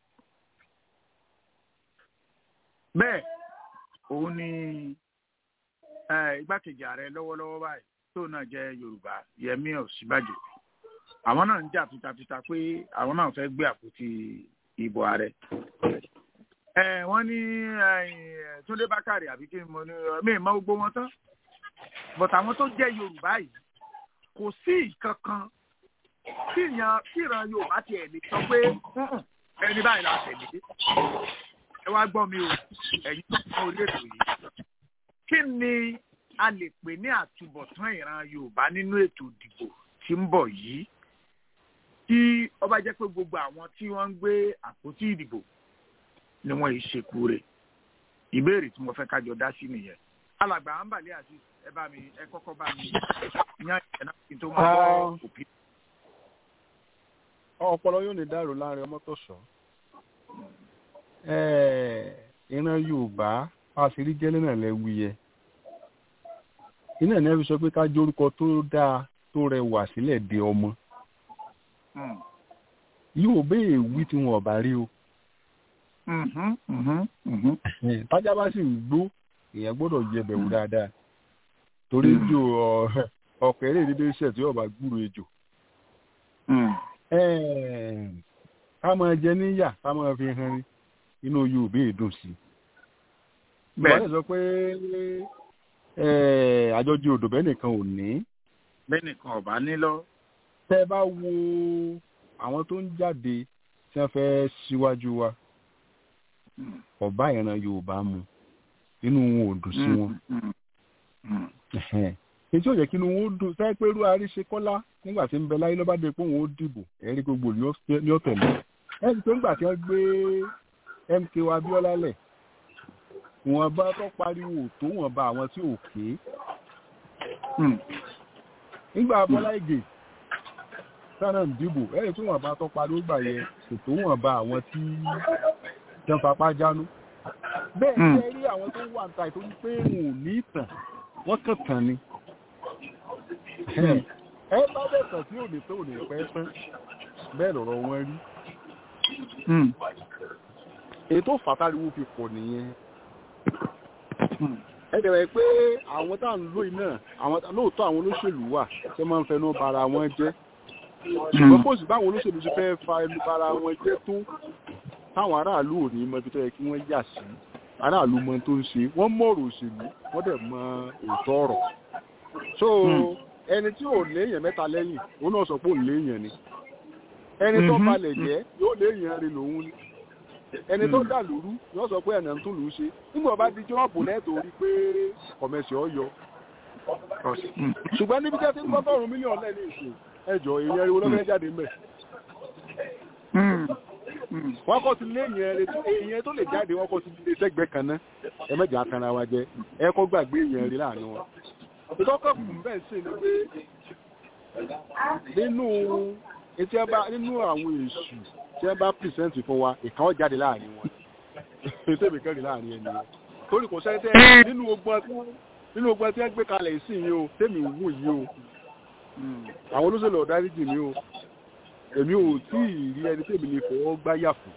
bẹ́ẹ̀ òun ni igbákejì ààrẹ lọ́wọ́lọ́wọ́ báyìí tó náà jẹ́ yorùbá yẹmí ọ̀sínbàjò àwọn náà ń jà fitafita pé àwọn náà fẹ́ gbé àpótí ìbò ààrẹ. wọ́n ní túndé bákàrè àbí kí mo ní mi mọ gbogbo wọn tán but àwọn tó jẹ́ yorùbá yìí kò sí ìkankan tí ìran yorùbá tiẹ̀ lè sọ pé ẹni báyìí la tẹ̀lé ẹ wá gbọ́ mi o ẹ̀yin tó kọ́ orí ètò yìí kí ni a lè pè ní àtúbọ̀tán ìran Yorùbá nínú ètò ìdìbò tí ń bọ̀ yìí tí ó bá jẹ́ pé gbogbo àwọn tí wọ́n ń gbé àpótí ìdìbò ni wọ́n yìí ṣekú rẹ̀ ìbéèrè tí mo fẹ́ kájọ dá sí nìyẹn alàgbà àǹbàlẹ̀ àti ẹ bá mi ẹ kọ́kọ́ bá mi yan ìyẹn náà kí n tó máa bọ́ òbí. ọpọlọ yóò ní dàrú láàrin ọmọ tó sọ ìran yorùbá àṣírí jẹ́lẹ́ náà lẹ́wí yẹ iná ní ẹ fi sọ pé ká jórúkọ tó dáa tó rẹwà sílẹ̀ de ọmọ yóò béè wí tí wọn ọba rí o tájà bá sì ń gbó èèyàn gbọ́dọ̀ jẹ bẹ̀wò dáadáa torí jò ọ̀kẹ́rẹ́ dédé iṣẹ́ tí ọba gbúrò ejò ká máa jẹ níyà ká máa fi hàn rí inú yorùbá èdùn sí bẹ́ẹ̀ wọ́n sọ pé àjọjì odò bẹ́ẹ̀ nìkan ò ní. bẹ́ẹ̀ nìkan ọ̀bá ní lọ. tẹ́ ẹ bá wo àwọn tó ń jáde tí wọ́n fẹ́ síwájú wa ọba ìran yorùbá mu inú wọn ò dùn sí wọn. èyí tí ò yẹ kí inú wọn ó dùn sáyẹ pé irú àríṣe kọ́lá nígbà tí ń bẹ láyé lọ́ba dé pé òun ó dìbò ẹ̀rí gbogbo ní ọ̀tẹ̀lẹ̀ ẹ̀rí tó ń gbà tí wọ́n gbé mk wa abiola lẹ wọn bá tó pariwo tó wọn bá àwọn tí ò ké nígbà bọlá ìgè sáná ń dìbò ẹyìn tí wọn bá tó pariwo gbà yẹ kò tó wọn bá àwọn tí jẹun fapá jánu bẹ́ẹ̀ ṣe rí àwọn tó wà níta ìtọ́jú pé wọn ò ní ìtàn wọn kàn tàn ni ẹ bá bẹ̀ tàn tí ò ní pé ò ní pẹ́ tán bẹ́ẹ̀ lọ̀rọ̀ wọn rí ètò fàtàríwó fi pọ̀ nìyẹn ẹ̀dẹ̀rẹ̀ pé àwọn tá à ń lò iná àwọn lóòótọ́ àwọn olóṣèlú wà tí wọ́n máa ń fẹnu bara wọn jẹ́ ṣùgbọ́n kò sí báwọn olóṣèlú ti fẹ́ fa ẹnu bara wọn jẹ́ tó táwọn aráàlú ò ní mọ ibi tó yẹ kí wọ́n yà sí aráàlú mọ tó ń ṣe wọ́n mọ̀rọ̀ òṣèlú wọ́n dẹ̀ mọ òótọ́ ọ̀rọ̀ so ẹni tí ò léèyàn mẹ́ta lẹ́yìn òun náà sọ pé òun léèyàn ni ẹni tó balẹ̀ jẹ́ yóò léèyàn rí lòun ni ẹni tó dà lóru yóò sọ pé ẹ̀nà ń tún lù ú ṣe nígbà bá di jọ́ọ̀bù lẹ́tọ̀ orí pé kọ̀mẹ̀sì ọ̀yọ́ ṣùgbọ́n níbi jẹ́ tí ń gbọ́gọ́rùn-ún mílíọ̀nù lẹ́ni ìsìn ẹjọ́ èèyàn ariwo lọ́fẹ́ jáde mẹ́ wọ́n kọ́ ti lé èèyàn tó lè jáde wọ́n kọ́ ti lé sẹ́gbẹ́ kan náà ẹ mẹ́jọ akanra wa jẹ ẹ kọ́ gbàgbé èèyàn rí láàrin wọn ìtọ́kọ̀ kù bẹ́ẹ̀ sì ni pé nínú etí ẹ bá nínú àwọn èṣù tí ẹ bá pìrìsẹ́ǹtì fún wa ìkan ó jáde láàrin wọn ètò ìbíkẹ́rì láàrin ẹni wọn torí kò sẹ́ńtẹ́ nínú ogun nínú ogun tí ẹ gbé kalẹ̀ sí yìí o tèmi wù yìí o àwọn olóṣèlú ọ̀dáríjì mi o èmi ò tí ì rí ẹni tèmi lè fọwọ́ gbáyà fún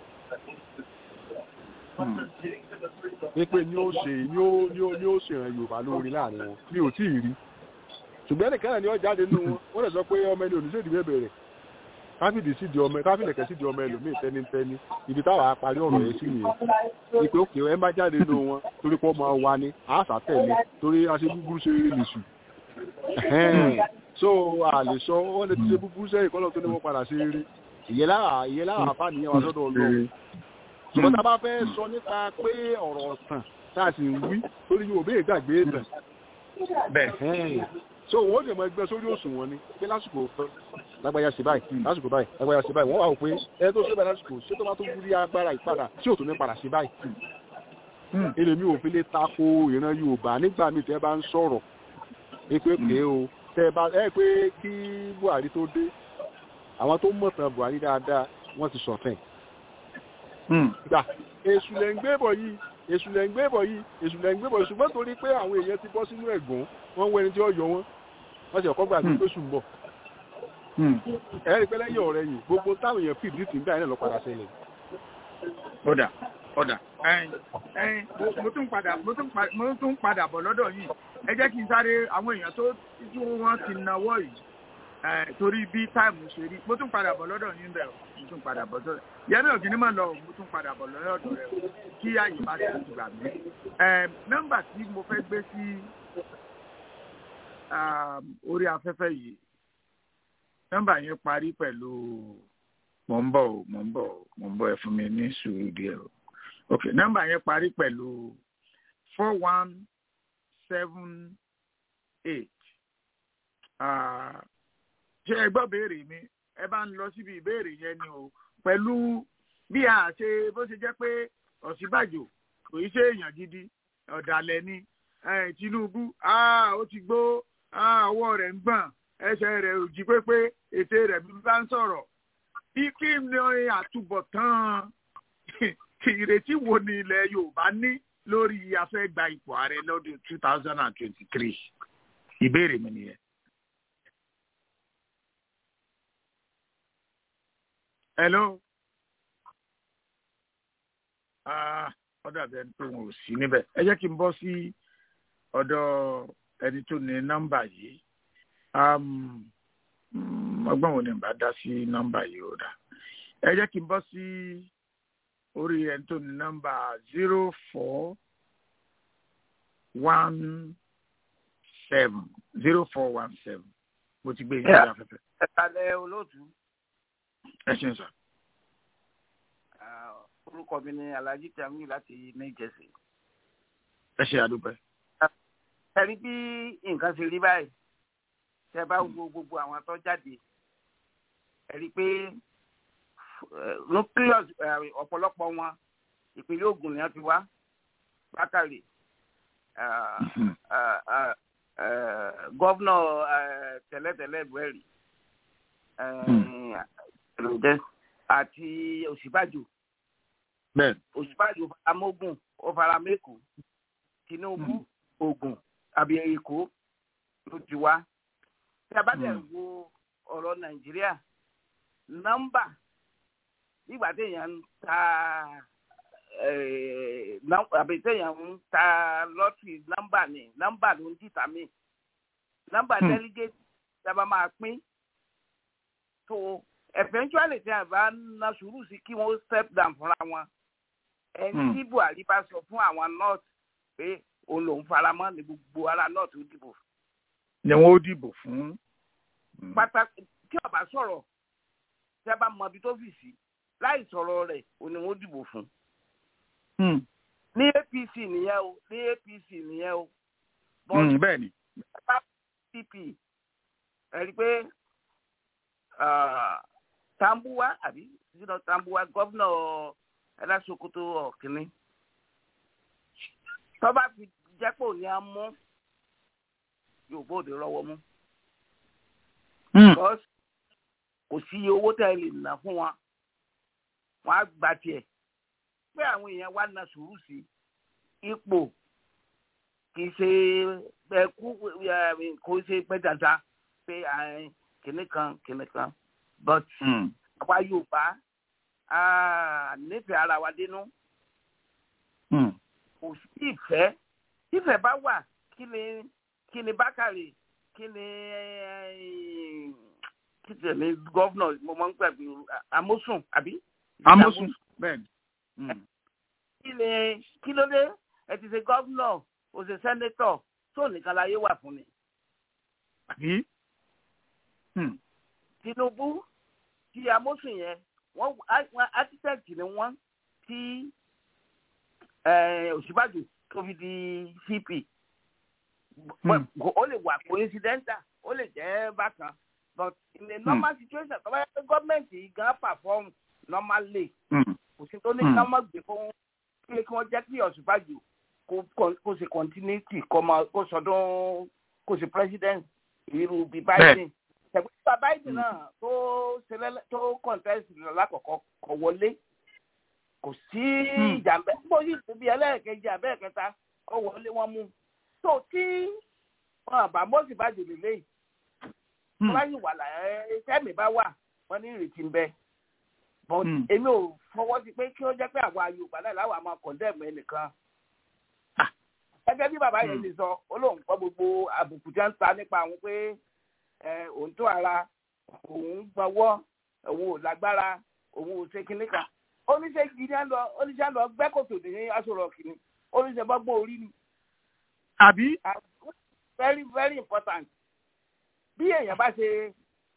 wípé ní ó ṣe ní ó ní ó ní ó ṣèràn yorùbá lórí láàrin wọn mi ò tí ì rí ṣùgbọ́n ẹnìkan náà ni ó jáde nínú wọn wọ́n lè sọ pé ọmọ ẹni oníṣèdí bẹ̀rẹ̀ káfíìdì sí di ọmọ káfíìdì kẹsí di ọmọ ẹlòmíì tẹnitẹni ibi táwa parí ọ̀rọ̀ yẹn sí nìyẹn ìpè òkè ẹ má jáde nínú wọn torí pé ọmọ wa ni àásà tẹ̀lé torí aṣẹ búburú ṣe rí lè sùn so a lè sọ wọn lè ti ṣe búburú sẹ́yìn kọ́lọ́ tó ní wọ́n padà ṣe rí ìyẹn lára ìyẹn lára àfa nìyẹn wà sọ́dọ̀ ọlọ́run ṣùgbọ́n tá a bá fẹ́ sọ nípa pé ọ̀rọ̀ ọ̀tàn tá a sì ń wí torí yóò béè gbàgbé ìtàn bẹ́ẹ̀ so wọ́n lè mọ ẹgbẹ́ sórí òṣùwọ̀n ni pé lásìkò lágbáyà sí báyìí lásìkò báyìí lágbáyà sí báyìí wọ́n wà ó pé ẹ tó ṣe báyìí lásìkò ṣé tó bá tó wúrí agbára ìpadà tí ò tó ní padà sí báyìí ilé mi ò fi lè tako ìran Yorùbá nígbà míì tẹ́ bá ń sọ̀rọ̀ ẹ pé pé o tẹ́ bá ẹ pé kí Buhari tó dé àwọn tó mọ̀tàn Buhari dáadáa wọ́n ti sọ̀tẹ̀ gbà èṣù lẹ̀ ń gbé bọ̀ yìí èṣù lẹ̀ ń gbé bọ̀ yìí èṣù lẹ̀ ń gbé bọ̀ yìí ṣùgbọ́n torí pé àwọn èèyàn ti bọ́ sínú ẹ̀gún wọ́n wọ ẹni tí ó yọ wọ́n wọ́n sì ọ̀kọ́ gbà pé oṣù ń bọ̀ ẹ̀rí pé lẹ́yìn ọ̀rẹ́ yìí gbogbo táwọn èèyàn fìdí tì ń bá yẹn lọ padà ṣẹlẹ̀. ọ̀dà ọ̀dà mo tún padà mo tún padà bọ̀ lọ́dọ̀ yìí ẹ jẹ́ kí n sáré àwọn èèyàn tó tí wọ́n ti nawọ́ yìí torí bí táìmù ṣe rí mo tún padà bọ̀ lọ́dọ̀ yìí bẹ̀rẹ̀ mo tún padà bọ̀ lọ́dọ̀ yẹn náà kìíní máa lọ mo tún padà bọ̀ lọ́dọ̀ rẹ̀ kí àyè bá ti gbà mí. nọ́mbà tí mo fẹ́ gbé sí orí afẹ́fẹ́ yìí nọ́mbà yẹn parí pẹ̀lú mò ń bọ̀ mò ń bọ̀ mò ń bọ̀ ẹ fún mi ní sùúrù díẹ̀ o ok nọ́mbà yẹn parí pẹ̀lú four one seven eight ṣé ẹ gbọ́ béèrè mi ẹ bá ń lọ síbi ìbéèrè yẹn ni o pẹ̀lú bí a ṣe bó ṣe jẹ́ pé Ọ̀ṣínbàjò kò í ṣe èèyàn gidi ọ̀dàlẹ̀ ni Tinubu ó ti gbó ọwọ́ rẹ̀ ń gbọ̀n ẹsẹ̀ rẹ̀ ò jí pépé ètè rẹ̀ bí bá ń sọ̀rọ̀ bí kí ni àtúbọ̀tán ìrètí wo ni ilẹ̀ Yorùbá ní lórí afẹ́gba ipò ààrẹ lọ́dún two thousand and twenty-three ìbéèrè mi nìyẹn. hello ó dàbí ẹni pé wọn ò sí níbẹ̀ ẹ jẹ́ kí n bọ́ sí ọ̀dọ̀ ẹni tó ní nọ́mbà yìí ọgbọ́n wo ni bá dá sí nọ́mbà yìí ó dá ẹ jẹ́ kí n bọ́ sí orí ẹni tó ní nọ́mbà zero four one seven zero four one seven mo ti gbé yín lórí afẹ́fẹ́. ẹ kalẹ̀ olóòtú. ẹ ṣe ń sọ. orúkọ mi ni alhaji tamiu láti new jersey. ẹ ṣe àdúpẹ́. ẹ rí bí nǹkan ṣe rí báyìí tẹ bá wo gbogbo àwọn tó jáde ẹ rí i pé nucleus ọ̀pọ̀lọpọ̀ wọn ìpínlẹ̀ Ògùn ni wọ́n ti wá bákàrè gọ́vnọ̀ tẹ́lẹ̀tẹ́lẹ̀ buhari àti Ọ̀ṣínbàjò Ọ̀ṣínbàjò faramógùn ó faramẹ́kù Tinubu Ògùn àbí Èkó ló ti wá tí a bá dẹ̀ wo ọ̀rọ̀ nàìjíríà nọ́mbà nígbà téèyàn ń ta àbí téèyàn ń ta lọ́tìrì nọ́mbà ni nọ́mbà ló ń dìtà mí nọ́mbà délégéètì sábà máa pín tó eventually tí a bá na sùúrù sí kí wọ́n step down fúnra wọn ẹni tí buhari bá sọ fún àwọn north pé òun lòún faramọ́ ní gbogbo ara north ó dìbò. ni wọn ó dìbò fún. pàtàkì tí ọba sọ̀rọ̀ tí a bá mọ ibi tó fì sí láì sọ̀rọ̀ rẹ̀ òun ni wọ́n dìbò fún. ní apc nìyẹn o ní apc nìyẹn o. bẹ́ẹ̀ ni. pdp ẹ̀rí pé tambuwa àbí sínú tambuwa gọ́vnà ẹlẹ́sọ̀kòtò ọ̀kìnní tọ́ba fi jẹ́pọ̀ ní a mú yóò bóde rọwọ́ mú. because kò sí iye owó tẹ́ ẹ lè ná fún wọn wọn á gba tiẹ̀ pé àwọn èèyàn wá na sùúrù sí ipò kì í ṣe ẹkú kò ṣe pẹ́ dandan pé kìnnì kan kìnnì kan but àwa yorùbá nífẹ̀ẹ́ ara wa dénú kò sí ìfẹ́ ìfẹ́ bá wà kí ni kí ni bákàrè kí ni kí ni ní gọ́vnọ̀ mo máa ń gbàgbé amósùn àbí. amósùn bẹ́ẹ̀ ni. kí ni kí ló dé ẹ ti ṣe gọ́vnọ̀ o ṣe sẹ́nétọ̀ tó nìkan láyé wà fún ni. àbí. tinubu ti amósùn yẹn wọ́n architect ni wọ́n ti òṣìbàjò tó fi di cp ó lè wà coincidental ó lè jẹ́ bákan but in a normal situation tó bá yẹ pé gọ́ọ̀mẹ̀ntì gan perform normally kò sí tó ní ká má gbé fún kí wọ́n jẹ́ kí òṣìbàjò kó ṣe continuity kó sọdún kó ṣe president irú bí biden tẹ̀gbọ́n biden náà tó ṣẹlẹ̀ tó contest lákọ̀ọ́kọ́ kọ̀ wọlé kò sí ìjàmbá bó yìí tó bí ẹlẹ́ẹ̀kejì abẹ́ẹ̀kẹta ó wọlé wọn mú tó tí wọn àbá mọ́sì bá jòlè léyìí wọn bá yìí wà láyé tẹ́mi bá wà wọn ní ìrètí ń bẹ but èmi ò fọwọ́ sí pé kí ó jẹ́ pé àwa yorùbá náà láwa máa condemn ẹnìkan gẹ́gẹ́ bí bàbá yẹn ti sọ ó lóun gbọ́ gbogbo àbùkù tí wọ́n ń ta nípa àwọn pé òun tó ara òun gbọ́wọ́ òun ò lágbára òun ò ṣe kinní kan oníṣẹ́ gidi á lọ oníṣẹ́ lọ gbẹ́ kòtò ní aṣọ̀rọ̀ kìíní oníṣẹ́ bọ́gbọ́n orí ni. àbí. very very important bí èèyàn bá ṣe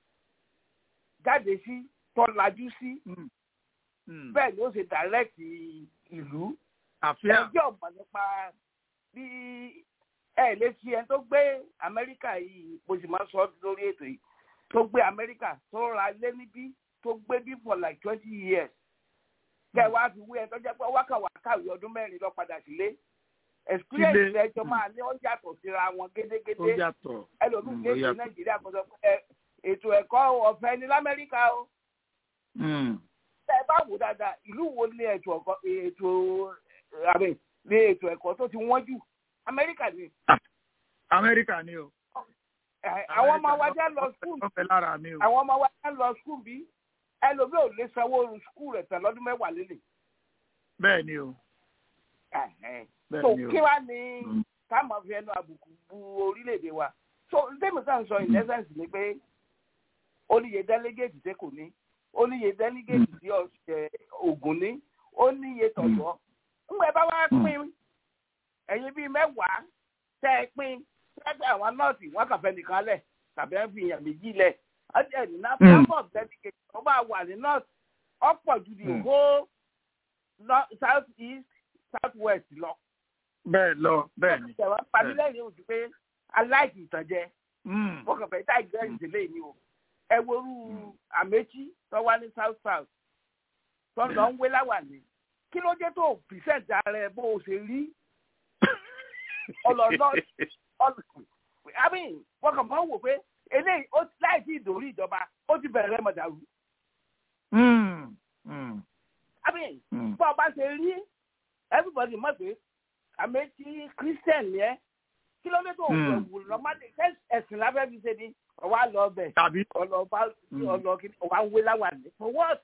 jáde sí tọ́lajú sí bẹ́ẹ̀ ni ó ṣe direct ìlú ẹjọ́ ọ̀mọ̀ nípa bí ẹ lè fi ẹni tó gbé amẹ́ríkà yìí mo sì máa sọ lórí ètò yìí tó gbé amẹ́ríkà tó ra lé níbí tó gbé bí for like twenty years kẹ wá fi wé ẹ tó jẹ́ pé wákàwá kàwé ọdún mẹ́rin lọ padà sílé experience ẹjọ́ máa ní ó yàtọ̀ síra wọn gédégédé ẹlòmíì kéde nàìjíríà kó sọ pé ètò ẹ̀kọ́ ọ̀fẹ́ ní lamẹ́ríkà o. tẹ bá wò dáadáa ìlú wo ní ètò ètò àmì ní ètò ẹ̀kọ́ tó ti wọ́n jù amẹ́ríkà ni. amẹ́ríkà ni o. àwọn ọmọ wa jẹ́ lọ skul àwọn ọmọ wa jẹ́ lọ skul bí ẹlòmíì ò lè sanwó skul rẹ̀ tán lọ́dún mẹ́wàá lélẹ̀. bẹ́ẹ̀ ni o. so kí wàá ní ká máa fi ẹnu àbùkù bu orílẹ̀-èdè wa so ndémi kan sọ in essence ni pé ó níye delegate tẹ kò ní ó níye delegate tí Ògùn ní ó níye tọ̀yọ́ ńgbẹ́ bá wá pín ẹ̀yin bíi mẹ́wàá tẹ́ ẹ pín tẹ́tẹ́ àwọn nọ́ọ̀sì wọ́n kàn fẹ́ nìkan lẹ̀ tàbí ẹ̀ fi èèyàn méjì lẹ̀ ọjọ́ ìdí náà number of delegate tó bá wà ní north ọ̀pọ̀ ju the whole south east south west lọ. bẹ́ẹ̀ lọ bẹ́ẹ̀ ni. ìjọba pàmílẹ́yìn ojú pé aláìsí ìtànjẹ. wọ́n kàn fẹ́ tá ìgbẹ́ ìdílé ni o. ẹ worú àmẹ́tí tó wá ní south south tó ń lọ ń wé láwàní. kí ló dé tó percent ara ẹ bó o ṣe rí. ọlọ́nà I mean wọ́n kàn máa ń wò pé eléyìí láìsí ìdòrí ìjọba ó ti bẹ̀rẹ̀ mọ̀dàrú. I mean bọ́ ọ bá ṣe rí everybody mọ̀ pé àmẹ́tí christian yẹn kí ló dé tó wù wù lọ́mọdé ẹ̀sìn lábẹ́ fi ṣe ni ọwọ́ àlọ́ ọbẹ̀ ọlọ́ọ̀bá ọlọ́ọ̀kìnì ọwọ́ àwọn wéláwà ní for what.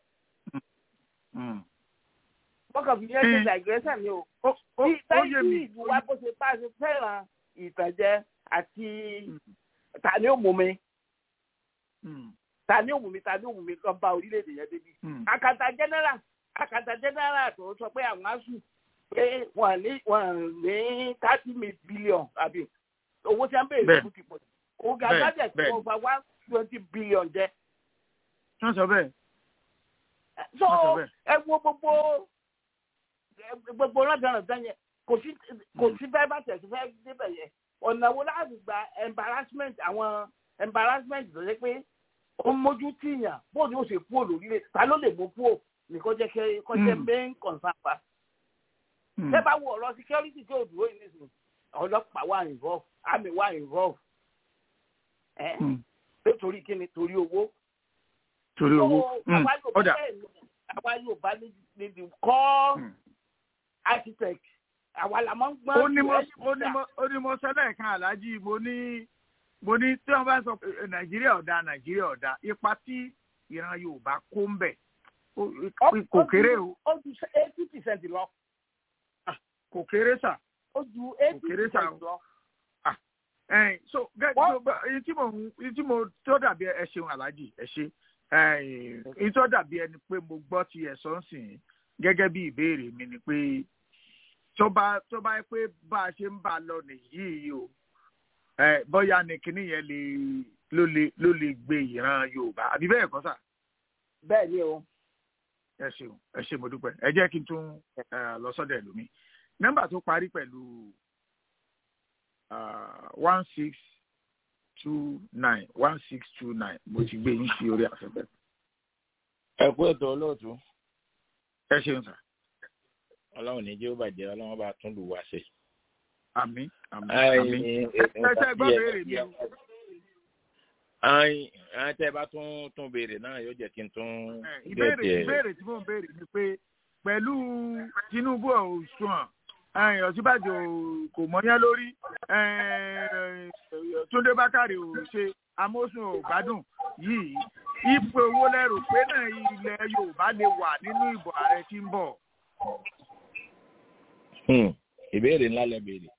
wọ́n kàn fi yẹn ṣe digression ni o. bí báyìí ìlú wa bó ṣe bá ṣe fẹ́ràn ìtànjẹ àti tani ó mú mi. ta ní òwú mi ta ní òwú mi kan bá orílẹ̀-èdè yẹn débi. àkàtà general àkàtà general tó sọ pé àwọn asùn pé wọ́n ní wọ́n ní thirty billion àbí owó tí wọ́n béèrè fún ti pọ̀ òun gàdá jẹ́ tí wọ́n fa one twenty billion jẹ́. wọ́n sọ bẹ́ẹ̀. so ẹ wo gbogbo gbogbo lọ́dọ̀ọ̀dọ̀ yẹn kò sí kò sí fẹ́ bá tẹ̀sí fẹ́ débẹ̀ yẹn ọ̀nà wo láti gba embarrassment àwọn embarrassment tó ṣe pé ó mójú tìyàn bó ni ó ṣe kú olórílẹ̀ ta ló lè mú kú ò nìkan jẹ́ kẹ́ kọ́ jẹ́ main concern pa. ṣé bá wo ọ̀rọ̀ security tí ò dúró yìí nìsín ọlọ́pàá wà involve army wà involve ẹ̀ pé torí kí ni torí owó. torí owó ọ̀dà àwa yóò bá níbi kọ́ architect àwa la máa ń gbọ́n. ó ní mo ó ní mo ó ní mo sẹ́lẹ̀ kan aláàjì mo ní mo ní tí wọ́n bá sọ pé nàìjíríà ọ̀dà nàìjíríà ọ̀dà ipa tí ìran yorùbá kó ń bẹ̀ kò kéré o. ó ju eighty percent lọ. kò kéré sà. ó ju eighty percent lọ. so gẹ́gẹ́ tí mo tí mo tó dàbí ẹ ṣeun aláàjì ẹ ṣe èyí tó dàbí ẹni pé mo gbọ́ ti ẹ̀ sọ́nsìn gẹ́gẹ́ bí ìbéèrè mi ni pé tó bá tó bá yẹ pé bá a ṣe ń bá a lọ nìyí o ẹ bóyá ni kinní yẹn lè ló lè ló lè gbé ìran yorùbá àbí bẹ́ẹ̀ kọ́ sà. bẹ́ẹ̀ ni o. ẹ ṣeun ẹ ṣe mo dúpẹ́ ẹ jẹ́ kí n tún lọ sọ́dọ̀ ẹlòmíì nọ́mbà tó parí pẹ̀lú one six two nine one six two nine mo ti gbé yín sí orí afẹ́fẹ́. ẹ kú ètò olóòtú. ẹ ṣeun sà ọlọ́run ní jẹ́ ó bàjẹ́ ọlọ́run bá tún lù wá ṣe. àmín àmín àmín ẹsẹ gbọ́ béèrè mi. ayin ayin tẹ bá tún tún béèrè náà yóò jẹ́ kí n tún. ìbéèrè ìbéèrè tí mò ń béèrè ni pé pẹ̀lú tinubu ọ̀sùn ẹ̀yìn ọ̀sibàjò kò mọ́yán lórí túndé bákàrè ò ṣe amósùn ò gbádùn yìí ipò owó lẹ́rù pé náà ilẹ̀ yorùbá lè wà nínú ìbò ààrẹ tí ń bọ̀ ìbéèrè ńlá lẹ béèrè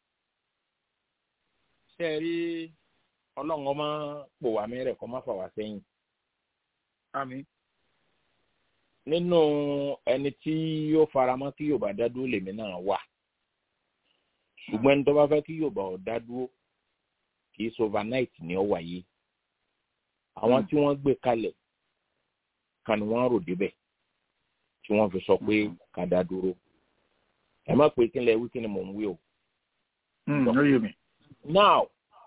ṣe rí ọlọ́run ọmọ pò wá mẹ́rẹ̀ kọ́ má fà wá sẹ́yìn. àmín. nínú ẹni tí yóò faramọ́ kí yorùbá dá dúró lèmi náà wà ṣùgbọ́n ẹni tó bá fẹ́ kí yorùbá ọ̀ dá dúró kì í ṣe overnight ni ó wáyé àwọn tí wọ́n gbé kalẹ̀ kan ni wọ́n rò débẹ̀ tí wọ́n fi sọ pé ká dá dúró ẹ má pè kí n lẹ wí kí ni mò ń wí o. ló yé mi. now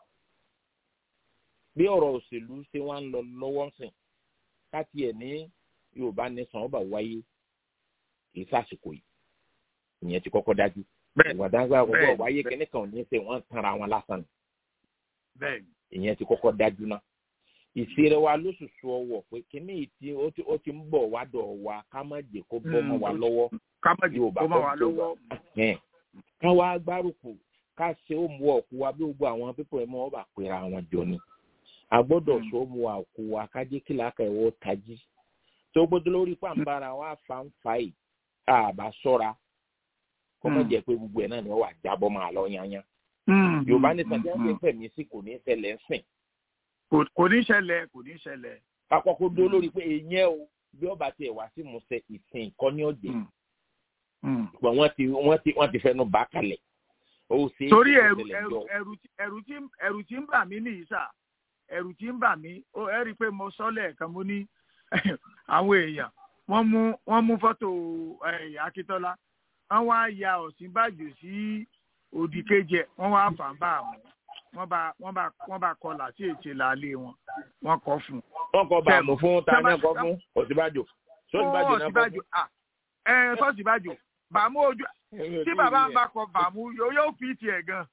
bí ọ̀rọ̀ òṣèlú ṣe wá ń lọ lọ́wọ́ sìn ká tiẹ̀ ní yorùbá nation ọba wáyé kì í sàsìkò yìí ìyẹn ti kọ́kọ́ dájú. ìwàdàgbà ọgbọ́n wáyé kìíní kan ò ní ṣe wọ́n tanra wọn lásán ni. ìyẹn ti kọ́kọ́ dájú náà. ìṣeré wa lóṣooṣù ọwọ́ pé kíní tí ó ti ń bọ̀ wá dọ̀ wa ká má jẹ́ kó bọ́ mọ́ wa lọ́wọ́ kámẹ́jì kó máa wà lọ́wọ́. ká wá gbárùkù ká ṣe ó mú ọ̀kú wa bí gbogbo àwọn pípọ̀ ẹ̀ mọ́ ọ́ bá pera wọn jọ ni. a gbọ́dọ̀ ṣe ó mú ọ̀kú wa ká jẹ́ kí làákà ẹ̀wọ́ tají. tó gbọ́dọ̀ lórí pàǹbára wa fà ń fa yìí àbá sọ́ra kó má jẹ́ pé gbogbo ẹ̀ náà ni wọ́n wà jábọ́ máa lọ yányá. yorùbá ní sàdé ń pè mí sí kò ní ṣẹlẹ̀ ń sìn. kò ní ṣẹlẹ̀ kò ní ṣẹlẹ̀. àkọ́kọ́ dó lórí pé èèyàn o bí ọba tiẹ̀ wá sí musẹ̀ ìsìn ìkọ́ni ọ̀jẹ̀ ṣùgbọ́n wọ́n ti wọ́n ti wọ́n ti fẹnu bá kalẹ̀. torí ẹrù ẹrù ẹrù ẹrù tí ẹrù tí ń bà mí nìyí sà ẹrù tí ń bà mí ó ẹ rí i pé mo sọ lẹ́ẹ̀kan mo ní àwọn èèyàn wọ́n mú wọ́n mú fọ́tò akíntọ́lá wọ́n wá ya ọ̀sìnbàjò sí òdì kejì ẹ̀ wọ́n wá fà ń bá àwọn wọ́n bá wọ́n bá wọ́n bá kọlà sí ètè làálẹ̀ wọn wọ́n kọ́ fún. wọ́n kọ bàmù fún ta náà kọ fún ọ̀sìnbàjò sọ́sìnbàjò náà kọ fún ẹ sọ́sìnbàjò bàmú ojú tí bàbá ń bá kọ bàmú yóò yóò fi tiẹ̀ gan.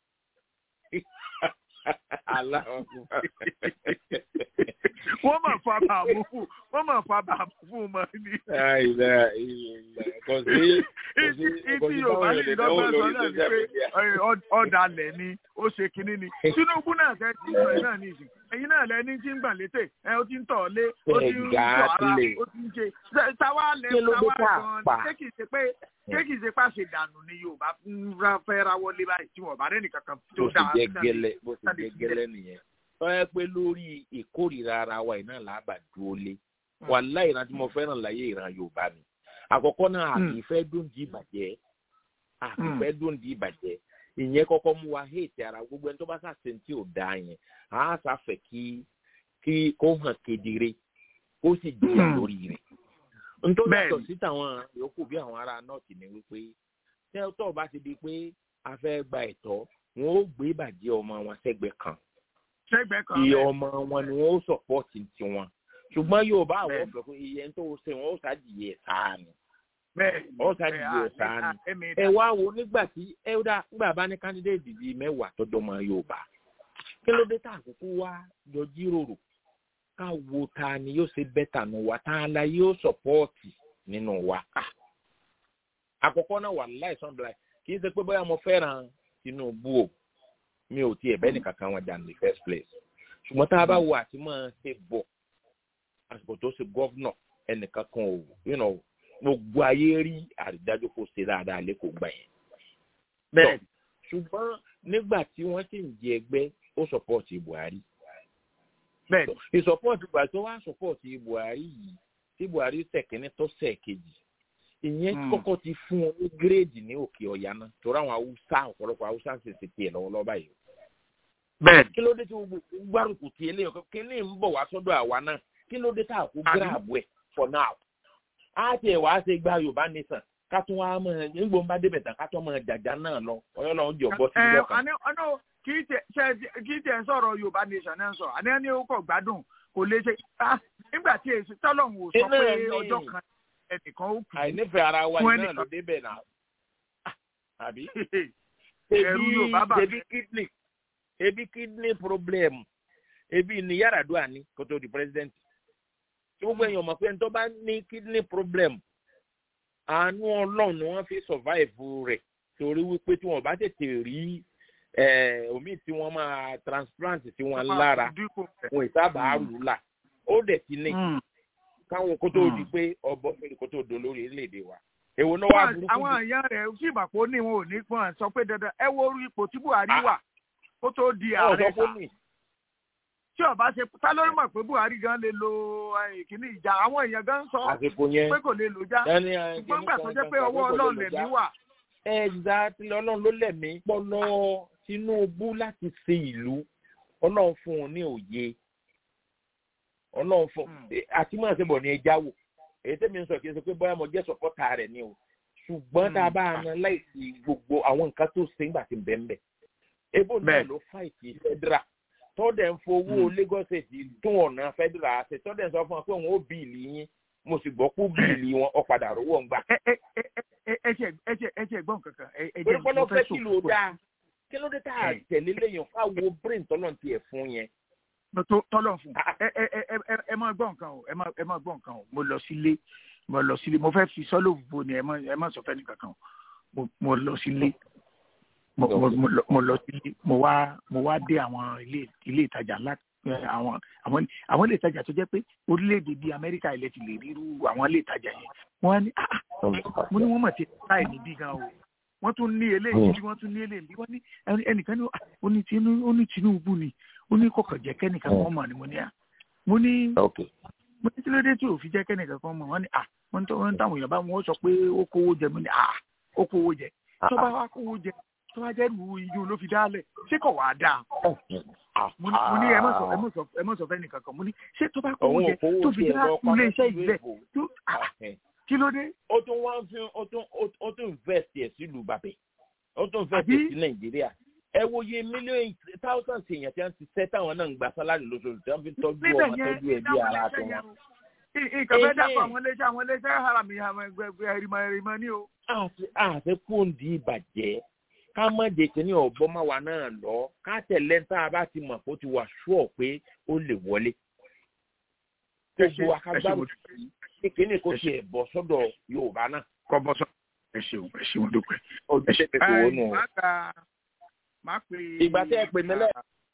wọ́n mọ̀ fa bàmú fún wọ́n mọ̀ fa bàmú fún mọ́ ni. kò sí ìtì yorùbá ní ìdọ́gbọ́n sọ náà ni pé ọ̀dàlẹ̀ ni ó ṣe kinní ni tinubu náà fẹ́ ti sọ ẹ̀ náà ní ìsìn ẹ̀yin náà lẹ́ni tí ń gbà létè ẹ ó ti ń tọ̀ lé ó ti ń tọ̀ ara ó ti ń ṣe táwa lẹ táwa gan ṣé kìí ṣe pé ṣé kìí ṣe pàṣẹ dànù ni yorùbá fẹ́ rawọ́ lé báyìí tí wọ́n bá rẹ́ nìkan kan tó dáa. bó ti jẹ́ gẹ́lẹ́ bó ti jẹ́ gẹ́lẹ́ nìyẹn tọ́yẹ pé lórí ìkórìíra ara wa iná làbà dúró lé wàhálà ìran tí mo fẹ́ràn láyé ìran yorùbá mi àkọ́kọ́ náà àkì ìfẹ́ dùndí ìbàjẹ́ àkì ìfẹ́ dùndí ìbàjẹ́ ìyẹn kọ́kọ́ mú wa hate ara gbogbo ẹni tó bá sàṣẹ tí ò dáa yẹn á sàfẹ́ kí kí kó hàn kedere kó sì jìyà lórí rẹ̀ nítorí yàtọ̀ sí tàwọn yòókù bí àwọn ará nọ́ọ̀tì ni wípé tẹ́tọ̀ bá ti di pé a fẹ́ gba ẹ̀tọ́ wọn ó gbé ìbàjẹ́ ọmọ wọn sẹ́gbẹ̀ẹ́ kan sẹ́gbẹ̀ẹ́ kan iye ọmọ wọn ni wọn ó sọ̀pọ̀tì tiwọn ṣùgbọ́n yorùbá àwọn ọ̀fẹ́ pé iye tó ṣe wọn ó ṣàjìyẹ sáà ni ó ṣàjìyẹ sáà ni ẹ wá wo nígbà tí ẹ dá nígbà bá ní kándídéètì bíi mẹ́wàá tó dọ́mọ yorùbá kí ló dé tá àkókò wá jọ jíròrò ká wo ta ni yóò ṣe bẹ́tà nù wá tá a la yóò sọ̀pọ̀tì nínú wa àkọ́kọ́ náà wà láìsàn bíi kì í ṣe pé bóyá mo fẹ́ràn tinubu o mi ò tiẹ̀ bẹ́ẹ̀ nìkan kan wọn jà ní first place ṣùgbọ́n tá a bá wo àti máa ṣe bọ̀ àsìkò tó ṣe gọ́vnọ̀ ẹnìkan kan ò gbogbo ayé rí àrídájú kó ṣe dáadáa lẹ́kọ̀ọ́ gbà yẹn. bẹ́ẹ̀ ṣùgbọ́n nígbà tí wọ́n sì ń jẹ ẹgbẹ́ ó sọpọ́ọ̀tì buhari. bẹ́ẹ̀ ìsọpọ́ọ̀tì buhari tó wá sọpọ́ọ̀tì buhari yìí tí buhari sẹ̀kínní tó sẹ̀kejì ìyẹn kọ́kọ́ ti fún wọn ní gírèdì ní òkè ọ̀yà náà torí àwọn haúsá ọ̀pọ̀lọpọ̀ haúsá sì ti tiẹ̀ lọ́wọ́lọ́wọ́ báyìí. bẹ́ẹ̀ kí ló dé tí gbogbo gbárùkù ti eléyìí kí ní ń bọ̀ wá sọ́dọ̀ àwa náà kí ló dé tá a kó gíráàbù ẹ̀ for now. a ti ẹ̀ wá ṣe gba yorùbá nation ká tún wá mọ̀ ẹ̀ nígbò ń bá débẹ̀ tán ká tún mọ̀ jàjà náà lọ ọyọ́ lọ́wọ́ jọ bọ́ sí ìjọ kan. kì í tẹ̀ sọ̀rọ̀ yorùbá nation náà sọ àní ẹni ó kọ̀ gbádùn kò lè ṣe nígbà tí èsì tọ́lọ́hún ò sọ pé ọjọ́ kan ẹnìkan ó kù. àìnífẹ̀ẹ́ ara wa iná ló débẹ̀ náà. àbí. ebi kidney ebi kidney problem ebi ni Yar'Adua ní kó tó di president. tí gbogbo èèyàn mọ̀ pé ẹni tó bá ní kidney problem àánú ọlọ́run ni wọ́n fi survive rẹ̀ torí wípé tí wọ́n bá tètè rí omi tí wọ́n máa transplant sí wọn lára wọn ìsábà rù là ó dẹ̀ ti ní káwọn kó tó di pé ọbọ fèrè kó tó do lórí orílẹ̀-èdè wa. èwo náà wà burúkú. àwọn èèyàn rẹ̀ sì bà pé ní wọn ò ní pọ́n sọ pé dandan ẹ wo orí ipò tí buhari wà kó tó di ààrẹ sà. tí ọba ṣe ta lórí mọ̀ pé buhari gan lè lo ìkíní ìjà àwọn èèyàn gan sọ pé kò lè lò já ṣùgbọ́n gbà tó jẹ́ pé ọwọ́ ọlọ́run lẹ̀mí wà. ẹ̀ẹ́dà ọlọ́run ló lẹ̀mí pọ́nlọ́ tinubu láti ṣe ìlú ọlọ́run fún un ní òye ọlọ́run fún àti máa ṣe bọ̀ ní ẹja wò èyí tẹ́mi ń sọ kí n sọ pé bóyá mo jẹ́ sọ̀pọ́tà rẹ̀ ni o ṣùgbọ́n tá a bá a yan láìsí gbogbo àwọn nǹkan tó ṣe ńgbà tí ń bẹ̀ ń bẹ̀ ebo náà ló fàìtì federal tọ́dẹ̀ ń fowó Lagos State tún ọ̀nà federal ṣe tọ́dẹ̀ ń sọ fún wa pé òun ó bíìlì yín mo sì gbọ́ kú bíìlì wọn ọ̀padà rówó ń gbà. ẹ ṣe gbọ́n kankan. torí pọ́nlọ́ fẹ́ kí ló dáa kí ló dé tá a tẹ̀lé lẹ́yìn fáwo brain tọ́lọ̀ tiẹ̀ fún yẹn tọ́lọ̀ fún ẹ ẹ ẹ ẹ máa gbọ́ nǹkan o ẹ máa ẹ máa gbọ́ nǹkan o mo lọ sílé mo lọ sílé mo fẹ́ fi sọ́lọ̀ bo ni ẹ má ẹ má sọ fẹ́ nìkan kan o mo lọ sílé mo lọ sílé mo wá mo wá dé àwọn ilé ilé ìtajà ńlá àwọn àwọn àwọn ilé ìtajà tó jẹ́ pé orílẹ̀-èdè bíi Amẹ́ríkà ilẹ̀ ti lè ríru àwọn ilé ìtajà yẹn wọ́n á ní mo ní wọ́n mọ̀ ti táì níbí gan o wọ́n tún ní eléyìí bí wọ́n tún ní eléyìí wọ́n ní ẹnìkan ní ó ní Tinubu ni ó ní kọkàn jẹ kẹ́nìkan kan mọ̀ ni mo ní à mo ní mo ní kí ló dé tí ò fi jẹ́ kẹ́nìkan kan mọ̀ wọ́n ní à wọ́n tó wọ́n táwọn èèyàn bá wọn sọ pé ó kówó jẹ mo ní à ó kówó jẹ tó bá wá kówó jẹ tó bá jẹ́ lu iyún ló fi dálẹ̀ ṣé kò wá dáa mo ní ẹ má sọ ẹ má sọ fẹ́ nìkan kan mo ní ṣé tó bá kówó jẹ tó fi dá ilé iṣẹ́ ìbílẹ̀ tó kí ló dé. ó tún wá ń fi ó tún ó tún invest ẹ̀ sílùú bàbẹ̀ ó tún invest ẹ̀ sí Nàìjíríà ẹ wo iye mílíọ̀nù thousands èèyàn tí wọ́n ti sẹ́ táwọn náà ń gba sálárì lóṣooṣù tí wọ́n fi tọ́jú ọmọ tọ́jú ẹbí ara tó wọn. nǹkan fẹ́ dàpọ̀ àwọn iléeṣẹ́ àwọn iléeṣẹ́ harami ẹ̀rìmọ̀ ẹ̀rìmọ̀ ni o. àti kúndì ìbàjẹ́ ká má jẹ kínní ọ̀bọ má wa náà lọ ká tẹ̀lé ń tá a bá ti mọ̀ kó ti wà ṣúọ̀ pé ó lè wọlé. gbogbo akágbárò kékeré kò tiẹ̀ bọ̀ sọ́dọ̀ Yorùbá náà. kọ́ bọ́ sọ ẹ ṣeun ẹ ṣeun dúpẹ́. ẹ ṣe pé kò wọ́n nù máa pè é. ìgbà tí ẹ pè mí lẹ.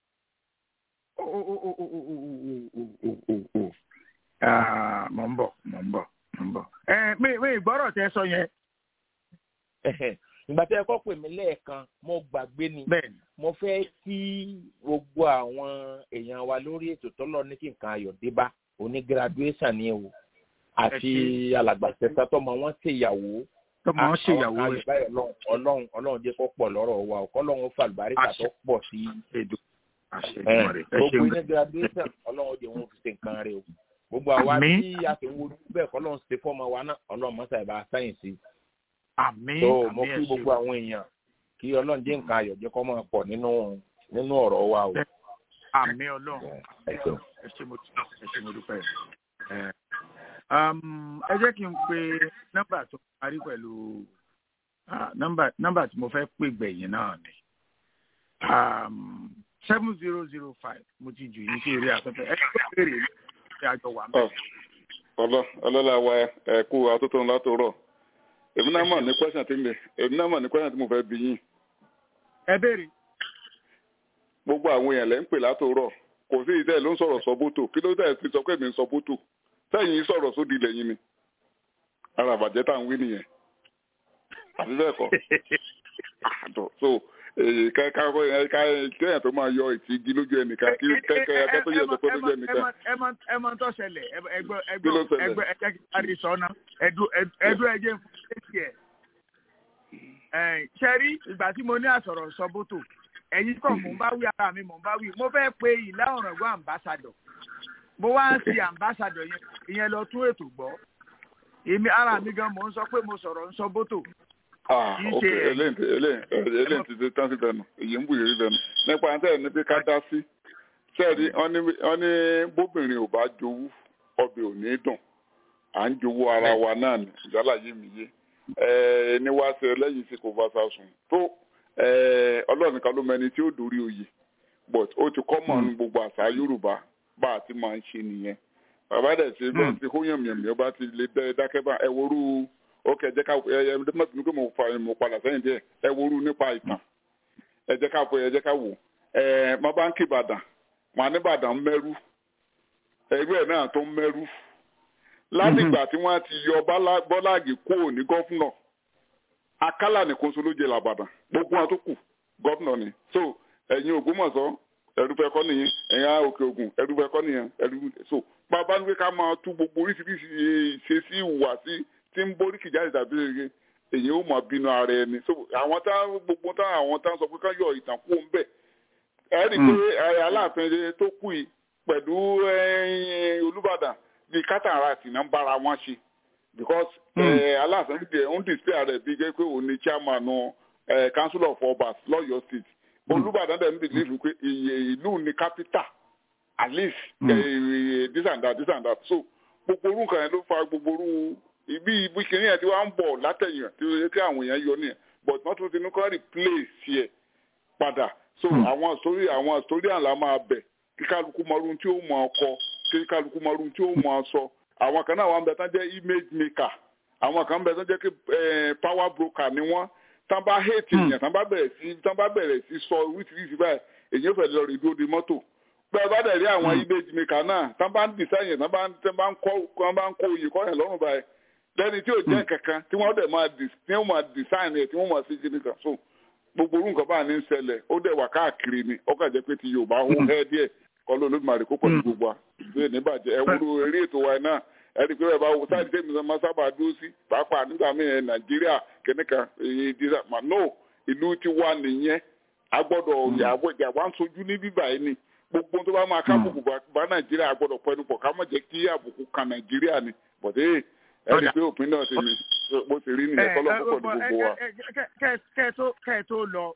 mọ̀ ń bọ̀ mọ̀ ń bọ̀ mọ̀ ń bọ̀. mi mi ìgbọ́rọ̀ tẹ sọ yẹn. ìgbà tí ẹ kọ́ pè mí lẹ́ẹ̀kan mo gbàgbé ni mo fẹ́ kí gbogbo àwọn èèyàn wa lórí ètò tọ́lọ́ ní kí nǹkan ayọ̀ dé bá oní graduation ni o àti alàgbàṣẹ́sá tọmọ wọn ṣèyàwó tọmọ wọn ṣèyàwó rẹ ọlọ́run ọlọ́run jẹ́ kó pọ̀ lọ́rọ̀ wa ọ̀kọ́ ọlọ́run fà lùbáríkà tó pọ̀ sí gbogbo ní graduation ọlọ́run jẹ́ wọn fi ṣe nǹkan rẹ o gbogbo àwa tí a ti wo bẹ́ẹ̀ kọ́ ọlọ́run ṣe fọ́ọ̀mù wa náà ọlọ́run mọ́sá ìbá sáyẹ̀nsì àmín tó mo kí gbogbo àwọn èèyàn kí ọlọ́run jẹ́ nǹkan ayọ̀ jẹ́ kó máa pọ̀ nínú nínú ọ̀rọ̀ wa o. àmín ọlọ́run ẹ ṣe mo dúpẹ́ ẹ jẹ́ kí n pe nọ́mbà tó parí pẹ̀lú nọ́mbà tí mo fẹ́ pè gbẹ̀yìn náà ni seven zero zero five mo ti jù yín sí eré afẹ́fẹ́ ẹ tó béèrè ní ìṣe àjọ wà mẹ́rin. ọlọ ọlọlá wa ẹ kú atótó ńlá tó rọ èmi náà mọ̀ ní question tí mi èmi náà mọ̀ ní question tí mo fẹ́ bí yín. ẹ béèrè. gbogbo àwọn èèyàn lẹ́ ń pè látòrọ̀ kò sí ìtẹ́ ló ń sọ̀rọ̀ sọ bótò kí ló dẹ̀ ti sọ pé mi ń sọ bótò sẹ́yìn sọ̀rọ̀ sódì lẹ́yìn ni ara àbàjẹ́ tá à ń wí nìyẹn àbí bẹ́ẹ̀ kọ́ àdọ̀ so ká ká ká kéèyàn tó máa yọ ìtì igi lójú ẹnìkan kí kẹ́kẹ́ ẹ̀kẹ́ tó yẹ tó pé lójú ẹnìkan. ẹ mọ tó ṣẹlẹ̀ ẹgbẹ́ ẹgbẹ́ ẹgbẹ́ ẹjẹ́ kí parí sọ́nà ẹdú ẹjẹ́ fún ẹ̀sì ẹ̀. ṣẹ́rí ìgbà tí mo ní àsọ̀rọ̀ sọ bótò ẹ̀yin kan mò ń bá wí ara mi mò ń bá wí mo fẹ́ pe ìlà ọ̀ràngún àmbásádọ̀ mo wá ń ṣe àmbásádọ̀ yẹn ìyẹn lọ tún ètò gbọ́ èmi ara mi gan mò ń sọ pé mo sọ̀rọ̀ ń sọ bótò ah ok eléyìí ti ti tán sí bẹnu èyí ń bù yìí bẹnu nípa àti ẹni pé ká dá sí sẹ́ẹ̀dì wọ́n ní bóbìnrin ò bá jowú ọbẹ̀ ò ní dùn à ń jowú ara wa náà ní ìjálá yìí mi yé ẹni wá sí ẹlẹ́yìn sí kò bá sá sùn tó ọlọ́run nìkan ló mẹni tí ó dórí oyè but ó ti kọ́ mọ̀ ní gbogbo àṣà yorùbá bá a ti máa ń ṣe nìyẹn bàbá dẹ̀ ṣe bẹ́ẹ̀ ti hóyàn mìíràn bá ti lè dákẹ́ bá ẹ worú ok ẹ jẹ́ ká ẹ ẹ mọtò ní pé mo fa mo padà sẹ́yìn díẹ̀ ẹ woru nípa ìtàn ẹ jẹ́ ká fọ ẹ jẹ́ ká wò ẹ mo bá ń kí ìbàdàn wọn á ní ìbàdàn mẹ́rú ẹgbẹ́ náà tó ń mẹ́rú látìgbà tí wọ́n ti yọ bọ́láàgì kúrò ní gọ́fúnà akálà nìkan so ló jẹ làbàdàn gbogbo wọn tó kù gọ́fúnà ni so ẹ̀yin ògbómọ̀ṣọ́ ẹ̀rúfẹ́ kọ́ nìyẹn ẹ̀yin òkè ògùn ẹ̀rúfẹ́ kọ́ nìyẹn ẹ̀rú so bàbá ní pé ká máa tú gbogbo oríṣiríṣi ìṣesí ìwà sí tí ń borí kìjáde tàbí ege èyí ó mọ bínú ara ẹni so àwọn tá gbogbo tá àwọn tá sọ pé ká yọ ìtàn kú ń bẹ ẹ rí i pé aláàfin tó kù yìí pẹ̀lú olùbàdàn bíi kátàrà sì náà ń bára wọn ṣe because aláàfin dìde ń display rẹ̀ bíi pé òun ni chairman council of obas lọ́yọ̀ọ́ state olùbàdàn dẹ̀ ń believe pé ìlú ni capital at least this and that this and that so gbogbo orú nǹkan yẹn ló fa gbogbo orú ibi ibi kìnìún yẹn tí wọ́n ń bọ̀ látẹ̀yìn tí ó yẹ kí àwọn èèyàn yọ nìyẹn but wọ́n tún ti ní kọ́ replace yẹ padà so àwọn story àwọn story àlá máa bẹ̀ kí kálukú mọ̀rún tí ó mọ̀ ọkọ kí kálukú mọ̀rún tí ó mọ̀ sọ àwọn kan náà wọ́n bẹ tán jẹ́ image maker àwọn kan bẹ tán jẹ́ kí power broker ni wọ́n tán bá hate èèyàn tán bá bẹ̀rẹ̀ sí tán bá bẹ̀rẹ̀ sí sọ oríṣiríṣi báyìí èyí ò fẹ́ lọ rí dúró de mọ́tò bẹ́ẹ̀ bá dẹ̀ rí àwọn image maker náà tán bá ń design yẹn tán bá ń kó oyè kọ́ yẹn lọ́rùn báyìí lẹ́ni tí ò jẹ́ kankan tí wọ́n dẹ̀ máa tí wọ́n máa design ẹ̀ tí wọ́n máa ṣe kíni kan so gbogbo orú nǹkan bá ní ń ṣẹlẹ̀ ó dẹ̀ wà káàkiri ni ó kàn jẹ́ pé ti Yorùbá ó hẹ́ díẹ̀ kọ́ ló lódìmarè kó pọ̀ ní gbogbo wa ìgbé níbàjẹ́ ẹ wúro eré ètò wa náà ẹ rí i pé ẹ bá wo sáàdì tẹ́mi máa sábà dúró sí pàápàá nígbà míì ẹ Nàìjíríà kìnìkan èyí dídá mà no ìlú ti wà nìyẹn a gbọ́dọ̀ yàwá ń sojú ní bíbà yìí ni gbogbo tó bá máa kábùkù bá Nàìjíríà a gbọ́dọ̀ pẹnu pọ̀ ká má jẹ́ kí àbùkù kan Nàìjíríà ni bọ̀dé ẹni pé òpin náà ti ní bó ti rí nìyẹn kọ́ lọ́pọ̀ pọ̀ ní gbogbo wa. kẹ́ ẹ tó lọ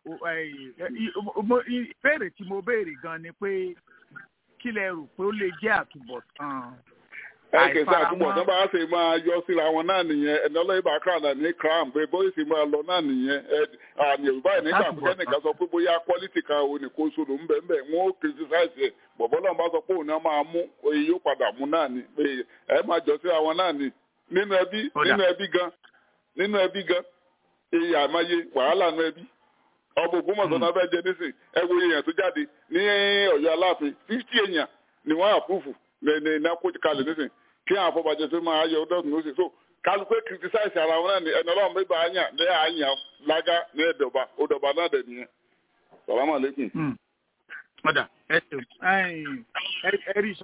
ìbéèrè tí mo béèrè gan ni pé kí lẹ rò pé ó lè jẹ́ àtúbọ̀tán. ẹ kì í ṣe àtúbọ̀tán bá a ṣe máa yọ síra wọn náà nìyẹn ẹni ọlọ́yìn bá kàn náà ní cram pé bóyá sì máa lọ náà nìyẹn àmì yorùbá yìí nígbà pé kẹ́nìkan sọ pé bóyá quality kan òun nìkan sọ̀rọ̀ ń bẹ̀ ń bẹ̀ wọ́n ó criticize ẹ̀ bọ̀bọ́ náà bá sọ pé òun náà máa mú oye yóò padà mú náà ni pé ẹ máa jọ síra wọn náà ni nínú ẹbí nínú ẹbí gan nínú ẹbí gan èyí àmọye wàhálà nínú ẹbí ọmọ ògbómọ̀ṣọ́ náà fẹ́ jẹ nísìn ẹ wo èèyàn tó jáde ní Ọ̀yọ́ Aláàfin fifty èèyàn ni wọ́n àpúfù ní ní kó kalẹ̀ nísìn kí àwọn afọbajẹ tó máa yọ ọdún lóṣù so kálukú criticize ara wọn náà ni ẹni ọlọ́run bíbá àyàn ní àyàn lága ní ẹ̀dọ̀ba òdọ̀ba náà dẹ̀ nìyẹn salamu aleykum. ọ̀dà ẹ ṣeun ẹ rí sọ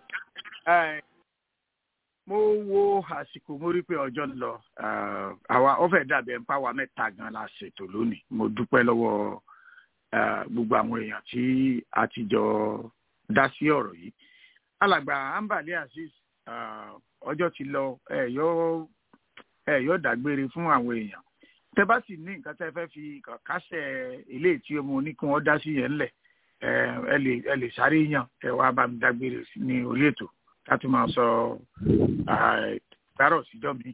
mo wo àsìkò mo rí pé ọjọ́ ń lọ àwa ó fẹ́ dàbí ẹ̀ ń pàwọ́ mẹ́ta gan la ṣètò lónìí mo dúpẹ́ lọ́wọ́ gbogbo àwọn èèyàn tí a ti jọ dá sí ọ̀rọ̀ yìí alàgbà ambali azeez ọjọ́ ti lọ ẹ yóò ẹ yóò dágbére fún àwọn èèyàn tẹ bá sì ní nǹkan tẹ fẹ́ fi kásẹ̀ eléyìí tí mo ní kí wọ́n dá sí yẹn ńlẹ̀ ẹ lè ẹ lè sáré yàn ẹ wá bá mi dágbére ní orí ètò láti máa sọ gbárò síjọ́ mi.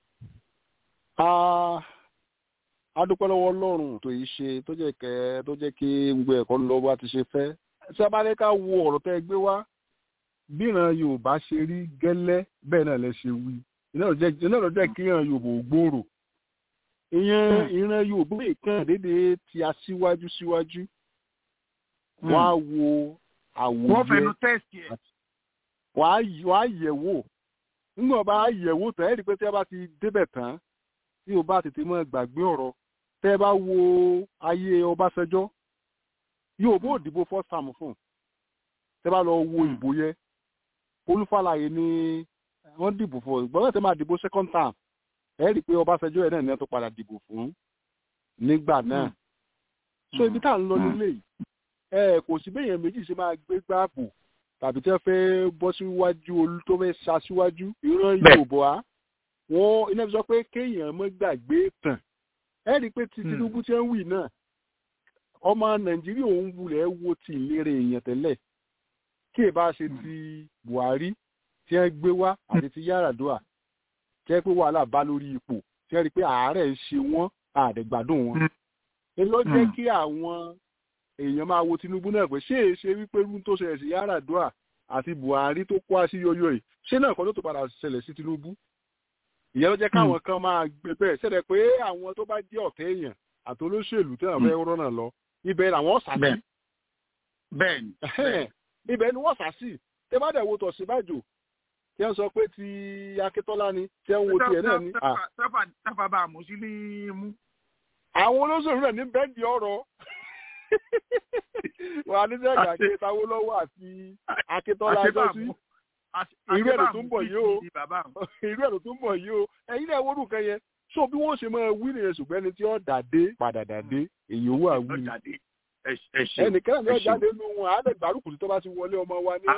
adúpẹ́ lọ́wọ́ ọlọ́run tó yìí ṣe tó jẹ́ kẹ́ tó jẹ́ kí gbogbo ẹ̀kọ́ lọ bá ti ṣe fẹ́ sábàlẹ́ká wo ọ̀rọ̀ tẹ́ gbé wá bíran yorùbá ṣe rí gẹ́lẹ́ bẹ́ẹ̀ náà lẹ ṣe wí iná ló jẹ́ kí ìran yorùbá ò gbòòrò ìyẹn ìran yorùbá ìkàn dédé ti aṣíwájú síwájú wọ́n á wo àwòyẹ wọ́n fẹnu tẹ́sì ẹ̀. wọ́n á yẹ̀ wò nígbà bá yẹ̀ wò tán ẹ̀ rí pé tí a bá ti débẹ̀ tán tí o bá tètè mọ́ gbàgbé ọ̀rọ̀ tẹ́ ẹ bá wo ayé ọbásanjọ́ yóò bó òdìbò first term fún tẹ́ bá lọ wo ìbò yẹ olúfàlàyé ni wọ́n dìbò fún ìgbọ́n tẹ́ máa dìbò second term ẹ rí i pé ọbásanjọ́ ẹ̀ náà ní ẹ tó padà dìbò fún nígbà náà so ibi tá à ń lọ nílé yìí ẹ kò sí béèyàn méjì ṣe máa gbé gbààbò tàbí tí wọ́n fẹ́ bọ́ síwájú olú tó fẹ́ ṣaṣíwájú ìran yorùbá wọn iná fi sọ pé kéèyàn mọ́ gbàgbé tàn ẹ rí i pé ti tinubu tí ń wì náà ọmọ nàìjíríà òun wulẹ̀ wo ti ìlera èèyàn tẹ́lẹ̀ kí ẹ bá ṣe ti buhari tí wọ́n gbé wá àti ti yaradua tí wọ́n pé wàhálà bá lórí ipò tí wọ́n rí i pé àárẹ̀ ń ṣe wọ́n àdẹ̀gbádùn wọn. èyí ló jẹ́ kí àwọn èèyàn máa wo tinubu náà pé ṣé èé ṣe wípé irú tó ṣẹlẹ̀ sí yaradua àti buhari tó kó àṣeyọyọ yìí ṣé náà kọ́ ló tó padà ṣẹlẹ̀ sí tinubu ìyẹn ló jẹ́ káwọn kan máa gbé bẹ́ẹ̀ ṣẹlẹ̀ pé àwọn tó bá jẹ́ ọ̀tẹ̀ èèyàn àti olóṣèlú tí wọ́n fẹ́ rọ́nà lọ ibẹ̀ làwọn sà sí. bẹ́ẹ̀ni. ibẹ̀ ni wọ́n sà sí tẹ bá dẹ̀ wo tọ̀síbàjò tí wọ́n sọ pé ti akíntọ́lá ni tí wọ́n wo tiẹ̀ náà ni. sáfà bá a mú sí ní mú. àwọn olóṣèlú náà ní bẹ́ẹ̀ni ọ̀rọ̀ wà á ní sẹ́yìn àkíntàwó lọ́wọ́ àti akíntọ́lá ẹjọ́ sí irú ẹ̀rọ tó ń bọ̀ yìí o irú ẹ̀rọ tó ń bọ̀ yìí o ẹ̀yin náà wọ́n rúkẹ́ yẹn so bí wọ́n ṣe máa wí nìyẹn ṣùgbọ́n ẹni tí ó dàdé padà dàdé èyí owó àwí ni ẹnìkan náà jáde nínú wọn á lè gbárùkù tó bá ti wọlé ọmọ wa ní.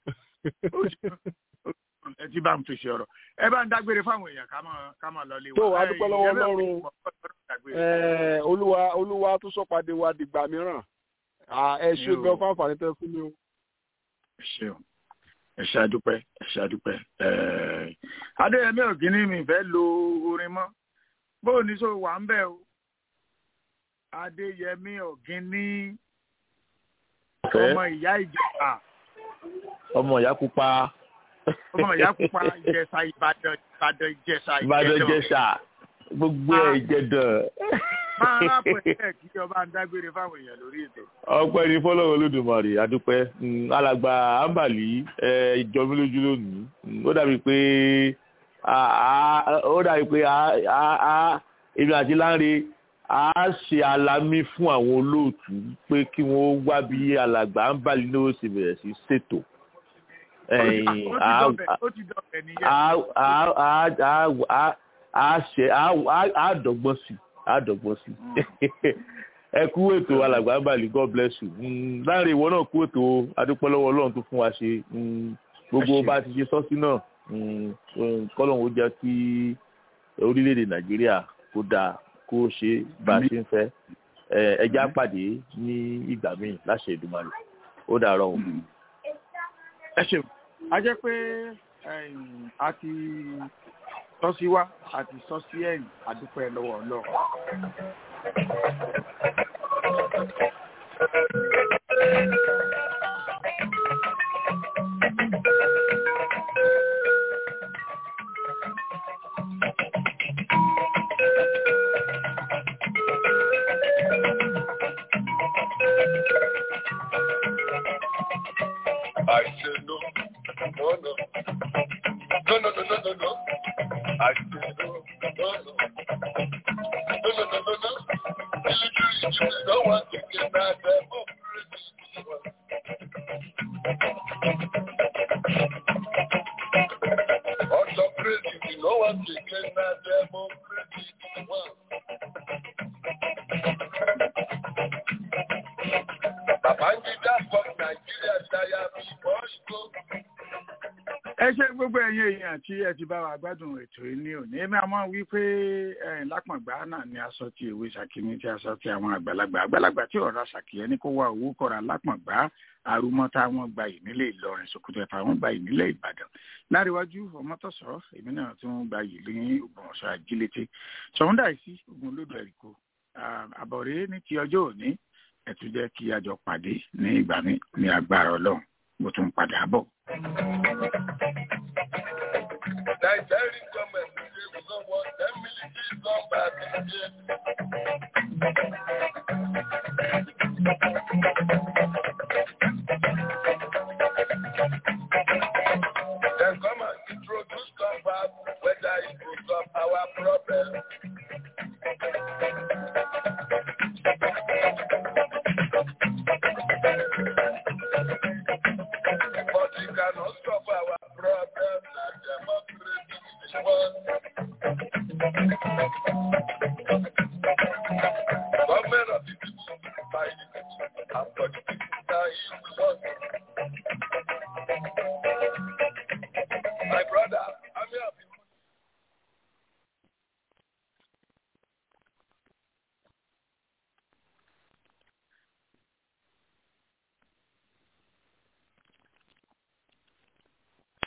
ẹ ti bá ń fèsì ọ̀rọ̀ ẹ bá ń dágbére fáwọn èèyàn ká máa lọ lé wa. tó wàá dúpẹ́ lọ́wọ́ ọlọ́run olúwa olúwa tó sọ́padé wa dìgbà mìíràn ẹ ṣe gan fún àǹfààní tẹ fún mi o. ẹ ṣeun ẹ ṣe àdúpẹ́ ẹ ṣe àdúpẹ́ adéyẹmí ògínní mi fẹ́ lo orin mọ́ bó ní sọ wà ń bẹ̀ o adéyẹmí ògínní ọmọ ìyá ìjẹ̀ṣà ọmọ ìyá pupa ọmọ ìyá pupa ìjẹ̀ṣà ìbàdàn ìbàdàn ìjẹ̀ṣà ìbàdàn ìjẹ̀ṣà gbogbo ẹ̀ ìjẹ̀dàn. máa rápò ẹ̀ kí ọba ń dágbére fáwọn èèyàn lórí ètò. ọpẹ́ ní fọlọ́wọ́ olódùmarè adúpẹ́ alàgbà ambali ìjọba lójú lónìí ó dàbí pé ó dàbí pé èmi àti Lánre a ṣe alámí fún àwọn olóòtú pé kí wọ́n wá bí alàgbà ambali ní ó sì bẹ̀rẹ̀ sí ṣètò a ṣe a dọ́gbọ́n sí a dọ́gbọ́n sí ẹ kú ètò alàgbà bàlí god bless you láàrin ìwọ náà kú ètò adúpẹ́ lọ́wọ́ ọlọ́run tó fún wa ṣe gbogbo bá ti ṣe sọ́sí náà kọ́lọ́hún ó jẹ́ kí orílẹ̀-èdè nàìjíríà kó dáa kó ṣe bá a ṣe ń fẹ́ ẹja pàdé ní ìgbà míì láṣẹ Èdùmàrè ó dàárọ̀ o. ẹ ṣeun a jẹ́ pé a ti sọ́sí wá àti sọ́sí ẹ̀yìn àdúpẹ́ lọ́wọ́ ọlọ́run. I said no, no, no, no, no, no, no, no, no. I said no. taking that democracy. Autocracy, you know what taking that democracy. Babangida from Nigeria, Daya, before you go. ẹ ṣe gbogbo ẹ̀yin èèyàn tí ẹ ti bá wa gbádùn ètò yìí ní òní èmi àmọ́ wí pé ẹ̀yìn lápọ̀ngbà náà ni aṣọ ti ìwé ṣàkíní tí aṣọ ti àwọn àgbàlagbà àgbàlagbà tí ọ̀rọ̀ ṣàkíyẹ ní kó wá owó kọ̀ra lápọ̀ngbà arúmọ́tà wọn gba yìí nílé Ìlọrin Sokoto ẹ̀fà wọn gba yìí nílé Ìbàdàn láríwájú ọmọtọ̀sọ́ èmi náà tún gba yìí ní Ògbómọ̀ṣọ́ ajílété ṣọ̀húndà sí ogun olódò ẹ̀ríkò àbọ̀rẹ́ ní ti ọjọ́ òní ẹ tún jẹ́ kí a jọ pàdé ní ìgbà mi ní agbára Ọlọ́run mo tún padà bọ̀. Nigerian government say we don't want them military come back again. Then come and introduce come back whether it will solve our problem. But it cannot solve our problem like democracy is one. Government of the people, by the people, and for the people, now is one.